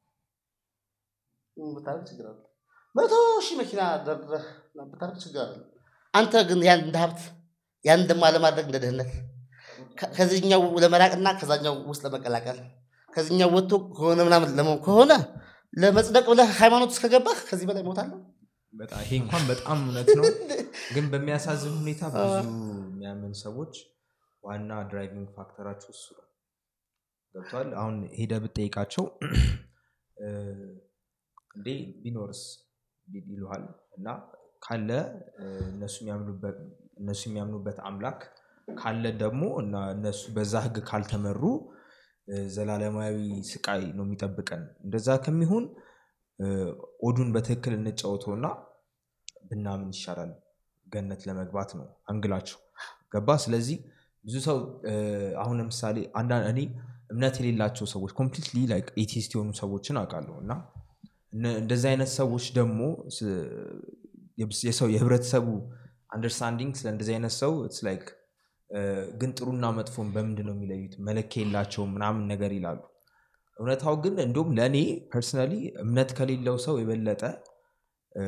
ምን ብታደርግ ችግር አለ መቶ ሺህ መኪና ደርድረህ ብታደርግ ችግር አለ አንተ ግን ያን እንደ ሀብት ያን ደግሞ አለማድረግ እንደ ድህነት ከ- ከዚህኛው ለመራቅና ከዛኛው ውስጥ ለመቀላቀል ከዚህኛው ወጥቶ ከሆነ ምናምን ለመሆን ከሆነ ለመጽደቅ ብለህ ሃይማኖት ውስጥ ከገባህ ከዚህ በላይ ሞታለሁ በጣም ይሄ እንኳን በጣም እውነት ነው ግን በሚያሳዝን ሁኔታ ብዙ የሚያምን ሰዎች ዋና ድራይቪንግ ፋክተራቸው እሱ ነው ገብቷል አሁን ሄደ ብጠይቃቸው እ፣ እንዴ ቢኖርስ ቢ- ይሉሃል እና ካለ እ፣ እነሱ የሚያምኑበት እነሱ የሚያምኑበት አምላክ ካለ ደግሞ እና እነሱ በዛ ህግ ካልተመሩ እ፣ ዘላለማዊ ስቃይ ነው የሚጠብቀን እንደዛ ከሚሆን እ፣ ኦዱን በትክክል እንጫወተውና ብናምን ይሻላል ገነት ለመግባት ነው አንግላቸው ገባ ስለዚህ ብዙ ሰው እ፣ አሁን ለምሳሌ አንዳንድ እኔ እምነት የሌላቸው ሰዎች ኮምፕሊትሊ ላይክ ኤቲስት የሆኑ ሰዎችን አውቃለሁ እና እነ- እንደዚህ አይነት ሰዎች ደግሞ ስ- የብስ- የሰው የህብረተሰቡ አንደርስታንዲንግ ስለ እንደዚህ አይነት ሰው ኢትስ ላይክ ግን ጥሩና መጥፎን በምንድን ነው የሚለዩት መለኪያ የላቸውም ምናምን ነገር ይላሉ እውነታው ግን እንዲሁም ለእኔ ፐርሰናሊ እምነት ከሌለው ሰው የበለጠ እ፣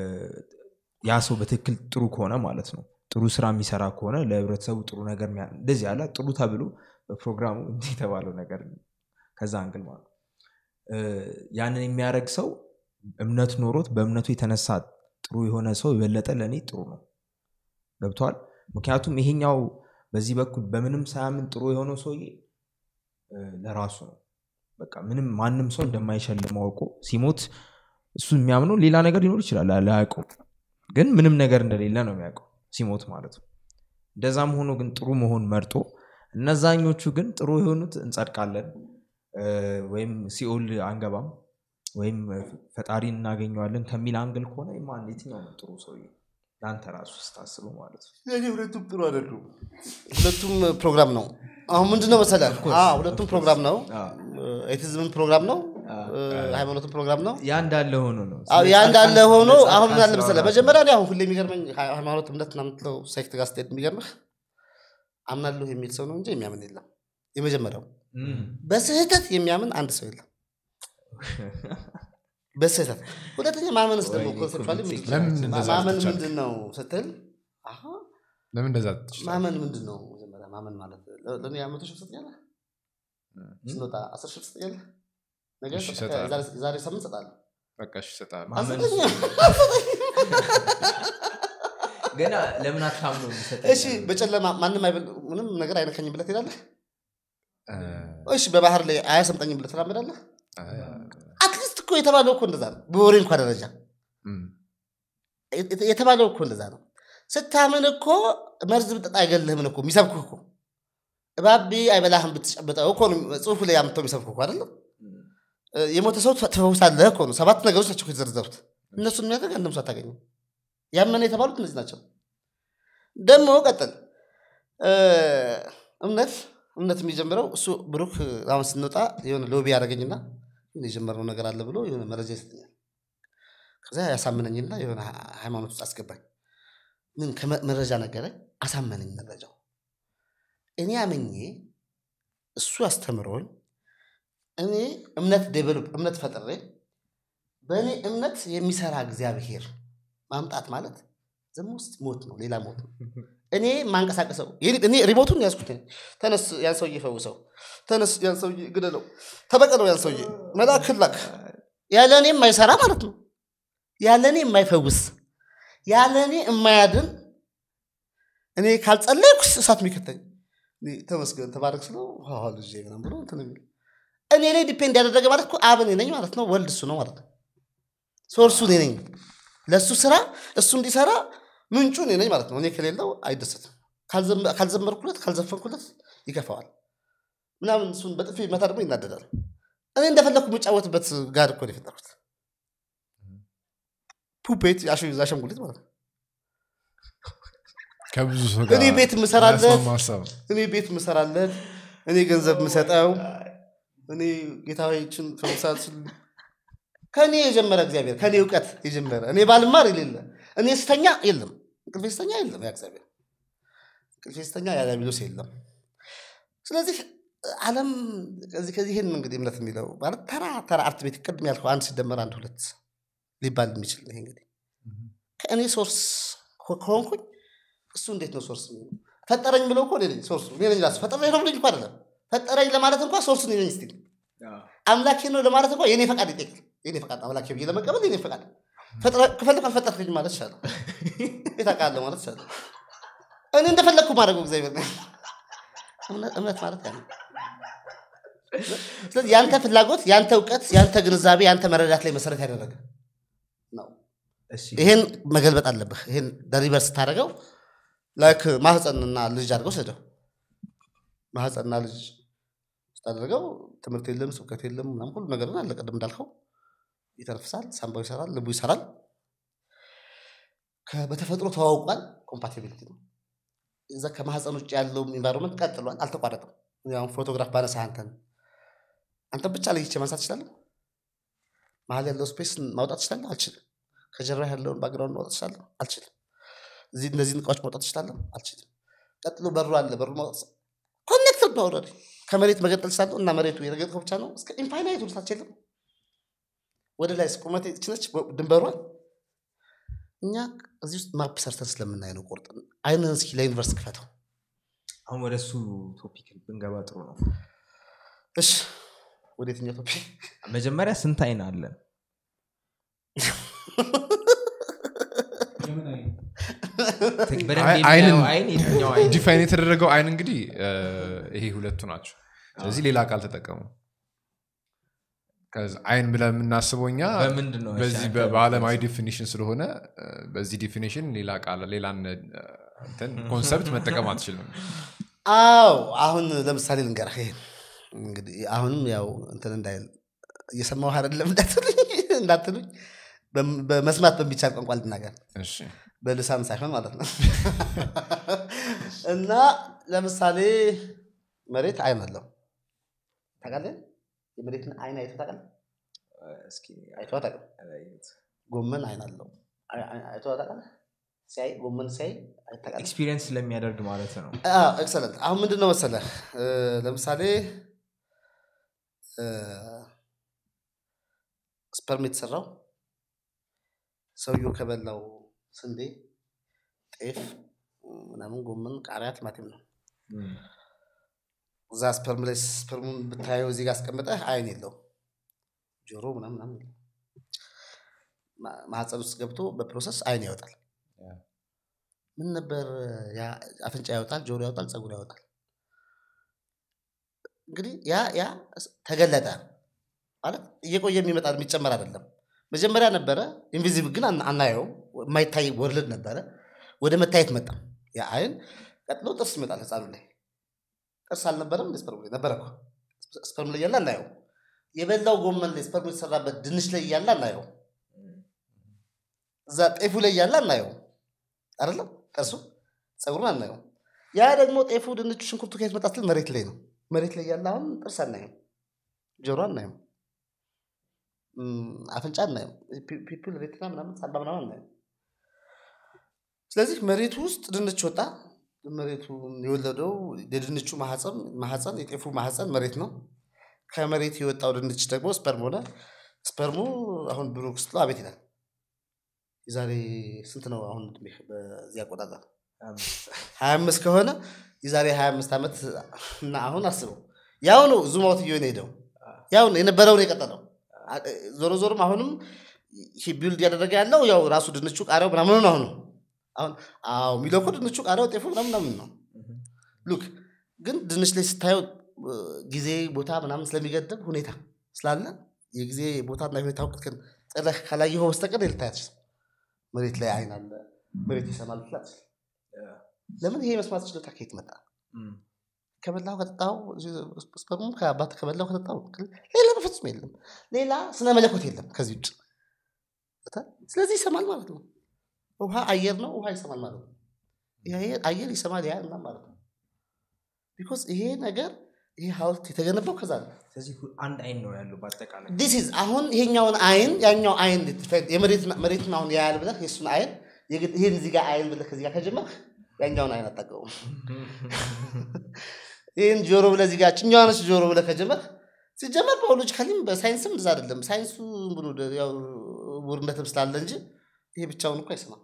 ያ ሰው በትክክል ጥሩ ከሆነ ማለት ነው ጥሩ ስራ የሚሰራ ከሆነ ለህብረተሰቡ ጥሩ ነገር የሚያ- እንደዚህ ያለ ጥሩ ተብሎ በፕሮግራሙ እንዲህ የተባለው ነገር ከዛ አንግል ማለት ነው። እ፣ ያንን የሚያደርግ ሰው እምነት ኖሮት በእምነቱ የተነሳ ጥሩ የሆነ ሰው የበለጠ ለእኔ ጥሩ ነው ገብተዋል ምክንያቱም ይሄኛው በዚህ በኩል በምንም ሳያምን ጥሩ የሆነው ሰውዬ እ፣ ለራሱ ነው በቃ ምንም ማንም ሰው እንደማይሸልመው አውቆ ሲሞት እሱ የሚያምነው ሌላ ነገር ሊኖር ይችላል አያውቀው ግን ምንም ነገር እንደሌለ ነው የሚያውቀው ሲሞት ማለት ነው እንደዛም ሆኖ ግን ጥሩ መሆን መርጦ እነዛኞቹ ግን ጥሩ የሆኑት እንጸድቃለን እ፣ ወይም ሲኦል አንገባም ወይም ፈጣሪ እናገኘዋለን ከሚል አንግል ከሆነ ማን የትኛው ነው ጥሩ ሰውዬ ለአንተ ራሱ ስታስበው ማለት ነው የኔ ሁለቱም ጥሩ አይደሉም ሁለቱም ፕሮግራም ነው አሁን ምንድነው መሰለህ አዎ፣ ሁለቱም ፕሮግራም ነው ኤቲዝምን ፕሮግራም ነው እ፣ ሃይማኖትም ፕሮግራም ነው ያ እንዳለ ሆኖ ነው አዎ፣ ያ እንዳለ ሆኖ ስለ አሁን ምን አለ ጻድቃን መሰለህ ስላወራ- መጀመሪያ እኔ አሁን ሁሌ የሚገርመኝ ሃ- ሃይማኖት እምነት ምናምን የምትለው ሴክት ጋር ስትሄድ የሚገርምህ አምናለሁ የሚል ሰው ነው እንጂ የሚያምን የለም የመጀመሪያው እም። በስህተት የሚያምን አንድ ሰው የለም በስህተት ሁለተኛ ማመንስ ደግሞ ወይኔ ኮንሴፕቹዋሊ ኮሚቴ። ምንድን ነው? ለምን እንደዛ ማመን ትቻለህ? ምንድን ነው ስትል አሀ፣ ለምን እንደዛ ትችላለህ? ማመን ምንድን ነው መጀመሪያ ማመን ማለት ለ- ለእኔ መቶ ሺህ ትሰጠኛለህ ስንወጣ አስር ሺህ ትሰጠኛለህ ነገ እሺ፣ ሰጠ- እሰጥሃለሁ። ዛሬ- ዛሬ ሳምንት እሰጥሃለሁ በቃ እሺ እሰጥሃለሁ። ማመን ገና ለምን አታምነው የሚሰጠኝ እሺ በጨለማ ማንም አይበል ምንም ነገር አይነካኝም ብለህ ትሄዳለህ እ፣ እሺ በባህር ላይ አያሰምጠኝም ብለህ ትራመዳለህ እ፣ አትሊስት እኮ የተባለው እኮ እንደዛ ነው በወሬ እንኳ ደረጃ እም፣ የት- የተባለው እኮ እንደዛ ነው ስታምን እኮ መርዝ ብጠጣ አይገልህም እኮ የሚሰብኩህ እኮ እባቢ አይበላህም ብትጨብጠው እኮ ነው ጽሁፉ ላይ አምጥተው የሚሰብኩህ እኮ አይደለም እ፣ የሞተ ሰው ትፈ- ትፈውሳለህ እኮ ነው ሰባት ነገሮች ናቸው እኮ የተዘረዘሩት እነሱን የሚያደርግ አንድም ሰው አታገኝም ያመነ የተባሉት እነዚህ ናቸው ደግሞ ቀጥል እ፣ እምነት እምነት የሚጀምረው እሱ ብሩክ አሁን ስንወጣ የሆነ ሎቢ ያደረገኝና የሆነ የጀመርነው ነገር አለ ብሎ የሆነ መረጃ ይሰጠኛል ከዛ ያሳምነኝና የሆነ ሃ- ሃይማኖት ውስጥ አስገባኝ ምን ከመ- መረጃ ነገረኝ አሳመነኝ መረጃው እኔ አምኜ እሱ አስተምሮኝ እኔ እምነት ዴቨሎፕ እምነት ፈጥሬ በእኔ እምነት የሚሰራ እግዚአብሔር ማምጣት ማለት ዘም ውስጥ ሞት ነው ሌላ ሞት ነው እኔ ማንቀሳቀሰው የኔ- እኔ ሪሞቱን ያዝኩት ነኝ። ተነስ ያን ሰውዬ ፈውሰው ተነስ ያን ሰውዬ ግደለው ተበቀለው ያን ሰውዬ መልአክ ላክ ያለ እኔ የማይሰራ ማለት ነው ያለ እኔ የማይፈውስ ያለ እኔ የማያድን እኔ ካልጸለይኩ እሳት የሚከተኝ እኔ ተመስገን ተባረክ ስለው "አዎ ልጄ ምናምን ብሎ እንትን የሚል እኔ ላይ ዲፔንድ ያደረገ ማለት እኮ አብ እኔ ነኝ ማለት ነው ወልድ እሱ ነው ማለት ነው ሶርሱ እኔ ነኝ ለእሱ ስራ እሱ እንዲሰራ ምንጩ እኔ ነኝ ማለት ነው እኔ ከሌለው አይደሰትም ካልዘም- ካልዘመርኩለት ካልዘፈንኩለት ይከፋዋል ምናምን እሱን በጥፊ መታ ደግሞ ይናደዳል እኔ እንደፈለግኩ የምጫወትበት ጋር እኮ ነው የፈጠርኩት ፑፔት አሽ- አሻንጉሊት ማለት ነው ከብዙ ሰው እኔ ቤት የምሰራለት ማያስማማ ሀሳብ ነው። እኔ ቤት ምሰራለት እኔ ገንዘብ ምሰጠው እኔ ጌታዎችን ፈውሳት ከእኔ የጀመረ እግዚአብሔር ከእኔ እውቀት የጀመረ እኔ ባልማር የሌለ እኔ ስተኛ የለም እንቅልፌ ስተኛ የለም ያ እግዚአብሔር እንቅልፌ ስተኛ ያ ዲያብሎስ የለም ስለዚህ አለም ከዚህ ከዚህ ይህን እንግዲህ እምነት የሚለው ማለት ተራ ተራ አርት ቤት ቅድም ያልከው አንድ ሲደመር አንድ ሁለት ሊባል የሚችል ነው ይሄ እንግዲህ ከእኔ ሶርስ ከሆንኩኝ እሱ እንዴት ነው ሶርስ የሚሆነው? ፈጠረኝ ብለው እኮ እኔ ነኝ ሶርሱ እኔ ነኝ ራሱ ፈጠረኝ ነው ብሎኝ እኮ አይደለም ፈጠረኝ ለማለት እንኳ ሶርሱ እኔ ነኝ ስቲል አምላኬ ነው ለማለት እንኳ የኔ ፈቃድ ይጠይቃል የኔ ፈቃድ አምላኬ ብዬ ለመቀበል የኔ ፈቃድ ፈጥረ- ከፈለግ አልፈጠርከኝ ማለት ይቻላል ቤት አውቃለሁ ማለት ይቻላል እኔ እንደፈለግኩ ማድረገው እግዚአብሔር ነው እምነት እምነት ማለት ያ ነው ስለዚህ ያንተ ፍላጎት ያንተ እውቀት ያንተ ግንዛቤ ያንተ መረዳት ላይ መሰረት ያደረገ ነው እሺ ይሄን መገልበጥ አለብህ ይሄን ደሪቨር ስታደርገው ላይክ ማህፀንና ልጅ አድርገው ሰደው ማህፀንና ልጅ ስታደርገው ትምህርት የለም ስብከት የለም ምናምን ሁሉ ነገር አለ ቅድም እንዳልከው ይተነፍሳል ሳምባው ይሰራል ልቡ ይሰራል ከ- በተፈጥሮ ተዋውቋል ኮምፓቲቢሊቲ ነው እዛ ከማህፀን ውጭ ያለው ኢንቫይሮንመንት ቀጥሏል አልተቋረጠም እኔ አሁን ፎቶግራፍ ባነሳ አንተን አንተን ብቻ ለይቼ ማንሳት እችላለሁ መሀል ያለው ስፔስ ማውጣት እችላለሁ አልችልም ከጀርባ ያለውን ባግራውንድ ማውጣት እችላለሁ አልችልም እዚህ እነዚህን እቃዎች ማውጣት እችላለሁ አልችልም ቀጥሎ በሩ አለ በሩ ማውጣት ኮኔክትድ ነው ኦልሬዲ ከመሬት መገጠል እችላለሁ እና መሬቱ የረገጥከው ብቻ ነው እስከ ኢንፋይናይት ውልታች የለም ወደ ላይ ቁመት ችነች ድንበሯል እኛ እዚህ ውስጥ ማፕ ሰርተን ስለምናይ ነው ቆርጥ አይንን እስኪ ለዩኒቨርስ ክፈተው አሁን ወደ እሱ ቶፒክ ብንገባ ጥሩ ነው እሺ ወደ የትኛው ቶፒክ መጀመሪያ ስንት አይን አለን የምን አይነት በደንብ አይ- የሚያየው አይንን- አይን የትኛው አይን ዲፋይን የተደረገው አይን እንግዲህ እ፣ ይሄ ሁለቱ ናቸው ስለዚህ ሌላ ቃል ተጠቀሙ ከዛ አይን ብለን የምናስበው እኛ በምንድን ነው በዚህ እሺ፣ በ- በዓለማዊ ዲፊኒሽን ስለሆነ እ፣ በዚህ ዲፊኒሽን ሌላ ቃል ሌላን እ፣ እንትን ኮንሰፕት መጠቀም አትችልም አዎ አሁን ለምሳሌ ልንገርህ ይሄን እንግዲህ አሁንም ያው እንትን እንዳይል እየሰማሁ አይደለም እንዳትሉኝ እንዳትሉኝ በም- በመስማት በሚቻል ቋንቋ ልናገር እሺ በልሳን ሳይሆን ማለት ነው እና ለምሳሌ መሬት አይን አለው ታውቃለህ የመሬትን አይን አይቶ ታውቃለህ እስኪ አይቶ ታውቃለህ ጎመን አይን አለው አይ- አይ- አይቶ ታውቃለህ ሲያይ ጎመን ሲያይ አይቶ ታውቃለህ ኤክስፒሪየንስ ስለሚያደርግ ማለት ነው ኤክሰለንት አሁን ምንድን ነው መሰለህ እ፣ ለምሳሌ እ፣ ስፐርም የተሰራው ሰውየው ከበላው ስንዴ ጤፍ ምናምን ጎመን ቃሪያ ቲማቲም ነው እም፣ እዛ ስፐርም ላይ ስፐርሙን ብታየው እዚህ ጋር አስቀምጠህ አይን የለው ጆሮ ምናምን ምናምን የለው። ማ- ማህፀን ውስጥ ገብቶ በፕሮሰስ አይን ያወጣል ምን ነበር ያ አፍንጫ ያወጣል ጆሮ ያወጣል ፀጉር ያወጣል እንግዲህ ያ ያ ተገለጠ ማለት እየቆየ የሚመጣ የሚጨመር አይደለም መጀመሪያ ነበረ ኢንቪዚብል ግን አና- አናየውም የማይታይ ወርልድ ነበረ ወደ መታየት መጣ ያ አይን ቀጥሎ ጥርስ ይመጣል ህፃኑ ላይ ጥርስ አልነበረም ስፐርም ላይ ነበረ እኮ ስፐርም ላይ ያለ አናየው የበላው ጎመን ላይ ስፐርም የተሰራበት ድንች ላይ እያለ አናየው እዛ ጤፉ ላይ እያለ አናየው አይደለም ጥርሱ ፀጉሩን አናየው ያ ደግሞ ጤፉ ድንቹ ሽንኩርቱ ከየት መጣ ስትል መሬት ላይ ነው መሬት ላይ ያለ አሁን ጥርስ አናየው ጆሮ አናየው እም፣ አፍንጫ አናየው ፒ- ፒፕል ሬትና ምናምን ሳምባ ምናምን አናየው ስለዚህ መሬቱ ውስጥ ድንች ወጣ መሬቱ የወለደው የድንቹ ማህፀን ማህፀን የጤፉ ማህፀን መሬት ነው ከመሬት የወጣው ድንች ደግሞ ስፐርም ሆነ ስፐርሙ አሁን ብሩክ ስትለው አቤት ይላል የዛሬ ስንት ነው አሁን ዕድሜህ በዚህ አቆጣጠር ሀያ አምስት ከሆነ የዛሬ ሀያ አምስት ዓመት እና አሁን አስበው ያው ነው ዙም አውት እየሆነ ሄደው ያው ነው የነበረውን የቀጠለው አ- ዞሮ ዞሮም አሁንም ይሄ ቢልድ ያደረገ ያለው ያው ራሱ ድንቹ ቃሪያው ምናምን ነው አሁን አሁን አዎ የሚለው እኮ ድንቹ ቃሪያው ጤፉ ምናምን ምናምን ነው ሉክ ግን ድንች ላይ ስታየው እ፣ ጊዜ ቦታ ምናምን ስለሚገድብ ሁኔታ ስላለ የጊዜ ቦታና ሁኔታ ወቅት ጥረህ ካላየኸው በስተቀር ልታይ አትችልም። መሬት ላይ አይን አለ፣ መሬት ይሰማል ትል አትችልም። ለምን ይሄ መስማት ችሎታ ከየት መጣ? እም፣ ከበላው ከጠጣው ስፐርሙ ከአባት ከበላው ከጠጣው ሌላ በፍጹም የለም። ሌላ ስነ መለኮት የለም ከዚህ ውጭ። ገብቶሃል? ስለዚህ ይሰማል ማለት ነው። ውሃ አየር ነው፣ ውሃ ይሰማል ማለት ነው። ይሄ አየር- አየር ይሰማል ያ እና ማለት ነው። ቢኮዝ ይሄ ነገር ይሄ ሀውልት የተገነባው ከዛ ነው። ስለዚህ ሁ- አንድ አይን ነው ያለው በአጠቃላይ ዲስ ኢዝ አሁን ይሄኛውን አይን ያኛው አይን የመሬትን መሬትን አሁን ያያል ብለህ የእሱን አይን የግድ ይሄን እዚህ ጋር አይን ብለህ ከዚህ ጋር ከጀመርህ ያኛውን አይን አታውቀውም። ይህን ጆሮ ብለህ እዚህ ጋር ችኛዋ ነች ጆሮ ብለህ ከጀመርህ ሲጀመር ባዮሎጂካሊም በሳይንስም እንደዛ አይደለም። ሳይንሱ ብሎ ደ- ያው ውርነትም ስላለ እንጂ ይሄ ብቻውን እኮ አይሰማም።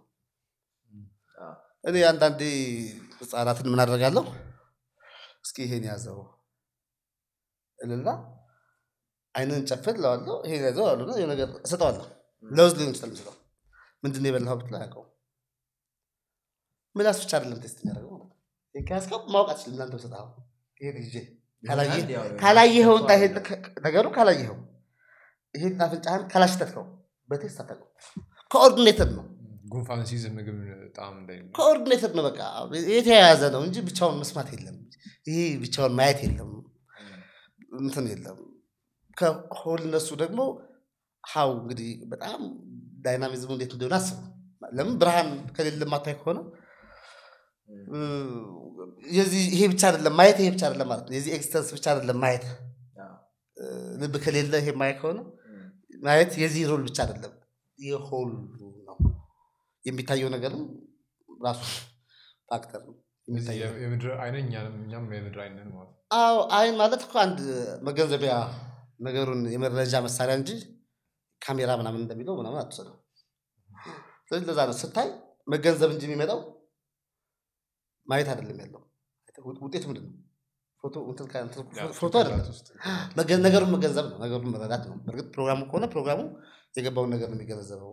እኔ አንዳንዴ ህፃናትን ምን አደርጋለሁ? እስኪ ይሄን ያዘው እልና አይንን ጨፍን ለዋለሁ ይሄን ያዘው አሉ የሆነ ነገር እሰጠዋለሁ። ለውዝ ሊሆን ይችላል ምስለው ምንድን ነው የበላኸው ብትለው አያውቀውም። ምላስ ብቻ አይደለም ቴስት የሚያደርገው ማለት ነው። ይሄን ከያዝከው ማወቅ አትችልም። እናንተ ሰጠኸው ይሄን ይዤ ካላየህ ያው ካላየኸው እና ይሄን ከ- ነገሩ ካላየኸው ይሄን አፍንጫህን ካላሽተትከው በቴስት አታውቀው። ኮኦርዲኔትድ ነው ጉንፋን ሲይዝ ምግብ ጣም እንዳይ ኮኦርዲኔትድ ነው። በቃ የተያያዘ ነው እንጂ ብቻውን መስማት የለም። ይሄ ብቻውን ማየት የለም እንትን የለም። ከሆልነሱ ደግሞ ሀው እንግዲህ በጣም ዳይናሚዝሙ እንዴት እንደሆነ አስቡ። ለምን ብርሃን ከሌለ ማታይ ከሆነ እ፣ የዚህ ይሄ ብቻ አይደለም ማየት፣ ይሄ ብቻ አይደለም ማለት ነው። የዚህ ኤክስተንስ ብቻ አይደለም ማየት። እ፣ ልብ ከሌለ ይሄ ማየት ከሆነ ማየት የዚህ ሮል ብቻ አይደለም የሆሉ ነው። የሚታየው ነገርም ራሱ ፋክተር ነው። የሚታየው የምድር አይነ እኛም የምድር አይነን ማለት ነው። አዎ አይን ማለት እኮ አንድ መገንዘቢያ ነገሩን የመረጃ መሳሪያ እንጂ ካሜራ ምናምን እንደሚለው ምናምን አትወሰደው። ስለዚህ ለዛ ነው ስታይ መገንዘብ እንጂ የሚመጣው ማየት አይደለም ያለው። ውጥ- ውጤቱ ምንድን ነው? ፎቶ እንትን ከ- እንትን ያው ፎቶ ጭንቅላት አይደለም። ውስጥ መገ- ነገሩን መገንዘብ ነው። ነገሩን መረዳት ነው። በእርግጥ ፕሮግራሙ ከሆነ ፕሮግራሙ የገባውን ነገር ነው የሚገነዘበው።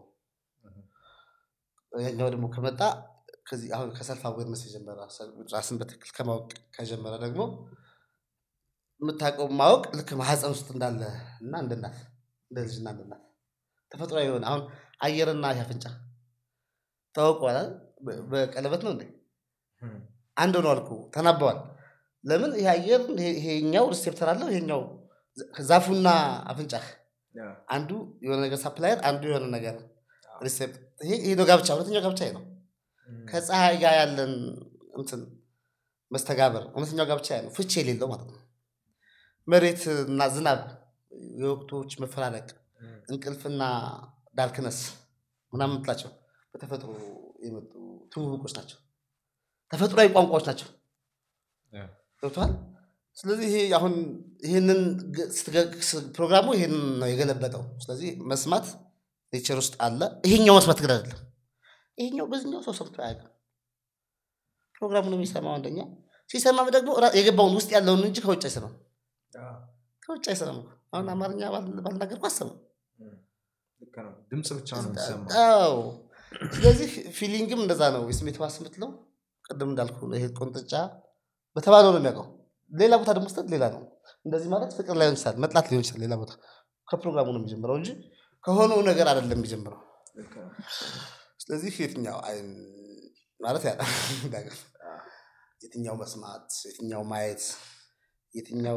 ያኛው ደግሞ ከመጣ ከዚህ አሁን ከሰልፍ አዌርነስ የጀመረ ራስን በትክክል ከማወቅ ከጀመረ ደግሞ የምታውቀው ማወቅ ልክ ማህፀን ውስጥ እንዳለ እና እንደ እናት እንደ ልጅና እንደ እናት ተፈጥሯዊ የሆነ አሁን አየርና ይህ አፍንጫ ታወቀዋል አይደል? በ- በቀለበት ነው እንዴ አንድ ሆነዋል እኮ ተናበዋል። ለምን ይሄ አየር ይሄ- ይሄኛው ሪሴፕተር አለው ይሄኛው ዛፉና አፍንጫህ አንዱ የሆነ ነገር ሳፕላየር አንዱ የሆነ ነገር ሪሴፕት ይሄ ይሄ ነው ጋብቻ ሁለተኛው ጋብቻ ይሄ ነው ከፀሐይ ጋር ያለን እንትን መስተጋበር እውነተኛው ጋብቻ ያ ነው ፍቺ የሌለው ማለት ነው መሬትና ዝናብ የወቅቶች መፈራረቅ እንቅልፍና ዳርክነስ ምናምን ምትላቸው በተፈጥሮ የመጡ ትውውቆች ናቸው ተፈጥሯዊ ቋንቋዎች ናቸው ያ። ገብተዋል ስለዚህ ይሄ አሁን ይህንን ግ- ስትገ- ስ- ፕሮግራሙ ይህንን ነው የገለበጠው ስለዚህ መስማት ኔቸር ውስጥ አለ ይሄኛው መስማት ግን አይደለም ይሄኛው በዚህኛው ሰው ሰምቶ አያውቅም ፕሮግራሙን የሚሰማው አንደኛ ሲሰማም ደግሞ ራ- የገባውን ውስጥ ያለውን እንጂ ከውጭ አይሰማም ከውጭ አይሰማም እኮ። አሁን አማርኛ ባል- ባልናገርኩ አሰማም ልክ ነው ድምፅ ብቻ ነው የሚሰማው አዎ ስለዚህ ፊሊንግም እንደዛ ነው የስሜት ዋስ የምትለው ቅድም እንዳልኩ ነው ይሄ ቆንጥጫ በተባለው ነው የሚያውቀው ሌላ ቦታ ደግሞ ስተት ሌላ ነው እንደዚህ ማለት ፍቅር ላይሆን ይችላል መጥላት ሊሆን ይችላል ሌላ ቦታ ከፕሮግራሙ ነው የሚጀምረው እንጂ ከሆነው ነገር አይደለም የሚጀምረው ልክ ነው ስለዚህ የትኛው አይን ማለት ያ ነገር የትኛው መስማት የትኛው ማየት የትኛው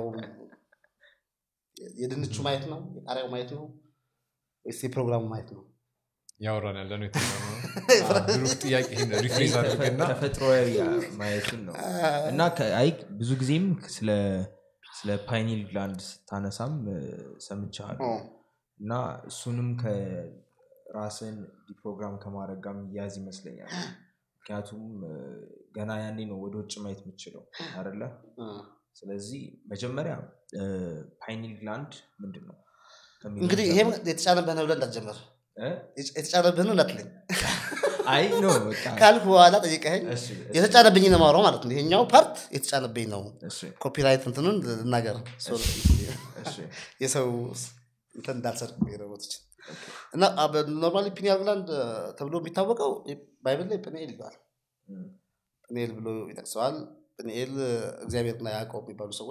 የድንቹ ማየት ነው የቃሪያው ማየት ነው ወይስ የፕሮግራሙ ማየት ነው እያወራን ያለ ነው የትኛው ነው? አዎ፣ ብሩክ ጥያቄ ይሄን ሪፍሬዝ አድርገና ተፈጥሮዊ ማየትን ነው እና ከ- አይ ብዙ ጊዜም ስለ ስለ ፓይኒል ግላንድ ስታነሳም እ፣ ሰምቻለሁ እና እሱንም ከራስን ዲፕሮግራም ከማድረግ ጋር የሚያዝ ይመስለኛል ምክንያቱም እ፣ ገና ያኔ ነው ወደ ውጭ ማየት የምችለው አደለ ስለዚህ መጀመሪያ ፓይኒል ግላንድ ምንድን ነው ከሚለው እንግዲህ ይሄም የተጫነብህን ብለህ እንዳትጀምር እ? የተጫነብህን እንዳትለኝ አይ ነው በቃ ካልኩ በኋላ ጠይቀኸኝ እሺ፣ እሺ፣ የተጫነብኝ ነው የማወራው ማለት ነው ይሄኛው ፓርት የተጫነብኝ ነው እሺ፣ ኮፒራይት እንትኑን ልናገር እሺ። የሰው እንትን እንዳልሰርቅ የረቦቶች እና ኖርማሊ ፒኒያል ግላንድ ተብሎ የሚታወቀው ባይብል ላይ ጵንኤል ይለዋል እም፣ ጵንኤል ብሎ ይጠቅሰዋል ጵንኤል እግዚአብሔርና ያዕቆብ የሚባሉ ሰዎች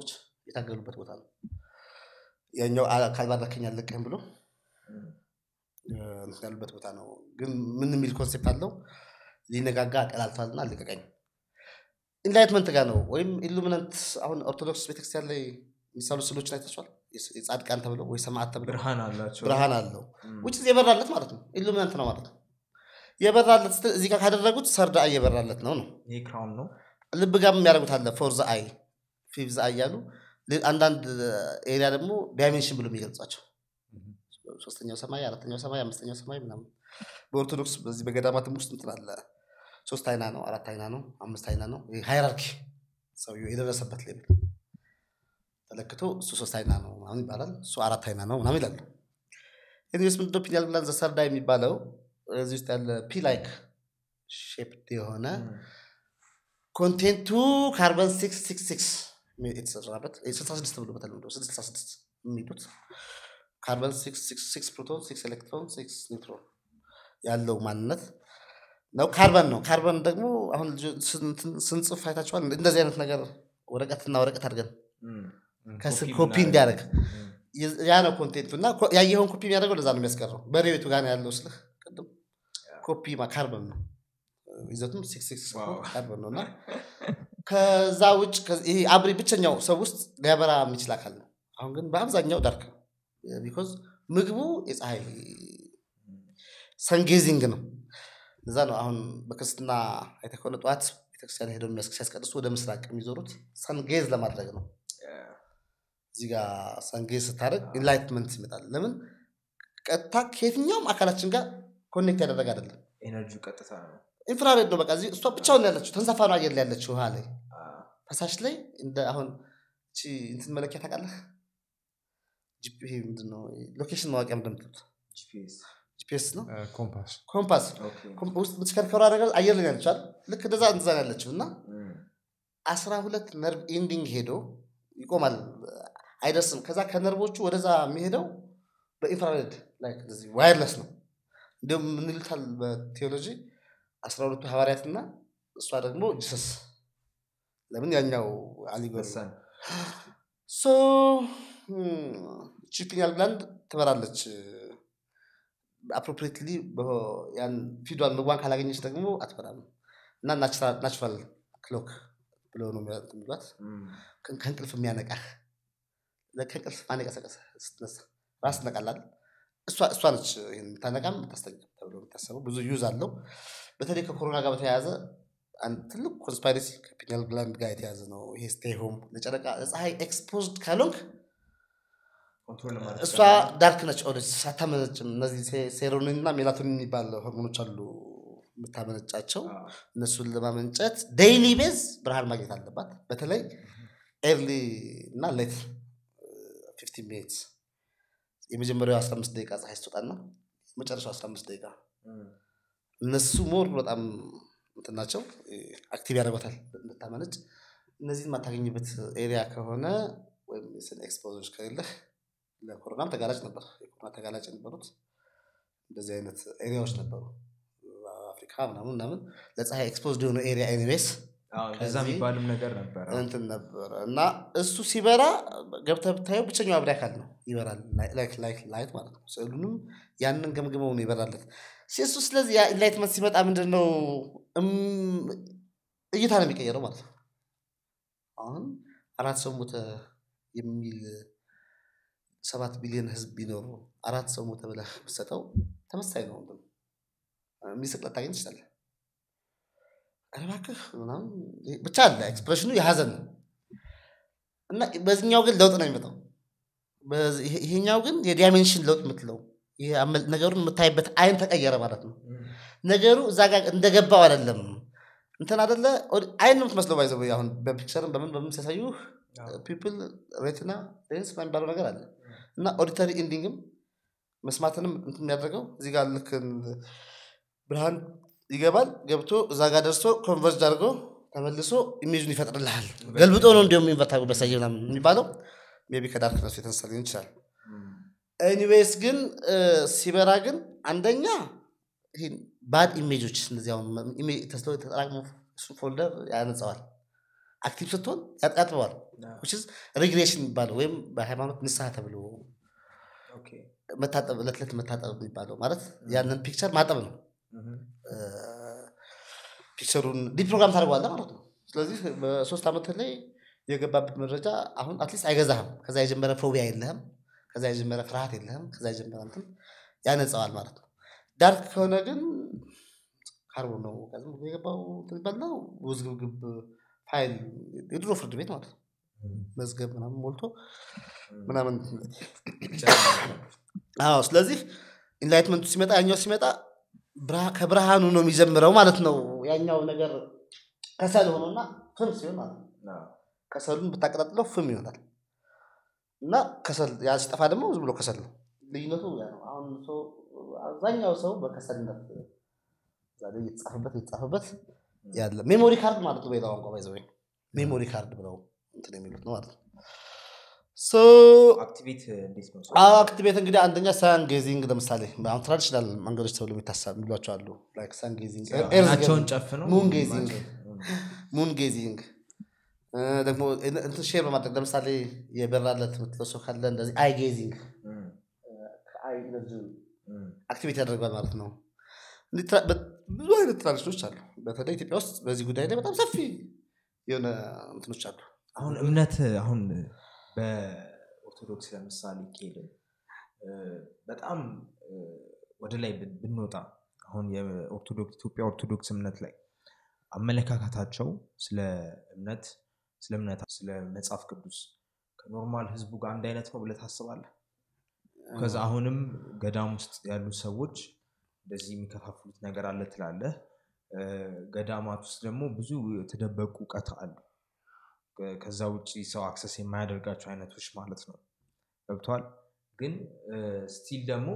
የታገሉበት ቦታ ነው ያኛው አ- ካልባረከኝ አልለቅህም ብሎ እ፣ እንትን ያሉበት ቦታ ነው ግን ምን የሚል ኮንሴፕት አለው ሊነጋጋ ቀላልቷልና አልለቀቀኝ ኢንላይትመንት ጋር ነው ወይም ኢሉሚናንት አሁን ኦርቶዶክስ ቤተክርስቲያን ላይ የሚሳሉ ስሎችን አይታችኋል የስ- የጻድቃን ተብለው ወይ ሰማዕት ተብለው ብርሃን አላቸው ብርሃን አለው ውጭ የበራለት ማለት ነው ኢሉሚናንት ነው ማለት ነው የበራለት ስትል እዚህ ጋር ካደረጉት ሰርድ አይ የበራለት ነው ነው ይህ ክራውን ነው ልብ ጋር የሚያደርጉት አለ ፎርዝ አይ ፊፍዝ አይ ያሉ ሌ- አንዳንድ ኤሪያ ደግሞ ዳይሜንሽን ብሎ የሚገልጿቸው ሶስተኛው ሰማይ አራተኛው ሰማይ አምስተኛው ሰማይ ምናምን በኦርቶዶክስ በዚህ በገዳማትም ውስጥ እንትን አለ ሶስት አይና ነው አራት አይና ነው አምስት አይና ነው ሃይራርኪ ሰውየው የደረሰበት ሌብል ተለክቶ እሱ ሶስት አይና ነው ምናምን ይባላል እሱ አራት አይና ነው ምናምን ይላሉ ኒስ ምንድነው ፒኒያል ግላንድ ዘሰርዳ የሚባለው እዚህ ውስጥ ያለ ፒ ላይክ ሼፕድ የሆነ ኮንቴንቱ ካርበን ሲክስ ሲክስ ሲክስ የተሰራበት ስልሳ ስድስት ብሎ በተለምዶ ስልሳ ስድስት የሚሉት ካርበን ሲክስ ሲክስ ሲክስ ፕሮቶን ሲክስ ኤሌክትሮን ሲክስ ኒውትሮን ያለው ማንነት ነው ካርበን ነው ካርበን ደግሞ አሁን ልጆ- ስንት- ስንጽፍ አይታችኋል እንደዚህ አይነት ነገር ወረቀትና ወረቀት አድርገን ከስር ኮፒ እንዲያደርግ የ- ያ ነው ኮንቴንቱ እና ኮ- ያየኸውን ኮፒ የሚያደርገው ለዛ ነው የሚያስቀረው በሬቤቱ ጋር ነው ያለው ስልህ ቅድም ኮፒ ማ- ካርበን ነው ይዘቱም ሲክስ ሲክስ ዋው። ካርበን ነው እና ከዛ ውጭ ከ- ይሄ አብሪ ብቸኛው ሰው ውስጥ ሊያበራ የሚችል አካል ነው አሁን ግን በአብዛኛው ዳርክ ነው ቢኮዝ ምግቡ የፀሐይ ሰንጌዚንግ ነው ለዛ ነው አሁን በክርስትና አይተህ ከሆነ ጠዋት ቤተክርስቲያን ሄደው የሚያስ- ሲያስቀድሱ ወደ ምስራቅ የሚዞሩት ሰንጌዝ ለማድረግ ነው እዚህ ጋር ሰንጌዝ ስታደርግ ኢንላይትመንት ይመጣል ለምን ቀጥታ ከየትኛውም አካላችን ጋር ኮኔክት ያደረገ አይደለም ኤነርጂ ቀጥታ ነው ኢንፍራሬድ ነው በቃ እዚህ እሷ ብቻውን ነው ያለችው ተንሳፋ ነው አየር ላይ ያለችው ውሃ ላይ ፈሳሽ ላይ እንደ አሁን እቺ እንትን መለኪያ ታውቃለህ ጂፒ ይሄ ምንድን ነው ሎኬሽን ማወቂያ እንደምትሉት ጂፒኤስ ጂፒኤስ ነው ኮምፓስ ኮምፓስ ኮም- ውስጥ የምትሽከርከሩ ነገር አየር ላይ ያለችዋል ልክ እንደዛ እንደዛ ነው ያለችው እና አስራ ሁለት ነርቭ ኢንዲንግ ሄዶ ይቆማል አይደርስም ከዛ ከነርቮቹ ወደዛ የሚሄደው በኢንፍራሬድ ላይ እንደዚህ ዋይርለስ ነው እንዲሁም ምን ይሉታል በቴዎሎጂ አስራ ሁለቱ ሐዋርያትና እሷ ደግሞ ጂሰስ ለምን ያኛው አሊጎሪ ወሳኝ ሶ ቺፒኒያል ግላንድ ትበራለች አፕሮፕሪትሊ ያን ፊዷን ምግቧን ካላገኘች ደግሞ አትበራም እና ናቹራል ክሎክ ብለው ነው የሚያ- እንትን የሚሏት ከ- ከእንቅልፍ የሚያነቃህ ለ- ከእንቅልፍ ማን የቀሰቀሰ ስትነሳ ራስ ትነቃላል እሷ እሷ ነች ይሄን የምታነቃም የምታስተኛም ተብሎ የሚታሰበው ብዙ ዩዝ አለው በተለይ ከኮሮና ጋር በተያያዘ አንድ ትልቅ ኮንስፓይረሲ ከፒኒያል ግላንድ ጋር የተያዘ ነው ይሄ ስቴይ ሆም ለጨረቃ ለፀሐይ ኤክስፖዝድ ካልሆንክ ኮንትሮል ለማድረግ እሷ ዳርክ ነች ኦልዌይስ ሳታመነጭም እነዚህ ሴ- ሴሮኒን እና ሜላቶኒን የሚባል ሆርሞኖች አሉ የምታመነጫቸው እነሱን ለማመንጨት ዴይሊ ቤዝ ብርሃን ማግኘት አለባት በተለይ ኤርሊ እና ሌት ፊፍቲን ሚኒትስ የመጀመሪያው 15 ደቂቃ ፀሐይ ስትወጣና መጨረሻው 15 ደቂቃ እነሱ ሞር በጣም እንትን ናቸው አክቲቭ ያደርጓታል እንድታመነጭ እነዚህን የማታገኝበት ኤሪያ ከሆነ ወይም የስን ኤክስፖዞች ከሌለህ ለኮሮናም ተጋላጭ ነበር የኮሮና ተጋላጭ የነበሩት እንደዚህ አይነት ኤሪያዎች ነበሩ አፍሪካ ምናምን ምናምን ለፀሐይ ኤክስፖዝድ የሆነ ኤሪያ ኤኒዌይስ እንደዛ ከዚህ የሚባልም ነገር ነበረ እንትን ነበረ እና እሱ ሲበራ ገብተህ ብታየው ብቸኛው አብሪ አካል ነው ይበራል ላይክ ላይክ ላይት ማለት ነው ስዕሉንም ያንን ገምግመው ነው ይበራለት እሱ ስለዚህ ኢንላይትመንት ሲመጣ ምንድን ነው እም- እይታ ነው የሚቀየረው ማለት ነው አሁን አራት ሰው ሞተ የሚል ሰባት ቢሊዮን ህዝብ ቢኖሩ አራት ሰው ሞተ ብለህ ብትሰጠው ተመሳሳይ ነው እንትኑ። የሚስቅ ልታገኝ ትችላለህ ኧረ እባክህ ምናምን ይሄ- ብቻ አለ ኤክስፕሬሽኑ የሀዘን ነው እና በዚህኛው ግን ለውጥ ነው የሚመጣው በዚህ- ይሄ- ይሄኛው ግን የዳይሜንሽን ለውጥ የምትለው ይሄ አመል- ነገሩን የምታይበት አይን ተቀየረ ማለት ነው ነገሩ እዛ ጋር እንደገባው አይደለም እንትን አደለ ኦዲ- አይን ነው የምትመስለው ባይዘ አሁን በፒክቸርም በምን በምን ሲያሳዩ ፒፕል ሬትና ሌንስ የሚባለው ነገር አለ እና ኦዲተሪ ኢንዲንግም መስማትንም እንትን የሚያደርገው እዚህ ጋር ልክ እንደ- ብርሃን ይገባል ገብቶ እዛ ጋር ደርሶ ኮንቨርጅ አድርጎ ተመልሶ ኢሜጁን ይፈጥርልሃል ገልብጦ ነው እንዲሁም ኢንቨርት አድርጎ ቢያሳይ ምናምን የሚባለው ሜይ ቢ ከዳርክነሱ የተነሳ ሊሆን ይችላል ኤኒዌይስ ግን እ፣ ሲበራ ግን አንደኛ ባድ ኢሜጆች እነዚህ አሁን ኢሜ- ተስለው ተጠራቅሞ እሱ ፎልደር ያነጸዋል አክቲቭ ስትሆን ያጥ- ያጥበዋል ሪግሬሽን የሚባለው ወይም በሃይማኖት ንስሐ ተብሎ መታጠብ እለት ዕለት መታጠብ የሚባለው ማለት ያንን ፒክቸር ማጠብ ነው እ፣ ፒክቸሩን ዲፕሮግራም ታደርገዋለህ ማለት ነው ስለዚህ በሶስት ዓመት ላይ የገባበት መረጃ አሁን አትሊስት አይገዛህም ከዛ የጀመረ ፎቢያ የለህም ከዛ የጀመረ ፍርሃት የለህም ከዛ የጀመረ እንትን ያነጸዋል ማለት ነው ዳርክ ከሆነ ግን ካርቦን ነው በቃ ዝም ብሎ የገባው እንትን ይባልና ውዝግብግብ ፋይል የድሮ ፍርድ ቤት ማለት ነው መዝገብ ምናምን ሞልቶ ምናምን አዎ ስለዚህ ኢንላይትመንቱ ሲመጣ ያኛው ሲመጣ ብርሃ- ከብርሃኑ ነው የሚጀምረው ማለት ነው ያኛው ነገር ከሰል ሆኖና ፍም ሲሆን ማለት ነው ከሰሉን ብታቀጣጥለው ፍም ይሆናል እና ከሰል ያ ሲጠፋ ደግሞ ዝም ብሎ ከሰል ነው ልዩነቱ ያ ነው አሁን ሰው አብዛኛው ሰው በከሰልነት ዛሬ እየተጻፈበት እየተጻፈበት ያለ ሜሞሪ ካርድ ማለት ነው በሌላ ቋንቋ ባይዘ ሜሞሪ ካርድ ብለው እንትን የሚሉት ነው ማለት ነው ሶ አክቲቬት እንዴት ነው አክቲቬት እንግዲህ አንደኛ ሳን ጌዚንግ ለምሳሌ አሁን ትራዲሽናል መንገዶች ተብሎ የሚታሰብ የሚሏቸው አሉ ላይክ ሳን ጌዚንግ ናቸውን ጨፍነው ሙን ጌዚንግ ሙን ጌዚንግ እ፣ ደግሞ እንትን ሼር በማድረግ ለምሳሌ የበራለት የምትለው ሰው ካለ እንደዚህ አይ ጌዚንግ ከአይ ኢነርጂ አክቲቬት ያደርጋል ማለት ነው እንዲህ ትራ- በ- ብዙ አይነት ትራዲሽኖች አሉ በተለይ ኢትዮጵያ ውስጥ በዚህ ጉዳይ ላይ በጣም ሰፊ የሆነ እንትኖች አሉ አሁን እምነት አሁን በኦርቶዶክስ ለምሳሌ ከሄድን እ፣ በጣም እ፣ ወደ ላይ ብን- ብንወጣ አሁን የኦርቶዶክስ ኢትዮጵያ ኦርቶዶክስ እምነት ላይ አመለካከታቸው ስለ እምነት ስለ እምነት ስለ መጽሐፍ ቅዱስ ከኖርማል ህዝቡ ጋር አንድ አይነት ነው ብለህ ታስባለህ ከዛ አሁንም ገዳም ውስጥ ያሉ ሰዎች እንደዚህ የሚከፋፍሉት ነገር አለ ትላለህ እ፣ ገዳማት ውስጥ ደግሞ ብዙ የተደበቁ እውቀት አሉ ከ- ከዛ ውጭ ሰው አክሰስ የማያደርጋቸው አይነቶች ማለት ነው ገብቷል ግን ስቲል ደግሞ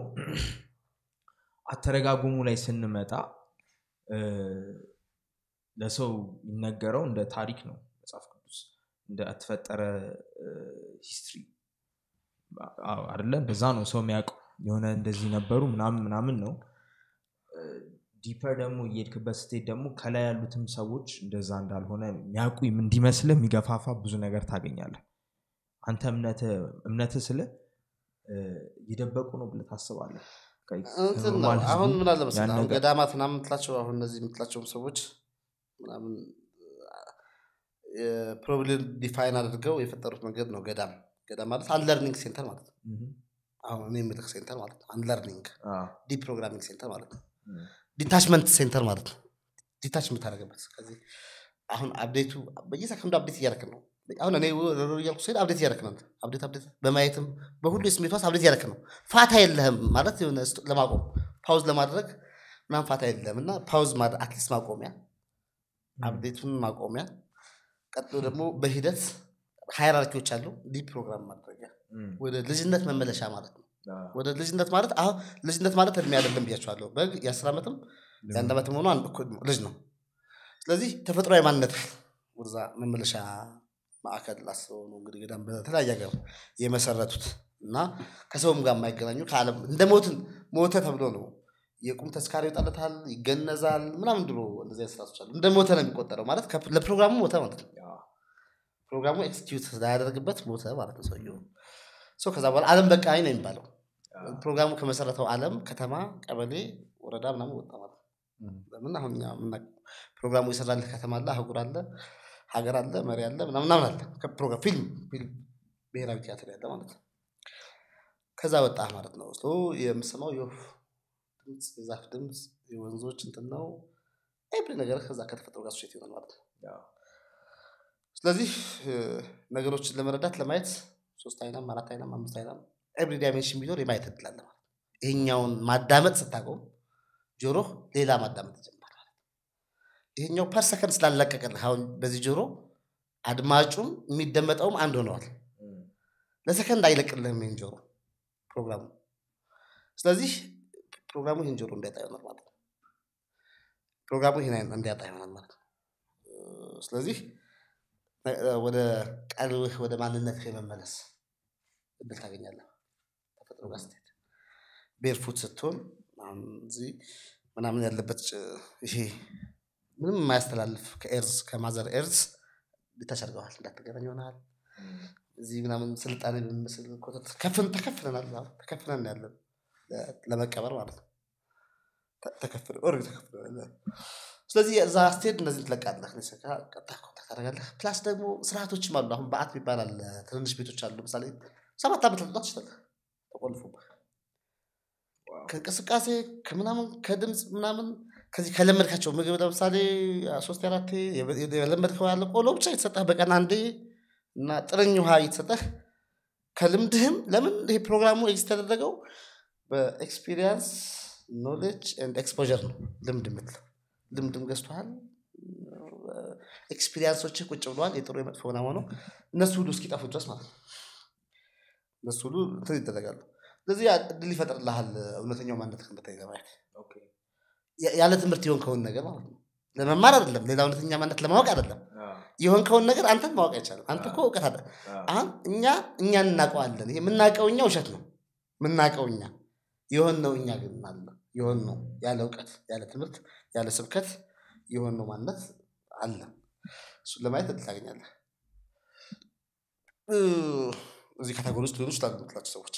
አተረጋጉሙ ላይ ስንመጣ እ፣ ለሰው የሚነገረው እንደ ታሪክ ነው መጽሐፍ ቅዱስ እንደ ተፈጠረ ሂስትሪ አደለ እንደዛ ነው ሰው የሚያውቀው የሆነ እንደዚህ ነበሩ ምናምን ምናምን ነው ዲፐር ደግሞ እየሄድክበት ስትሄድ ደግሞ ከላይ ያሉትም ሰዎች እንደዛ እንዳልሆነ የሚያውቁ እንዲመስልህ የሚገፋፋ ብዙ ነገር ታገኛለህ አንተ እምነት ስለ እየደበቁ ነው ብለህ ታስባለህ እንትን ነው ኖርማል ህዝቡ አሁን ምን አለ መሰለህ ያን አሁን ነገር- ገዳማት ምናምን የምትላቸው አሁን እነዚህ የምትላቸውም ሰዎች ምናምን ፕሮብሌም ዲፋይን አድርገው የፈጠሩት መንገድ ነው ገዳም ገዳም ማለት አንለርኒንግ ሴንተር ማለት ነው ምሁም። አሁን እኔ የምልህ ሴንተር ማለት ነው አንለርኒንግ አዎ። ዲፕ ፕሮግራሚንግ ሴንተር ማለት ነው እም። ዲታችመንት ሴንተር ማለት ነው ዲታች የምታደርግበት ከዚህ አሁን አፕዴቱ በየሰከንዱ አፕዴት እያደረክ ነው አሁን እኔ ሮሮ እያልኩ ስሄድ አፕዴት እያደረክ ነው አፕዴት አፕዴት በማየትም በሁሉ የስሜት ዋስ አፕዴት እያደረክ ነው ፋታ የለህም ማለት የሆነ ስቶ- ለማቆም ፓውዝ ለማድረግ ምናምን ፋታ የለህም እና ፓውዝ ማድረግ አትሊስት ማቆሚያ አፕዴቱን ማቆሚያ ቀጥሎ ደግሞ በሂደት ሃይራርኪዎች አሉ ዲፕ ፕሮግራም ማድረጊያ እም። ወደ ልጅነት መመለሻ ማለት ነው አዎ። ወደ ልጅነት ማለት አሁን ልጅነት ማለት እድሜ አይደለም ብያቸዋለሁ በግ የአስር ዓመትም የአንድ ዓመትም ሆኖ አንድ እኩል ልጅ ነው ስለዚህ ተፈጥሯዊ ማንነት ወደዛ መመለሻ ማዕከል ላስበው ነው እንግዲህ ገዳም በተለያየ ሀገር የመሰረቱት እና ከሰውም ጋር የማይገናኙ ከዓለም እንደ ሞትን ሞተ ተብሎ ነው የቁም ተስካሪ ይወጣለታል ይገነዛል ምናምን ድሮ እንደዚህ አይነት ስርዓቶች አሉ እንደ ሞተ ነው የሚቆጠረው ማለት ከ- ለፕሮግራሙ ሞተ ማለት ነው ፕሮግራሙ ኤክስኪዩት ላያደርግበት ሞተ ማለት ነው ሰውየው ሰው ከዛ በኋላ አለም በቃኝ ነው የሚባለው ፕሮግራሙ ከመሰረተው አለም ከተማ ቀበሌ ወረዳ ምናምን ወጣ ማለት ነው ለምን አሁን እኛ የምናውቀው ፕሮግራሙ የሰራልህ ከተማ አለ አህጉር አለ ሀገር አለ መሪ አለ ምናምን ምናምን አለ ከፕሮግራም ፊልም ፊልም ብሔራዊ ቲያትር ያለ ማለት ነው ከዛ ወጣ ማለት ነው ሶ የምሰማው የወፍ ድምፅ የዛፍ ድምፅ የወንዞች እንትን ነው ኤብሪ ነገር ከዛ ከተፈጥሮ ጋር ሱሴት ይሆናል ማለት ነው አዎ። ስለዚህ እ፣ ነገሮችን ለመረዳት ለማየት ሶስት አይናም አራት አይናም አምስት አይናም ኤቭሪ ዳይሜንሽን ቢኖር የማየት እድል አለ ማለት ነው። ይሄኛውን ማዳመጥ ስታቆም ጆሮ ሌላ ማዳመጥ ይጀምራል ማለት ነው። ይሄኛው ፐር ሰከንድ ስላለቀቀልህ አሁን በዚህ ጆሮ አድማጩም የሚደመጠውም አንድ ሆነዋል እም። ለሰከንድ አይለቅልህም ይህን ጆሮ ፕሮግራሙ ስለዚህ ፕሮግራሙ ይህን ጆሮ እንዲያጣ ይሆናል ማለት ነው ፕሮግራሙ ይህን አይን እንዲያጣ ይሆናል ማለት ነው እ፣ ስለዚህ እ፣ ወደ ቀልብህ ወደ ማንነትህ የመመለስ እድል ታገኛለህ ተፈጥሮ ጋር ስትሄድ ቤርፉት ስትሆን አሁን እዚህ ምናምን ያለበት ጭ- ይሄ ምንም የማያስተላልፍ ከኤርዝ ከማዘር ኤርዝ ሊታች አድርገዋል እንዳትገናኝ ይሆናል እዚህ ምናምን ስልጣኔ በሚመስል ኮተት ከፍን ተከፍለናል አሁን ተከፍለን ያለን ለ- ለመቀበር ማለት ነው ተ- ተከፍለን ኦልሬዲ ተከፍለናል ስለዚህ እዛ ስትሄድ እነዚህ ትለቃለህ እነዚህ ጋር ቀጥታ ኮንታክት ታደርጋለህ ፕላስ ደግሞ ስርዓቶችም አሉ አሁን በአት ይባላል ትንንሽ ቤቶች አሉ ምሳሌ ሰባት ዓመት ልጣት ይችላል ተቆልፎብህ ከእንቅስቃሴ ከምናምን ከድምፅ ምናምን ከዚህ ከለመድካቸው ምግብ ለምሳሌ ሶስት አራቴ የለመድከው ያለ ቆሎ ብቻ የተሰጠህ በቀን አንዴ እና ጥርኝ ውሃ እየተሰጠህ ከልምድህም ለምን ይሄ ፕሮግራሙ ኤግዚስት ያደረገው በኤክስፒሪየንስ ኖሌጅ ኤንድ ኤክስፖዠር ነው ልምድ የምትለው ልምድም ገዝቶሃል ኤክስፒሪየንሶችህ ቁጭ ብለዋል የጥሩ የመጥፎ ምናምን ሆነው እነሱ ሁሉ እስኪጠፉ ድረስ ማለት ነው እነሱ ሁሉ እንትን ይደረጋሉ ስለዚህ ያ እድል ይፈጥርልሃል እውነተኛው ማንነት እንድታይ ለማየት ያ- ያለ ትምህርት የሆንከውን ነገር ማለት ነው ለመማር አይደለም ሌላ እውነተኛ ማንነት ለማወቅ አይደለም የሆንከውን ነገር አንተን ማወቅ አይቻልም አንተ እኮ እውቀት አለ አሁን እኛ እኛ እናውቀዋለን ይሄ የምናውቀው እኛ ውሸት ነው የምናውቀው እኛ የሆን ነው እኛ ግን አለ የሆን ነው ያለ እውቀት ያለ ትምህርት ያለ ስብከት የሆን ነው ማንነት አለ እሱን ለማየት እድል ታገኛለህ እ፣ እዚህ ካታጎሪ ውስጥ ሊሆኑ ይችላሉ የምትላቸው ሰዎች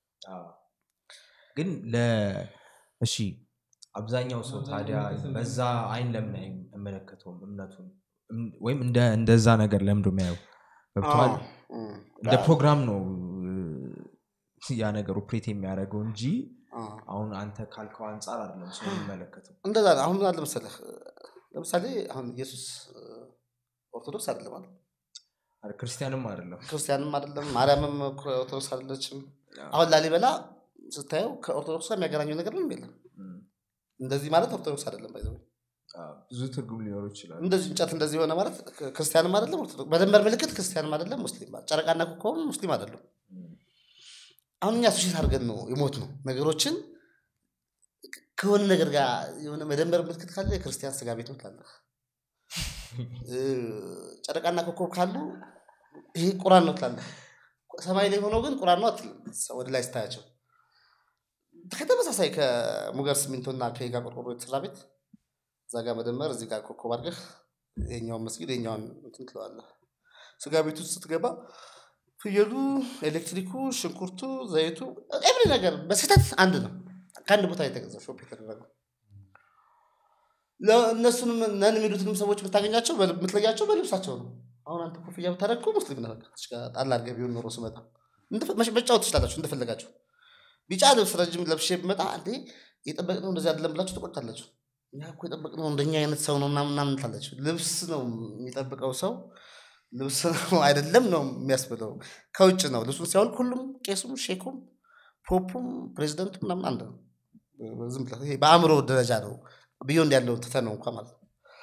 ግን ለ እሺ አብዛኛው ሰው ታዲያ በዛ አይን ለምን አይመለከተውም እምነቱን እም- ወይም እንደ እንደዛ ነገር ለምዶ የሚያየው ገብተዋል አዎ፣ እም፣ እንደ ፕሮግራም ነው እ፣ ያ ነገር ኦፕሬት የሚያደርገው እንጂ አዎ። አሁን አንተ ካልከው አንጻር አይደለም ሰው የሚመለከተው እንደዛ ነው። አሁን ምን አለ መሰለህ ለምሳሌ አሁን ኢየሱስ እ፣ ኦርቶዶክስ አይደለም አይደል? አረ፣ ክርስቲያንም አይደለም ክርስቲያንም አይደለም ማርያምም እኮ ኦርቶዶክስ አይደለችም አሁን ላሊበላ ስታየው ከኦርቶዶክስ ጋር የሚያገናኘው ነገር ምንም የለም እም፣ እንደዚህ ማለት ኦርቶዶክስ አይደለም ባይዘ አ፣ ብዙ ትርጉም ሊኖሩ ይችላል እንደዚህ እንጨት እንደዚህ የሆነ ማለት ክ- ክርስቲያንም አይደለም ኦርቶዶክስ በደንበር ምልክት ክርስቲያንም አይደለም ሙስሊም ማለት ጨረቃና ኮከብም ሙስሊም አይደለም አሁን እኛ ሱሽት አድርገን ነው የሞት ነው ነገሮችን ከሆነ ነገር ጋር የሆነ መደመር ምልክት ካለ የክርስቲያን ስጋ ቤት ነው ትላለህ እ፣ ጨረቃና ኮከብ ካሉ ይሄ ቁራን ነው ትላለህ ሰማይ ላይ ሆኖ ግን ቁራን ነው አትልም ወደ ላይ ስታያቸው ከተመሳሳይ ከሙገር ሲሚንቶና ከጋ ቆርቆሮ የተሰራ ቤት እዛ ጋር መደመር እዚህ ጋር ኮከብ አድርገህ የኛውን መስጊድ የኛውን እንትን ትለዋለህ ስጋ ቤት ውስጥ ስትገባ ፍየሉ ኤሌክትሪኩ ሽንኩርቱ ዘይቱ ኤቭሪ ነገር በስህተት አንድ ነው ከአንድ ቦታ የተገዛው ሾፕ የተደረገው እነሱንም ነን የሚሉትንም ሰዎች የምታገኛቸው በል- የምትለያቸው በልብሳቸው ነው አሁን አንተ ኮፍያ ብታደርግ እኮ ሙስሊም ነህ በቃ። እዚህ ጋር ጣል አድርገህ ቢሆን ኖሮ ስመጣ እንደፈ- መሽ- መጫወት ትችላላችሁ እንደፈለጋችሁ ቢጫ ልብስ ረጅም ለብሼ ብመጣ እንዴ የጠበቅነው እንደዚህ አይደለም ብላችሁ ትቆጣላችሁ እኛ እኮ የጠበቅነው እንደኛ አይነት ሰው ነው ምናምን ምናምን ትላላችሁ ልብስ ነው የሚጠብቀው ሰው ልብስ ነው አይደለም ነው የሚያስብለው ከውጭ ነው ልብሱን ሲያወልቅ ሁሉም ቄሱም ሼኩም ፖፑም ፕሬዚደንቱ ምናምን አንድ ነው ዝም ብለህ ይሄ በአእምሮ ደረጃ ነው ቢዮንድ ያለው ትተህ ነው እንኳ ማለት ነው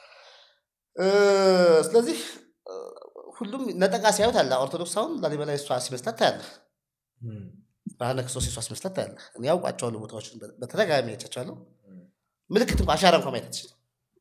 እ፣ ስለዚህ እ፣ ሁሉም ነጠቃ ሲያዩት አለ ኦርቶዶክስ አሁን ላሊበላ የሷ ሲመስላት ታያለህ እም፣ ብርሃነ ክርስቶስ የሷ ሲመስላት ታያለህ እኔ ያውቋቸዋለሁ ቦታዎችን በ- በተደጋጋሚ አይቻቸዋለሁ ምልክት እንኳ አሻራ እንኳ ማየት አትችልም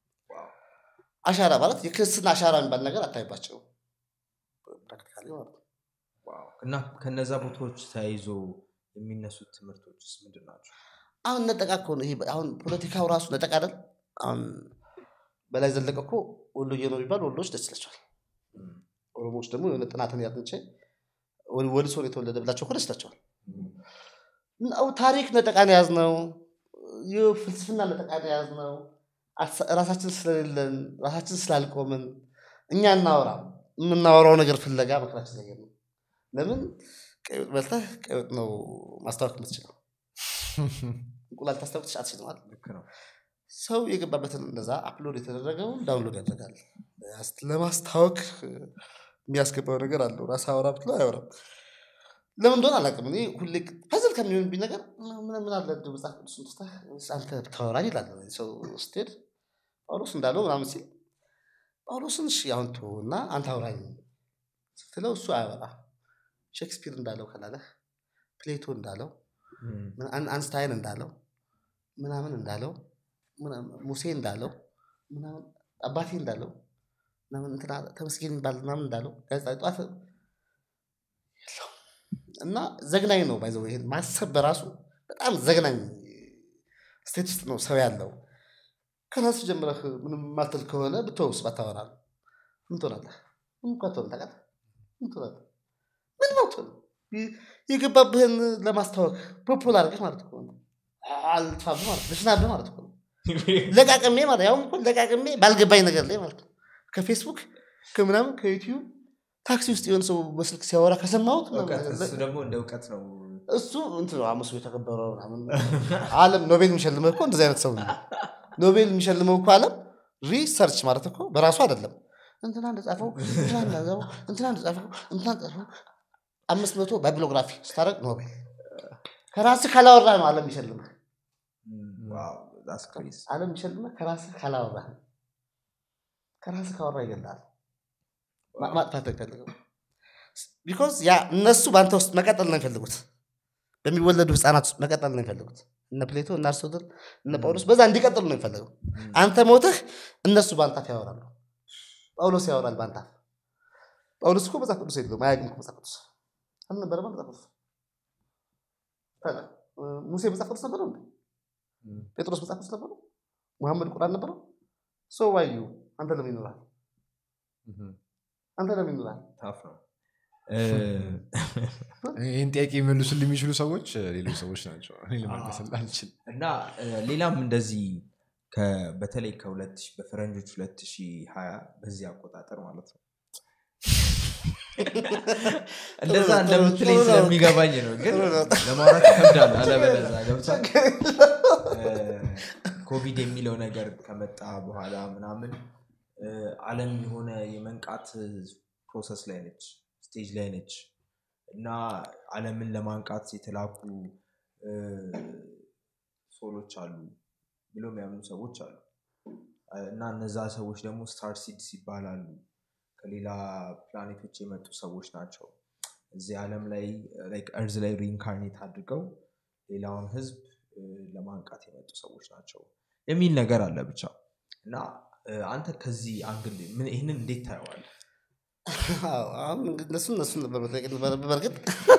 አሻራ ማለት የክርስትና አሻራ የሚባል ነገር አታይባቸው ፕራክቲካሊ ማለት ነው ዋው። እና ከነዛ ቦታዎች ተያይዞ የሚነሱት ትምህርቶች ውስጥ ምንድን ናቸው አሁን ነጠቃ እኮ ነው ይሄ አሁን ፖለቲካው ራሱ ነጠቃ አይደል አሁን በላይ ዘለቀ እኮ ወሎዬ ነው የሚባል ወሎዎች ደስ ይላቸዋል እም፣ ኦሮሞዎች ደግሞ የሆነ ጥናትን ያጥንቼ ወል- ወልሶ ነው የተወለደ ብላቸው እኮ ደስ ይላቸዋል እም፣ ነው ታሪክ ነጠቃን የያዝ ነው ፍልስፍና ነጠቃን የያዝ ነው ራሳችን ስለሌለን ራሳችን ስላልቆምን እኛ እናወራ የምናወራው ነገር ፍለጋ መከራችን ላይ ነው ለምን ቀይ ወጥ በልተህ ቀይ ወጥ ነው ማስታወቅ የምትችለው እንቁላል ታስታወቅ ትችል አትችልም አይደል? ልክ ነው ሰው የገባበትን እንደዛ አፕሎድ የተደረገውን ዳውንሎድ ያደርጋል ያስ- ለማስታወቅ የሚያስገባው ነገር አለው ራስ አወራ ብትለው አያወራም ለምን እንደሆነ አላውቅም እኔ ሁሌ ፐዝል ከሚሆንብኝ ነገር ምን ምን አለ እንደው መጽሐፍ ቅዱስን ትተህ ወይስ አንተ ብታወራ ይላል ሰው ስትሄድ ጳውሎስ እንዳለው ምናምን ሲል ጳውሎስን እሺ አሁን ተወው እና አንተ አውራኝ ስትለው እሱ አያወራ ሼክስፒር እንዳለው ከላለህ ፕሌቶ እንዳለው እም፣ ምን- አን- አንስታይን እንዳለው ምናምን እንዳለው ምናምን ሙሴ እንዳለው ምናምን አባቴ እንዳለው ምናምን እንትና ተመስገን ይባል ምናምን እንዳለው ጋዜጣ ጠዋት የለውም። እና ዘግናኝ ነው ባይዘው ይሄን ማሰብ በራሱ በጣም ዘግናኝ ስቴት ውስጥ ነው ሰው ያለው ከራሱ ጀምረህ ምንም ማትል ከሆነ ብትወውስ ባታወራ ምን ትሆናለህ ምን እኮ አትሆንም ታውቃለህ? ምን ትሆናለህ? ምንም አትሆንም። ይ- የገባብህን ለማስታወቅ ፖፑላር አድርገህ ማለት እኮ ነው። አልጥፋብህ ማለት ልሽናብህ ማለት እኮ ነው። ለቃቅሜ ማለት ያውም እኮ ለቃቅሜ ባልገባኝ ነገር ላይ ማለት ነው። ከፌስቡክ ከምናምን ከዩቲዩብ ታክሲ ውስጥ የሆነ ሰው በስልክ ሲያወራ ከሰማሁት እውቀት እሱ ደግሞ እንደ እውቀት ነው እሱ እንትን ነው አምስቱ የተከበረው ምናምን አለም ኖቤል የሚሸልመው እኮ እንደዚህ አይነት ሰው ነው። ኖቤል የሚሸልመው እኮ አለም ሪሰርች ማለት እኮ በራሱ አይደለም። እንትና እንደጻፈው እንትና እንደጻፈው እንትና እንደጻፈው እንትና እንደጻፈው አምስት መቶ ባይብሎግራፊ ስታደርግ ኖቤል ከራስህ ካላወራ ነው አለም የሚሸልምህ። ዋው that's crazy። አለም የሚሸልምህ ከራስህ ካላወራ ነው። ከራስህ ካወራ ይገላል። ማ- ማጥፋት አይፈልግም። ቢኮዝ ያ እነሱ በአንተ ውስጥ መቀጠል ነው የሚፈልጉት። በሚወለዱ ህፃናት ውስጥ መቀጠል ነው የሚፈልጉት። እነ ፕሌቶ እነ አርስቶትል እነ ጳውሎስ በዛ እንዲቀጥሉ ነው የሚፈልገው። አንተ ሞትህ እነሱ በአንተ አፍ ያወራሉ። ጳውሎስ ያወራል በአንተ አፍ። ጳውሎስ እኮ መጽሐፍ ቅዱስ የለውም አያውቅም እኮ መጽሐፍ ቅዱስ አልነበረማ መጽሐፍ ቅዱስ። ታዲያ፣ እ፣ ሙሴ መጽሐፍ ቅዱስ ነበረው እንዴ? ጴጥሮስ መጽሐፍ ቅዱስ ነበረው? ሙሐመድ ቁርአን ነበረው? ሰው ዋዩ አንተ ለምን ይኖራል? አንተ ለምን ይኖራል? ታፍ ነው ይህን ጥያቄ የሚመልሱል የሚችሉ ሰዎች እ፣ ሌሎች ሰዎች ናቸው እኔ ልመልስልህ አልችልም እና እ፣ ሌላም እንደዚህ ከ- በተለይ ከ2000 በፈረንጆች 2020 በዚህ አቆጣጠር ማለት ነው እንደዛ እንደምትለኝ ስለሚገባኝ ነው ግን ለማውራት ይከብዳል አለበለዛ ገብቷል እ፣ ኮቪድ የሚለው ነገር ከመጣ በኋላ ምናምን እ፣ አለም የሆነ የመንቃት ፕሮሰስ ላይ ነች ስቴጅ ላይ ነች እና አለምን ለማንቃት የተላኩ እ፣ ሶሎች አሉ ብሎ የሚያምኑ ሰዎች አሉ እና እነዛ ሰዎች ደግሞ ስታር ሲድስ ይባላሉ ከሌላ ፕላኔቶች የመጡ ሰዎች ናቸው እዚህ ዓለም ላይ እርዝ ላይ ሪኢንካርኔት አድርገው ሌላውን ህዝብ እ፣ ለማንቃት የመጡ ሰዎች ናቸው የሚል ነገር አለ ብቻ እና እ፣ አንተ ከዚህ አንግል ምን- ይህንን እንዴት ታየዋል አዎ፣ አሁን እንግዲህ እነሱ እነሱ ነበር መጠየቅ የነበረብህ። በእርግጥ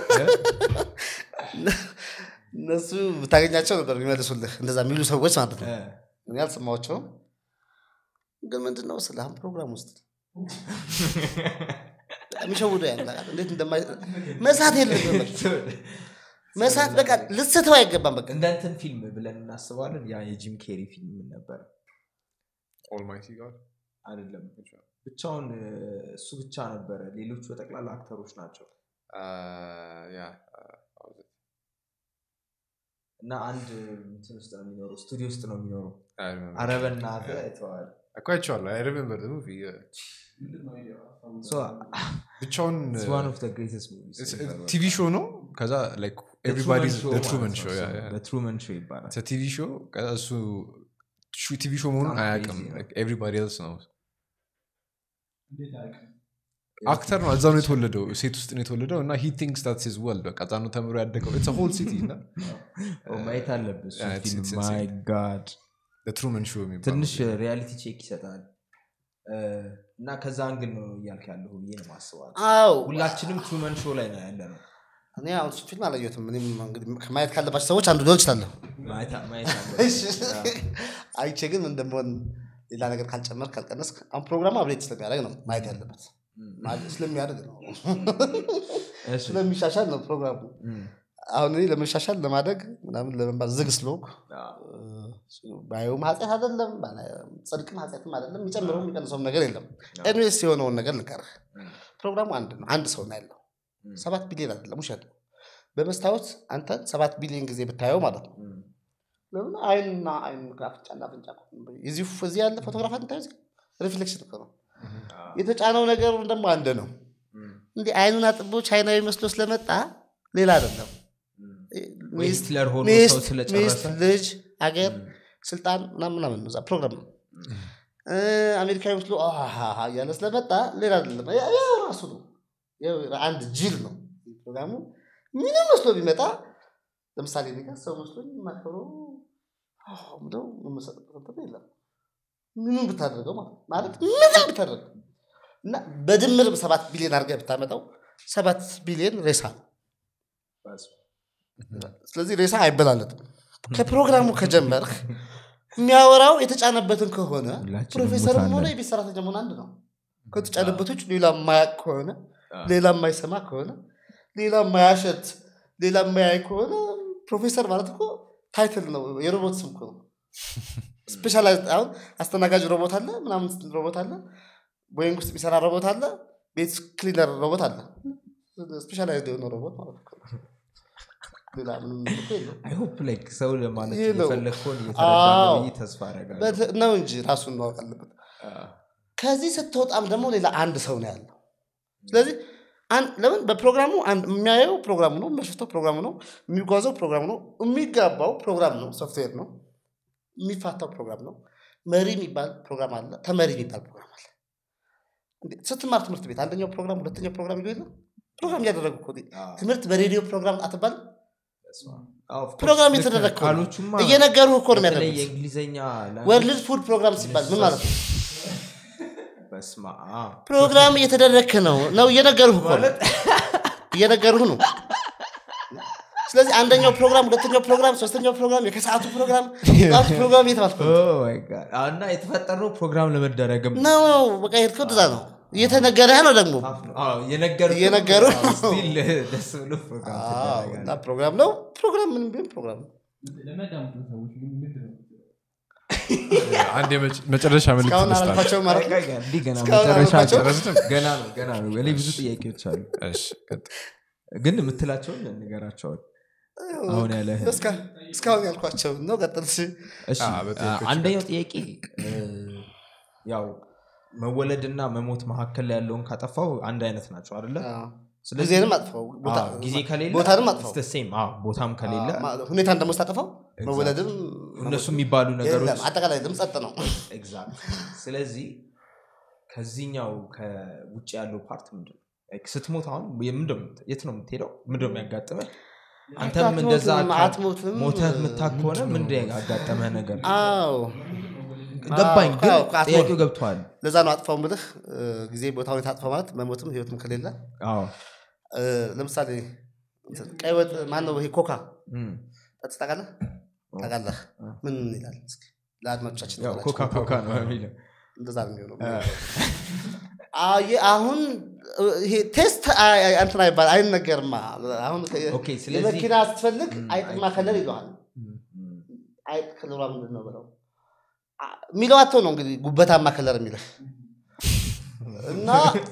እነሱ ብታገኛቸው ነበር የሚመልሱልህ እንደዛ የሚሉ ሰዎች ማለት ነው። እኔ አልሰማቸውም። ግን ምንድን ነው ስለ አሁን ፕሮግራም ውስጥ የሚሸውዱ ያለ እንዴት እንደማይ መሳት የለብህም በቃ። መሳት በቃ ልትስተው አይገባም። በቃ እንደ እንትን ፊልም ብለን እናስባለን ያ የጂም ኬሪ ፊልም ምን ነበር ኦልማይቲ ጋር አይደለም ብቻውን እ፣ እሱ ብቻ ነበረ ሌሎቹ በጠቅላላ አክተሮች ናቸው ያ እና አንድ እንትን ውስጥ ነው የሚኖረው ስቱዲዮ ውስጥ ነው የሚኖረው አረበና አይተዋል እኮ አይቼዋለሁ አይ ሪሜምበር ሙቪ ምንድን ነው አይዲያው? ሀሳቡ? So, ብቻውን it's one of the greatest movies ever. ቲቪ ሾው ነው ከዛ ላይክ The ኤቭሪባዲ Truman Show ትሩመን ማለት ሾው ነው እሱ። The Truman Show ይባላል ቲቪ ሾው ከዛ እሱ ቲቪ ሾው መሆኑን በጣም አያውቅም crazy ነው። ኤቭሪባዲ ኤልስ ነው እንዴት አያውቅም? አክተር ነው እዛው ነው የተወለደው ሴት ውስጥ ነው የተወለደው እና ሂ ቲንክስ ታት ሂዝ ወርልድ በቃ እዛ ነው ተምሮ ያደገው ኢትስ ሆል ሲቲ እና Oh, ማየት አለብህ እሱ Yeah, it's- ፊልም it's ማይ insane. ጋድ ትሩመን ሾው የሚባለው ትንሽ ሪያሊቲ ቼክ ይሰጣል እ፣ እና ከዛ አንግል ነው እያልክ ያለሁ ብዬ ነው ማስባል አዎ ሁላችንም ትሩመን ሾው ላይ ነው ያለ ነው እኔ አሁን እሱ ፊልም አላየሁትም። እኔም እንግዲህ ማየት ካለባቸው ሰዎች አንዱ ሊሆን እችላለሁ። ማየት ማየት አለብህ። አይቼ ግን እንደመሆን ሌላ ነገር ካልጨመር ካልቀነስ አሁን ፕሮግራሙ አብሬት ስለሚያደርግ ነው ማየት ያለበት ማለት ስለሚያደርግ ነው እሺ። ስለሚሻሻል ነው ፕሮግራሙ። እም፣ አሁን እኔ ለመሻሻል ለማደግ ምናምን ለመባል ዝግ ስለሆንኩ አዎ። ባየውም ኃጢአት አይደለም ባላ- ጽድቅም ኃጢአትም አይደለም የሚጨምረው የሚቀንሰውም ነገር የለም። ኤኒዌይስ የሆነውን ነገር ልቀርህ። እም፣ ፕሮግራሙ አንድ ነው፣ አንድ ሰው ነው ያለው። እም፣ ሰባት ቢሊዮን አይደለም፣ ውሸት ነው። በመስታወት አንተ ሰባት ቢሊዮን ጊዜ ብታየው ማለት ነው እም፣ ለምን አይንና አይን አፍንጫና አፍንጫ እኮ ነው። እዚህ እዚህ ያለ ፎቶግራፍ አንታዩ ሪፍሌክሽን እኮ ነው። አዎ። የተጫነው ነገር ደግሞ አንድ ነው። እም፣ እንዲህ አይኑን አጥቦ ቻይናዊ መስሎ ስለመጣ ሌላ አይደለም። እም። ወይ ሚስት ሂትለር ሆኖ ሚስት ሰው ስለጨረሰ ሚስት፣ ልጅ፣ አገር፣ እም፣ ስልጣን ምናምን ምናምን ነው እዛ ፕሮግራም ነው። እ፣ አሜሪካዊ መስሎ አሃሃ እያለ ስለመጣ ሌላ አይደለም። ያ- ያው ራሱ ነው። ያው አንድ ጅል ነው ፕሮግራሙ። ምንም መስሎ ቢመጣ ለምሳሌ እኔ ጋር ሰው መስሎኝ የማከብረው አዎ ብለው የምሰጥበት እንትን የለም። ምንም ብታደርገው ማለት ነው። ማለት ምንም ብታደርገው እና በድምር ሰባት ቢሊዮን አድርገህ ብታመጣው ሰባት ቢሊዮን ሬሳ ነው። በስ። ስለዚህ ሬሳ አይበላለጥም። ከፕሮግራሙ ከጀመርክ የሚያወራው የተጫነበትን ከሆነ ሁላችንም ፕሮፌሰርም ሙታን ሆነ ነን። የቤት ሰራተኛ መሆን አንድ ነው። ከተጫነበቶች ውጭ ሌላ የማያቅ ከሆነ ሌላ የማይሰማ ከሆነ ሌላ የማያሸት ሌላ የማያይ ከሆነ ፕሮፌሰር ማለት እኮ ታይትል ነው የሮቦት ስም እኮ ነው ስፔሻላይዝ አሁን አስተናጋጅ ሮቦት አለ ምናምን ሮቦት አለ ቦይንግ ውስጥ የሚሰራ ሮቦት አለ ቤት ክሊነር ሮቦት አለ ስፔሻላይዝ የሆነ ሮቦት ማለት እኮ ነው። ሌላ ምንም እኮ የለውም። አይ ሆፕ ላይክ ሰው ለማለት ይሄ ነው። የፈለግከውን እየተረዳ አዎ። ነው ብዬ ተስፋ አደርጋለሁ በት- ነው እንጂ ራሱን ማወቅ አለበት ከዚህ ስትወጣም ደግሞ ሌላ አንድ ሰው ነው ያለው ስለዚህ አን- ለምን በፕሮግራሙ አንድ የሚያየው ፕሮግራሙ ነው የሚያሸፍተው ፕሮግራሙ ነው የሚጓዘው ፕሮግራሙ ነው የሚጋባው ፕሮግራም ነው ሶፍትዌር ነው የሚፋታው ፕሮግራም ነው መሪ የሚባል ፕሮግራም አለ ተመሪ የሚባል ፕሮግራም አለ እንዴ፣ ስትማር ትምህርት ቤት አንደኛው ፕሮግራም ሁለተኛው ፕሮግራም ይሉ የለም ፕሮግራም እያደረጉ እኮ ትምህርት በሬዲዮ ፕሮግራም አትባልም ፕሮግራም የተደረግ እኮ ነው። ቃሎቹማ እየነገሩ እኮ ነው በተለይ የሚያደርጉት የእንግሊዝኛ ወርልድ ፉድ ፕሮግራም ሲባል ምን ማለት ነው በስማ ፕሮግራም እየተደረግክ ነው ነው እየነገሩህ እኮ ነው እየነገሩህ ነው ስለዚህ አንደኛው ፕሮግራም ሁለተኛው ፕሮግራም ሶስተኛው ፕሮግራም የከሰዓቱ ፕሮግራም የጠዋቱ ፕሮግራም እየተባልኩ ነው። እና የተፈጠረው ፕሮግራም ለመደረግም ነው በቃ የሄድከው እንደዛ ነው እየተነገረህ ነው ደግሞ የነገሩ እየነገሩ ደስ ብሎ ፕሮግራም አዎ፣ ትደረጋለህ። እና ፕሮግራም ነው ፕሮግራም ምንም ቢሆን ፕሮግራም ነው ለሚያዳምጡ ሰዎች ግን ምንድን ነው አንድ የመጨ- መጨረሻ መልዕክት እስካሁን ልስጣቸው። አላልኳቸው ማለት ነው ቆይ፣ ቆይ፣ እንዲህ ገና እስካሁን መጨረሻ አልኳቸው? ጨረስንም? ገና ነው ገና ነው እኔ ብዙ ጥያቄዎች አሉ እሺ፣ ቀጥል። ግን የምትላቸውን ንገራቸውን አሁን ያለህ እስካ- እስካሁን ያልኳቸው ነው ቀጥል እሺ። እሺ አዎ፣ በጥያቄዎች አንደኛው ጥያቄ እ፣ ያው መወለድና መሞት መካከል ላይ ያለውን ካጠፋው አንድ አይነት ናቸው አደለ አዎ። ስለዚህ ጊዜንም አጥፈው ቦታ- አዎ፣ ጊዜ ከሌለ ቦታንም አጥፈው it's the same። አዎ፣ ቦታም ከሌለ ማ- ሁኔታን ደግሞ ስታጠፋው መወለድም እነሱ የሚባሉ ነገሮች የለም፣ አጠቃላይ ድምፅ ጸጥ ነው ኤግዛክት ስለዚህ ከዚህኛው ከውጭ ያለው ፓርት ምንድን ነው Like ስትሞት አሁን የምንድን ነው የምት- የት ነው የምትሄደው ምንድን ነው የሚያጋጥመህ አንተም እንደዛ አትሞትም፣ አካ- አትሞትም። ሞተህ የምታክ ከሆነ ምንድን ያጋጠመህ ነገር አዎ ገባኝ ግን አዎ፣ አትሞት። ጥያቄው ገብተዋል ለዛ ነው አጥፋው ምልህ ጊዜ ቦታ ሁኔታ አጥፋው ማለት መሞትም ህይወትም ከሌለ አዎ እ፣ ለምሳሌ እንትን ቀይ ወጥ ማን ነው ይሄ ኮካ እም። ጠጥተህ ታውቃለህ ታውቃለህ ምን ይላል እስኪ ለአድማጮቻችን ያው ንገራቸው። ኮካ ኮካ ነው የሚለው እንደዛ ነው የሚሆነው አየ- አሁን እ፣ ይሄ ቴስት አይ- አይ- እንትን አይባል አይነገርማ አሁን ከ- ኦኬ፣ ስለዚህ- የመኪና ስትፈልግ ም፣ አይጥማ አይጥ ከለር ይለዋል እም፣ እም። አይጥ ከለሯ ምንድን ነው ብለው አ- የሚለው አቶ ነው እንግዲህ ጉበታማ ከለር የሚልህ እና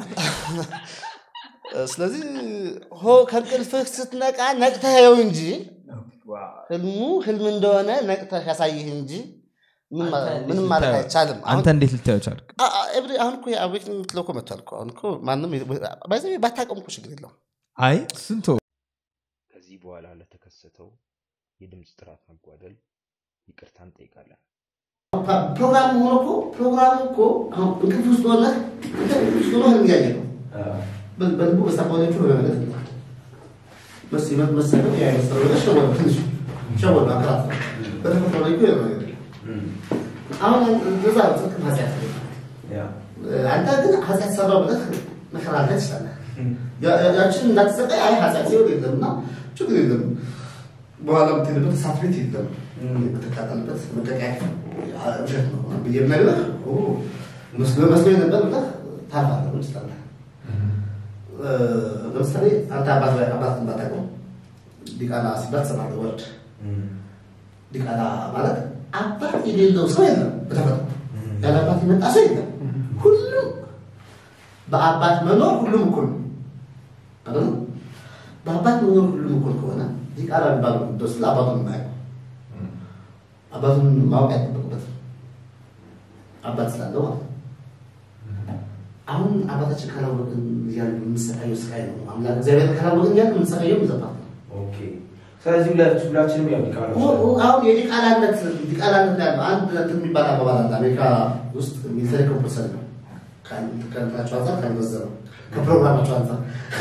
ስለዚህ ሆ ከእንቅልፍህ ስትነቃ ነቅተኸው እንጂ ዋው። ህልሙ ህልም እንደሆነ ነቅተህ ያሳይህ እንጂ ምን ማ- አንተ እንዴት ምንም ማለት ልታየው- አይቻልም አሁን አንተ እንዴት ልታየው ቻልክ አ- አ- ኤቭሪ- አሁን እኮ አዌክን የምትለው እኮ መጥቷል እኮ አሁን እኮ ማንም ባይዘ ባታቀም እኮ ችግር የለውም አይ ስንቶ ከዚህ በኋላ ለተከሰተው የድምፅ ጥራት መጓደል ይቅርታ እንጠይቃለን። ፕሮግራም ሆኖ እኮ ፕሮግራሙ እኮ አሁን እንቅልፍ ውስጥ ሆነ እንቅልፍ ውስጥ ሆነ ህልም እያየ ነው በ- በልቡ በሳቋዎቹ በመመለስ ይላል መስ ይመት መሰለው ያ መሰለው ነገር ሸወደ ትንሽ ሸወደ አከራት በተፈጥሮ ላይ እኮ የሆነ ነገር የለም። አሁን እዛ ጽድቅ ኃጢአት ነው። አንተ ግን ኃጢአት ሰራው ብለህ መከራከር ትችላለህ። ያ- ያ- ያችን እንዳትሰቃይ አይ ኃጢአት ሲሆን የለም እና ችግር የለም በኋላ የምትሄድበት እሳት ቤት የለም የምትቃጠልበት መቀቂያ ውሸት ነው ብዬ ብነግርህ ኦ፣ መስሎ መስሎ ነበር ብለህ ታልፋለህ ምን ትችላለህ። እ፣ ለምሳሌ አንተ አባት ላይ አባት ባታውቀው ዲቃላ ሲባል ትሰማለህ ወርድ ዲቃላ ማለት አባት የሌለው ሰው የለም በተፈጥሮ ያለ አባት የመጣ ሰው የለም ሁሉም በአባት መኖር ሁሉም እኩል ነው አይደል? በአባት መኖር ሁሉም እኩል ከሆነ ዲቃላ የሚባለው ቅዱስ ስለ አባቱን የማያውቀው አባቱን ማወቅ አይጠበቅበትም አባት ስላለው ማለት ነው። አሁን አባታችን ካላወቅን እያሉ የምንሰቃየው ስቃይ ነው አምላክ እግዚአብሔር ካላወቅን እያሉ የምንሰቃየው ይዘባት ነው ስለዚህ ሁላችን- ሁላችንም ያው ዲቃላ አሁን የዲቃላነት ዲቃላነት ያለው አንድ እንትን የሚባል አባባል አለ። አሜሪካ ውስጥ ሚሊተሪ ኮምፐልሰሪ ነው። ከእንትናቸው አንጻር ከመዘነው ከፕሮግራማቸው አንጻር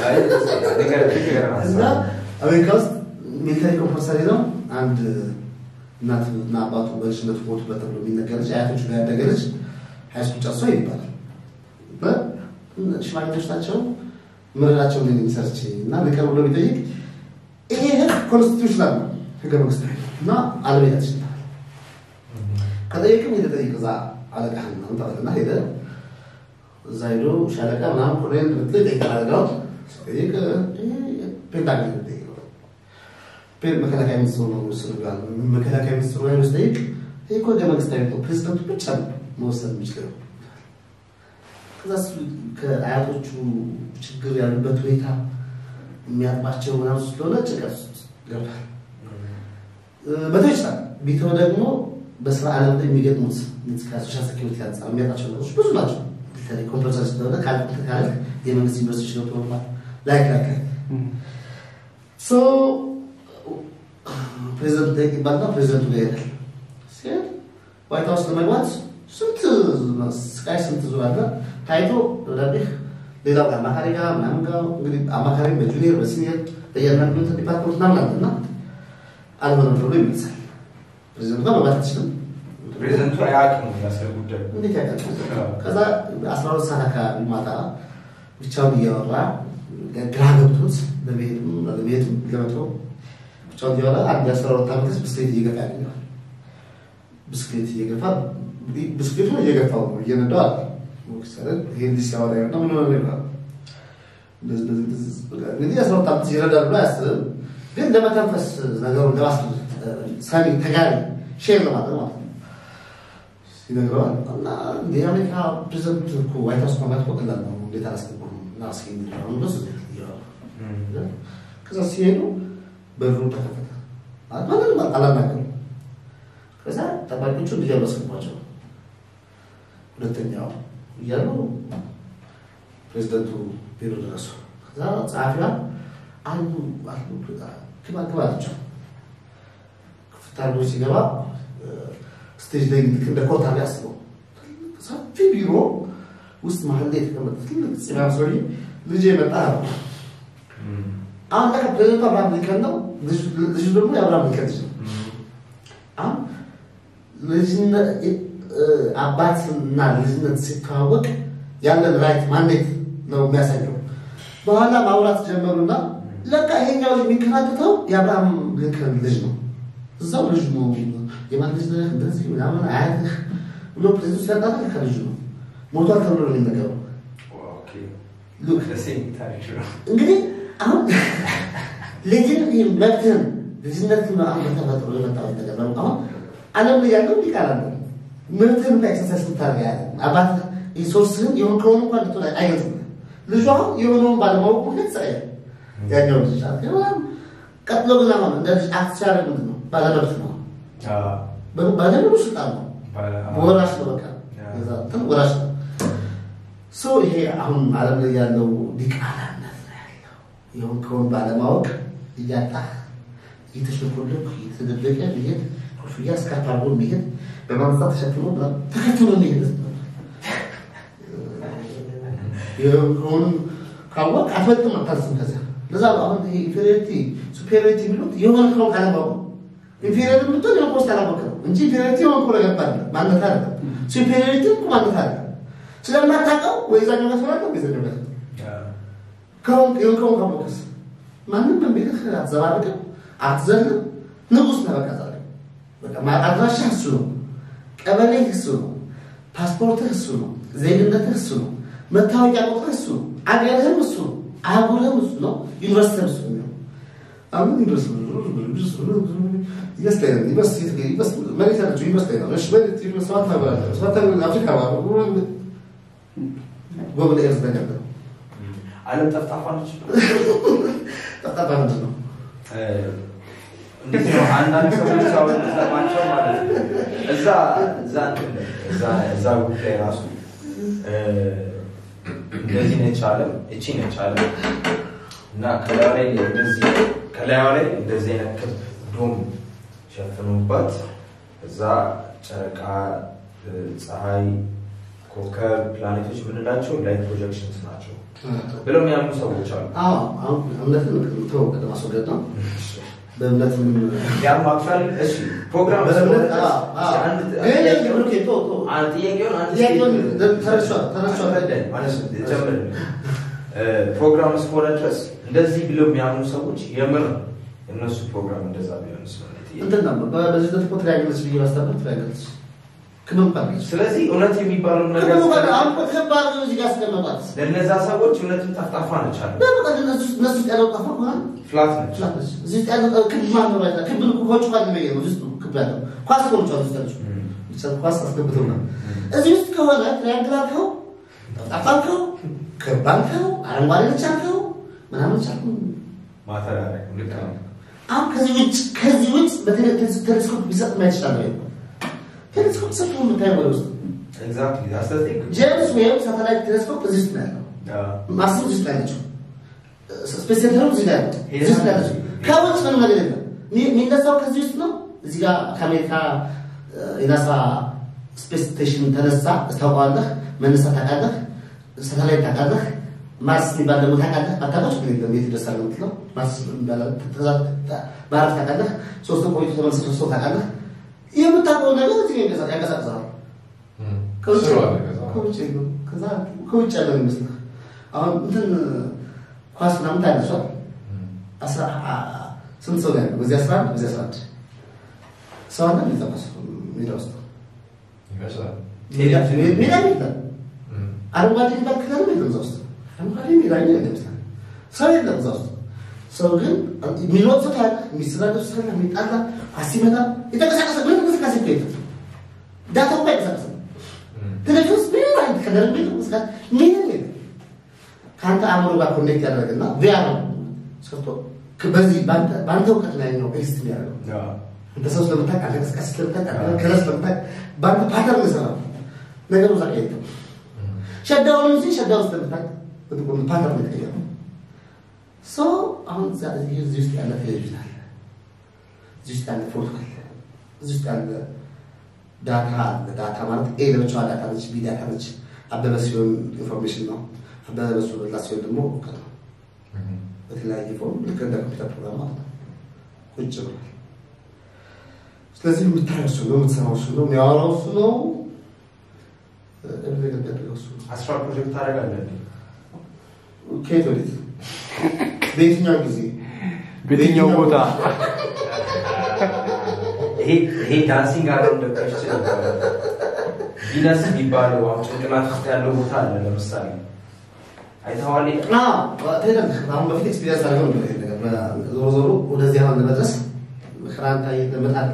እና አሜሪካ ውስጥ ሚሊተሪ ኮምፐልሰሪ ነው። አንድ እናት እና አባቱ በልጅነቱ ሞቱበት ተብሎ የሚነገር ልጅ አያቶቹ ጋር ያደገ ልጅ ሃይስኩል ጨርሶ ይባላል። ሽማግሌዎች ናቸው ምርራቸውን የሚሰርች እና ሊቀር ብሎ ቢጠይቅ ይሄ ህግ ኮንስቲቱሽናል ነው ህገ መንግስታዊ እና አለመሄድ ትችላል። ከጠየቅም ሄደ ጠይቅ እዛ አለቃህን ነው ተባለና ሄደ እዛ ሄዶ ሻለቃ ምናምን ኮሎኔል ብትል ይጠይቃል። አደጋውን ሲጠይቅ ፔንታገን ይጠይቀው ፔን መከላከያ ሚኒስትሩ ነው ምስሉ ጋር መከላከያ ሚኒስትሩ ላይ ስጠይቅ ይህ እኮ ህገ መንግስታዊ ነው፣ ፕሬዚደንቱ ብቻ ነው መወሰን የሚችለው። ከዛ እሱ ከአያቶቹ ችግር ያሉበት ሁኔታ የሚያጥባቸው ምናምን ስለሆነ ጭንቀት ውስጥ ገብቷል። መተው ይችላል። ቢተው ደግሞ በስራ ዓለም ላይ የሚገጥሙት ከሶሻል ሴኪሪቲ አንጻር የሚያጣቸው ነገሮች ብዙ ናቸው። በተለይ ኮምፐልሰሪ ስለሆነ ካልኩት ካለ የመንግስት ዩኒቨርሲቲ ነው ኖርማል ላይክ ላይክ ሶ ፕሬዚደንቱ ጠይቅ ይባልና ፕሬዚደንቱ ጋር ይሄዳል። ሲሄድ ዋይት ሀውስ ለመግባት ስንት ስቃይ ስንት ዙር አለ ታይቶ ደብዳቤህ ሌላው ጋር አማካሪ ጋር ምናምን ጋር እንግዲህ አማካሪ በጁኒየር በሲኒየር በእያንዳንዱ ዲፓርትመንት ምናምን አለ እና አልሆነም ተብሎ ይመልሳል። ፕሬዚደንቱ ጋር መግባት አትችልም። ፕሬዚደንቱ አያውቅም ስለ ጉዳዩ። እንዴት ያውቃል? ከዛ አስራ ሁለት ሰዓት አካባቢ ማታ ብቻውን እያወራ ግራ ገብቶት ለመሄድም ለመሄድም ገብቶ ብቻውን እያወራ አንድ የአስራ ሁለት ዓመት ልጅ ብስክሌት እየገፋ ያገኘዋል። ብስክሌት እየገፋ ብስክሌቱን እየገፋው ነው እየነዳው አለ ይሄን ልጅ ሲያወራ ያለው ምን ሆነ ይባላል። እንደዚህ እንደዚህ እንደዚህ በቃ እንግዲህ አስራ ሁለት ዓመት ይረዳል ብሎ አያስብም፣ ግን ለመተንፈስ ነገሩን ለማስ ሳሚ ተጋሪ ሼር ለማድረግ ማለት ነው ይነግረዋል እና የአሜሪካ ፕሬዚደንት እኮ ዋይት ሀውስ መግባት እኮ ቀላል ነው፣ እንዴት አላስገቡም? እና እስኪ የሚለውን በሱ እያወሩ ከዛ ሲሄዱ በሩ ተከፈተ። ማለት ማንንም አላናገሩም። ከዛ ጠባቂዎቹ እንዲገቡ አስገቧቸው። ሁለተኛው እያሉ ፕሬዚደንቱ ቢሮ ደረሱ። ከዛ ጸሐፊዋ አሉ አሉ ግባ ግባ አለችው። ክፍት አድርጎ ሲገባ ስቴጅ ላይ ልክ እንደ ኮርት አለ ያስበው ሰፊ ቢሮ ውስጥ መሀል ላይ የተቀመጠ ትልቅ ፂማም ሰውዬ ልጅ የመጣ ነው። አሁን ለካ ፕሬዚደንቱ አብርሃም ሊንከን ነው፣ ልጁ ደግሞ የአብርሃም ሊንከን ልጅ ነው። አሁን ልጅነት አባትና ልጅነት ሲተዋወቅ ያለን ራይት ማንዴት ነው የሚያሳየው። በኋላ ማውራት ጀመሩና ለካ ይሄኛው ልጅ የሚከራተተው የአብርሃም ሊንከን ልጅ ነው። እዛው ልጅ ነው የማን ልጅ ነህ እንደዚህ ምናምን አያትህ ብሎ ፕሬዚደንቱ ሲያጣራ ከልጁ ነው ሞቷል ተብሎ ነው የሚነገረው። እንግዲህ አሁን ልጅን መብትህን ልጅነት በተፈጥሮ የመጣው ነገር ነው። አሁን ዓለም ላይ ያለው ሊቃል አለ መብትህን ላይ ኤክሰርሳይዝ ምታደርግ ያለ አባት ሶርስህን የሆን ከሆኑ እንኳን ልትሆን አይገልጽም። ልጁ አሁን የሆነውን ባለማወቅ ምክንያት ጸ ያኛው ልጅ ቀጥሎ ግን አሁን እንደ ልጅ አክት ሲያደርግ ምንድን ነው ባለመብት ነው ባለሙሉ ስልጣን ነው። ወራሽ ነው። በቃ እንትን ወራሽ ነው። ሶ ይሄ አሁን ዓለም ላይ ያለው ዲቃላነት ነው ያለው። ይሁን ከሆን ባለማወቅ እያጣህ እየተሸኮለኩ እየተደበቀ መሄድ ኮፍያ እስካርፕ አድርጎ መሄድ በማንጻት ተሸክሞ ተከትሎ መሄድ ከሆኑ ካወቅ አትበልጥም፣ አታስም ከዚያ ለዛ ነው አሁን ይሄ ኢንፌሪዮሪቲ ሱፔሪዮሪቲ የሚሉት የሆነ ከሆን ካለማወቅ ኢንፌሪዮር የምትሆን የሆነ ኮስት አላወቅ ነው እንጂ ኢንፌሪዮሪቲ የሆነ ኮ ነገር ባለ ማነት አለ ሱፔሪዮሪቲ እኮ ማነት አለ ስለማታውቀው ወይ ዛኛው ጋር ስላለ ወይ ዛኛው ጋር ከሆን የሆን ከሆን ካወቅስ ማንም በሚልህ አትዘባርቅም፣ አትዘልም፣ ንጉስ ነህ በቃ ዛሬ በቃ አድራሻ እሱ ነው፣ ቀበሌ እሱ ነው፣ ፓስፖርትህ እሱ ነው፣ ዜግነትህ እሱ ነው፣ መታወቂያ ቁጥርህ እሱ ነው፣ አገርህም እሱ ነው፣ አህጉርህም እሱ ነው፣ ዩኒቨርሲቲህም እሱ ነው። አሁን ዩኒቨርሲቲ ይመስለኛል መሬት ያለችው ይመስለኛል ሰባት ሀገር አለ ሰባት ሀገር አፍሪካ ጎብል ኤርዝ ነገር ነው። ዓለም ጠፍጣፋ ነች። ጠፍጣፋ ምንድን ነው? እንዴት ነው አንዳንድ ሰዎች አሁን ሰማቸው ማለት ነው እዛ እዛ እንትን እዛ እዛ ጉዳይ ራሱ እንደዚህ ነች ዓለም እቺ ነች ዓለም እና ከላዩ ላይ እንደዚህ ከላዩ ላይ እንደዚህ አይነት ክብ ዶም ሸፍኖባት እዛ ጨረቃ፣ ፀሐይ፣ ኮከብ፣ ፕላኔቶች የምንላቸው ላይት ፕሮጀክሽንስ ናቸው ብለው የሚያምኑ ሰዎች አሉ። አዎ አሁን እምነትን ተው ቅድም አስወገድ ነው። በእምነት ምን ያማክራል። እሺ ፕሮግራም በእምነት ስለሆነ አዎ፣ አዎ። አንድ ግን ጥያቄውን ኦኬ፣ ተው፣ ተው። አንድ ጥያቄውን አንድ ጥያቄውን ስቴትመንት- ተረሷል፣ ተረሷል። አስረዳኝ ማለት ነው። ጀምር። እ፣ ፕሮግራም እስከሆነ ድረስ እንደዚህ ብለው የሚያምኑ ሰዎች የምር እነሱ ፕሮግራም እንደዛ ቢሆን ስለሆነ ጥያቄ እንትን ነው በ- በዚህ ዘት እኮ ትሪያንግልስ ብዬ ባስተምር ትሪያንግልስ ክብ እንኳን አለች። ስለዚህ እውነት የሚባለው ክብ ነገር እንኳን አሁን እኮ ክብ አድርገው እዚህ ጋር አስቀመጧት። ለእነዛ ሰዎች እውነትም ጠፍጣፋ ነች አለ በቃ እነሱ እነሱ ውስጥ ያለው ጠፋ ከሆነ ፍላት ነች ፍላት ነች። እዚህ ውስጥ ያለው ክብ ማን ነው ማለት ክብ እኮ ከውጭ እንኳን የሚለየ ነው። እዚህ ውስጥ ክብ ያለው ኳስ እኮ ነች ውስጥ ያለችው ብቻ ኳስ አስገብተው ነው። እዚህ ውስጥ ከሆነ ትሪያንግል አልከው፣ ጠፍጣፋ አልከው፣ ክብ አልከው፣ አረንጓዴ ነች አልከው ምናምን ቻልኩ ማተር ያደረግ ልክ ነው አሁን ከዚህ ውጭ ከዚህ ውጭ በቴሌስኮፕ ቢሰጥ ማየት ይችላል ወይ? ቴሌስኮፕ ሰጥቶ የምታየው ወደ ውስጥ ኤግዛክትሊ ዳስ ዘ ቲንግ ጄምስ ዌብ ሳተላይት ቴሌስኮፕ እዚህ ውስጥ ነው ያለው። ማስብ እዚህ ውስጥ ነው ያለችው። ስፔስ ሴንተሩ እዚህ ላይ ያለው እዚህ ውስጥ ነው ያለችው። ከውጭ ምንም ነገር የለም። የሚ- የሚነሳው ከዚህ ውስጥ ነው። እዚህ ጋር ከአሜሪካ የናሳ ስፔስ ስቴሽን ተነሳ ታውቀዋለህ። መነሳት ታውቃለህ። ሳተላይት ታውቃለህ። ማርስ የሚባል ደግሞ ታውቃለህ። አታውቃችሁ ግን የለም የት ይደርሳል ነው የምትለው። ማርስ የሚባል ማረፍ ታውቃለህ። ሶስት ወር ቆይቶ ተመልሰህ ሶስት ወር ታውቃለህ። የምታውቀው ነገር እዚህ ያንቀሳ- ያንቀሳቅሰዋል። ከውጭ ስሩ አለ ከዛ። ከውጭ ነው። ከዛ ከውጭ ያለ ነው ይመስልህ። አሁን እንትን ኳስ ምናምን ታያለሷል። አስራ አ- ስንት ሰው ነው ያለው? በዚህ አስራ አንድ በዚህ አስራ አንድ ሰው አለ ሜዳ ውስጥ ሜዳ ውስጥ ይመስላል ሜዳ ሜዳ የለም። አረንጓዴ የሚባል ክለብ የለም እዛ ውስጥ አረንጓዴ ሜዳ የለም ይመስላል። ሰው የለም እዛ ውስጥ። ሰው ግን የሚሮጥ ሰው ታያለህ፣ የሚሰዳደብ ሰው ታያለህ፣ የሚጣላ ኳስ ሲመታ የተንቀሳቀሰ ምንም እንቅስቃሴ እኮ የለም። ዳታው እኮ አይንቀሳቀስም። ቴሌቪዥን ውስጥ ምንም አይነት ከለር ቤት እንቅስቃሴ ምንም የለም። ከአንተ አእምሮ ጋር ኮኔክት ያደረግና ቪያር ሰጥቶ በዚህ በአንተ- በአንተ እውቀት ላይ ነው ኤክስት የሚያደርገው እንደ ሰው ስለምታውቅ አንተ እንቅስቃሴ ስለምታውቅ አንተ ከለር ስለምታውቅ በአንተ ፓተርን ይሰራል ነገሩ እዛ ጋር የለም። ሸዳውን እንጂ ሸዳው ስለምታውቅ በጥቁር ፓተርን የተቀየረው ሶ አሁን እዛ እዚህ እዚህ ውስጥ ያለ ቴሌቪዥን አለ፣ እዚህ ውስጥ ያለ ፎቶ አለ፣ እዚህ ውስጥ ያለ ዳታ አለ። ዳታ ማለት ኤ ለብቻዋ ዳታ ነች፣ ቢ ዳታ ነች። አበበ ሲሆን ኢንፎርሜሽን ነው፣ አበበ በሱ በላ ሲሆን ደግሞ እውቀት ነው። በተለያየ ፎርም ልክ እንደ ኮምፒውተር ፕሮግራም ማለት ነው። ቁጭ ብሏል። ስለዚህ የምታየው እሱ ነው፣ የምትሰራው እሱ ነው፣ የሚያወራው እሱ ነው፣ ኤቭሪ ነገር የሚያደርገው እሱ ነው። አስራ ፕሮጀክት ታደርጋለህ ከየት ወዴት? በየትኛው ጊዜ? በየትኛው ቦታ ይሄ ይሄ ዳንሲንግ አራውንድ ዘ ክርስቲያን ቪነስ የሚባለው አሁን ጭንቅላት ውስጥ ያለው ቦታ አለ። ለምሳሌ አይተኸዋል? አዎ፣ ሄደን አሁን በፊት ኤክስፒሪየንስ አድርገው ነበር ይሄን ነገር። በ- ዞሮ ዞሮ ወደዚህ አሁን ለመድረስ ክራንታ ለመጣል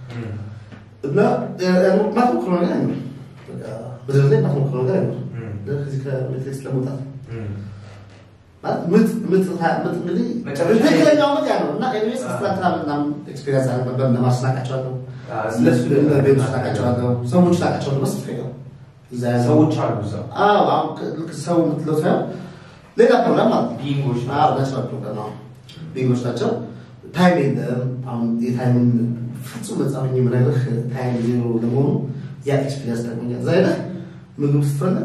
እና ማትሞክረው ነገር አይኖርም። በቃ ምድር ላይ ማትሞክረው ነገር አይኖርም። ከዚህ ከሜትሪክስ ለመውጣት ማለት ምጥ ምጥ ምጥ እንግዲህ መጨረሻ ላይ- ትክክለኛው ምጥ ያ ነው እና ኤኒዌይስ ስትራክቸራ ምናምን ኤክስፒሪየንስ አድርገን ነበር። እነማርስ ናቃቸዋለሁ፣ ስለሱ ቤቶች ናቃቸዋለሁ፣ ሰዎች ናቃቸዋለሁ። በስፍሬ ነው እዛ ያለው ሰዎች አሉ እዛ አዎ አሁን ልክ ሰው የምትለው ሳይሆን ሌላ ፕሮግራም ማለት ነው። ቢንጎች አዎ ናቹራል ፕሮግራም አዎ ቢንጎች ናቸው። ታይም የለም። አሁን የታይምን ፍጹም ነፃ ሆኜ የምነግርህ ታይም ዜሮ ለመሆኑ ያ ኤክስፒሪየንስ ጠቅሞኛል። እዛ ሄደህ ምግብ ስትፈልግ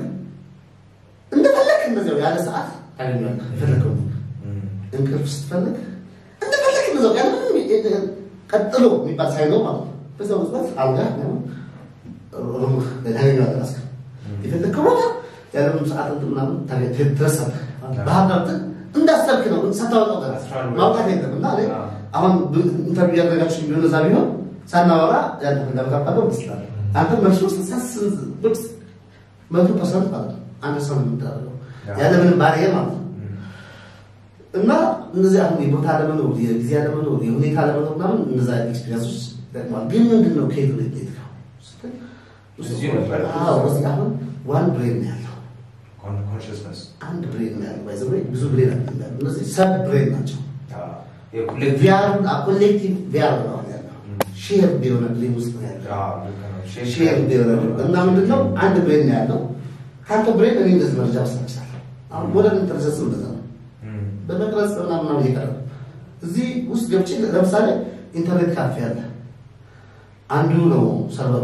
እንደፈለግ እንደዚያው ያለ ሰዓት ታገኛለህ የፈለግከው ምግብ። እንቅልፍ ስትፈልግ እንደፈለግ እንደዚያው ያለ ምንም ቀጥሎ የሚባል ሳይኖር ማለት ነው። በዛው ቅጽበት አልጋ ምናምን ሩምህ ታገኘዋለህ ራስህ የፈለግከው ቦታ ያለምንም ሰዓት እንትን ምናምን ታገኝ- ትደርሳለህ። ባህር ዳር እንትን እንዳሰብክ ነው ሳታወጣው ቀረ ማውጣት የለም እና እኔ አሁን ብ- ኢንተርቪው እያደረጋችሁ ቢሆን እዛ ቢሆን ሳናወራ ያለ እንደምታባለው ትችላለህ። አንተ መልሱ ስሳስ መቶ ፐርሰንት ማለት ነው አንድ ሰው ነው የምታደርገው ያለምንም ባሪየር ማለት ነው። እና እነዚህ አሁን የቦታ አለመኖር፣ የጊዜ አለመኖር፣ የሁኔታ አለመኖር ምናምን እነዛ ኤክስፒሪንሶች ይጠቅማል። ግን ምንድን ነው ከየት ወደ የት ነው ስትል፣ እዚሁ ነበር። አዎ፣ እዚህ አሁን ዋን ብሬን ነው ያለው ኮንሽስነስ አንድ ብሬን ነው ያለው። ባይዘ ብዙ ብሬን አለ። እነዚህ ሰብ ብሬን ናቸው። ቪያር ኮሌክቲቭ ቪያር ነው አሁን ያለው። ሼር የሆነ ብሬን ውስጥ ነው ያለው። ሼር የሆነ እና ምንድን ነው አንድ ብሬን ነው ያለው። ከአንተ ብሬን እኔ እንደዚህ መረጃ መስጠት እችላለሁ። አሁን ሞደርን ኢንተለጀንስ እንደዛ ነው። በመቅረጽ ምናምን ምናምን እየቀረበ እዚህ ውስጥ ገብቼ ለምሳሌ ኢንተርኔት ካፌ አለ። አንዱ ነው ሰርቨሩ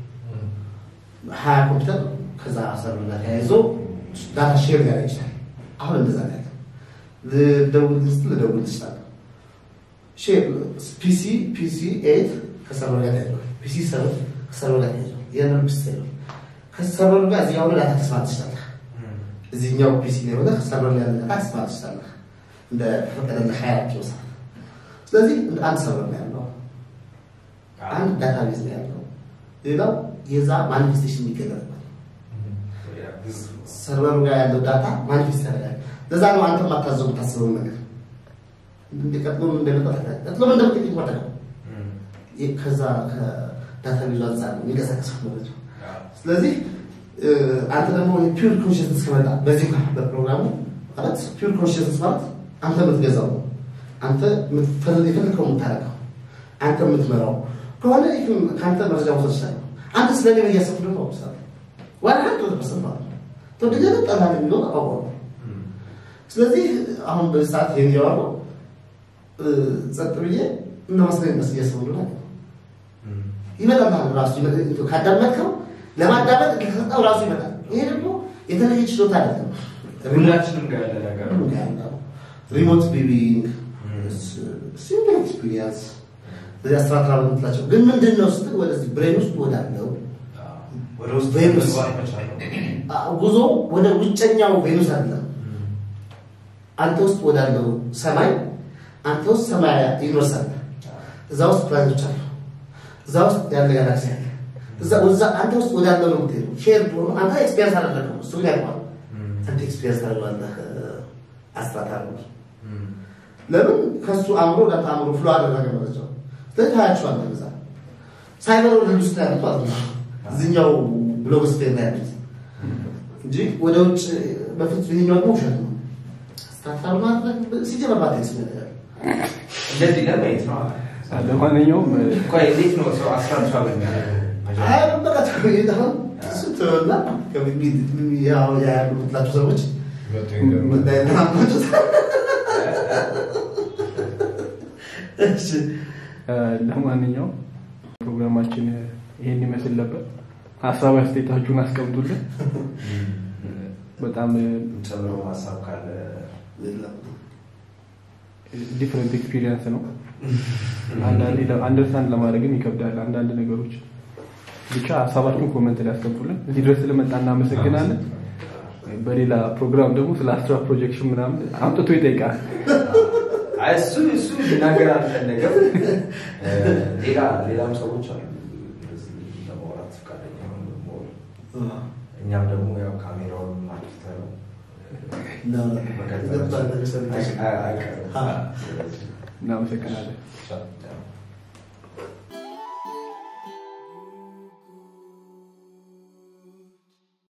ሀያ ኮምፒውተር ከዛ ሰርቨር ጋር ተያይዞ ዳታ ሼር ሊያደርግ ይችላል። አሁን እንደዛ ነው ያለው። ልደውል ስትል ልደውል ትችላለህ። ሼር ፒሲ ፒሲ ኤት ከሰርቨር ጋር ተያይዟል። ፒሲ ሰቨን ከሰርቨር ጋር ተያይዟል። የነር ፒሲ ሰቨን ከሰርቨር ጋር እዚህ አሁን ዳታ ተስማት ትችላለህ። እዚህኛው ፒሲ ላይ ሆነህ ሰርቨር ላይ ያለ ዳታ ተስማት ትችላለህ። እንደ ፈቀደልህ ሀያ ኪሎ ሰዓት ስለዚህ እንደ አንድ ሰርቨር ነው ያለው። አንድ ዳታቤዝ ነው ያለው። ሌላው የዛ ማኒፌስቴሽን የሚገለጥበት ሰርቨሩ ጋር ያለው ዳታ ማኒፌስት ያደርጋል። ለዛ ነው አንተ ማታዘቡ ታስበው ነገር እንዲቀጥሎ እንደመጣ ቀጥሎ እንደምትጠይቅ ማለት ነው። ከዛ ከዳታ ቪዙ አንጻር ነው የሚንቀሳቀሰው ማለት ነው። ስለዚህ እ፣ አንተ ደግሞ ፒውር ኮንሽንስ ከመጣ በዚህ እንኳን በፕሮግራሙ ማለት ፒውር ኮንሽንስ ማለት አንተ የምትገዛው ነው። አንተ የምትፈልግ- የፈለግከው የምታደርገው አንተ የምትመራው ከሆነ ይህን ከአንተ መረጃ መውሰድ ይችላል። አንተ ስለ እኔ እያሰብክ ደግሞ አውሳለ ዋን ሀንድረድ ፐርሰንት ማለት ነው ተወደገ ጠላ የሚለውን አውቀው ስለዚህ አሁን በዚህ ሰዓት ይህን እያወራሁ እ፣ ጸጥ ብዬ እና መስለኝ መስ እያሰቡ ነው ይመጣል ራሱ ይመጣል። ካዳመጥከው ለማዳመጥ ከሰጠው ራሱ ይመጣል። ይሄ ደግሞ የተለየ ችሎታ አይደለም። ሁላችንም ጋር ያለ ነገር ነው። ሪሞት ቪዊንግ ሲምፕል ኤክስፒሪየንስ ስለዚህ አስትራክተር የምትላቸው ግን ምንድን ነው ስትል ወደዚህ ብሬን ውስጥ ወዳለው ወደ ውስጥ ቬኑስ መግባት መቻል ነው። አ- ጉዞ ወደ ውጨኛው ቬኑስ አይደለም። አንተ ውስጥ ወዳለው ሰማይ አንተ ውስጥ ሰማይ ዩኒቨርስ አለ። እዛ ውስጥ ፕላኔቶች አሉ። እዛ ውስጥ ያለ ጋላክሲ አለ። እዛ ወዛ አንተ ውስጥ ወዳለው ነው የምትሄደው። ሼር ሆኖ አንተ ኤክስፒሪየንስ አደረገው እሱ ግን ያውቀዋል። አንተ ኤክስፒሪየንስ ታደርገዋለህ። አስትራክተር ነው ለምን ከሱ አእምሮ ወደ አንተ አእምሮ ፍሎ አደረገ ማለት ነው። ስለዚህ ታያቸዋለህ። እዛ ሳይበር ወርልድ ውስጥ ያሉት ማለት ነው። እዚህኛው ብሎግስፌር ላይ ያሉት እንጂ ወደ ውጭ በፊት ይሄኛው ደግሞ ውሸት ነው። አስትራክተር ማለት ሲጀመር ባቴክስ ነገር እንደዚህ ለማየት ነው። ለማንኛውም ቆይ እንዴት ነው ሰው አስትራክቸር የሚያደርገው? አይ በቃ ተቆይታ እሱ ተወላ ያው ያሉ ምትላቸው ሰዎች ምንዳይናማቸው እሺ ለማንኛውም ፕሮግራማችን ይሄን ይመስል ነበር። ሀሳብ አስተያየታችሁን አስቀምጡልን። በጣም ጨምሮ ሀሳብ ካለ ዲፍረንት ኤክስፒሪየንስ ነው። አንዳንዴ አንደርስታንድ ለማድረግም ይከብዳል አንዳንድ ነገሮች። ብቻ ሀሳባችሁን ኮመንት ላይ አስቀምጡልን። እዚህ ድረስ ስለመጣ እናመሰግናለን። በሌላ ፕሮግራም ደግሞ ስለ አስትራ ፕሮጀክሽን ምናምን አምጥቶ ይጠይቃል። አይ እሱ እሱ ሊናገር አልፈለገም። ሌላ ሌላም ሰዎች አሉ እንደዚህ ለማውራት ፈቃደኛ የሆኑ ደግሞ እኛም ደግሞ ያው ካሜራውን አጥፍተህ ነው መቀጠል አይቀርም። ስለዚህ እናመሰግናለን። ቻው።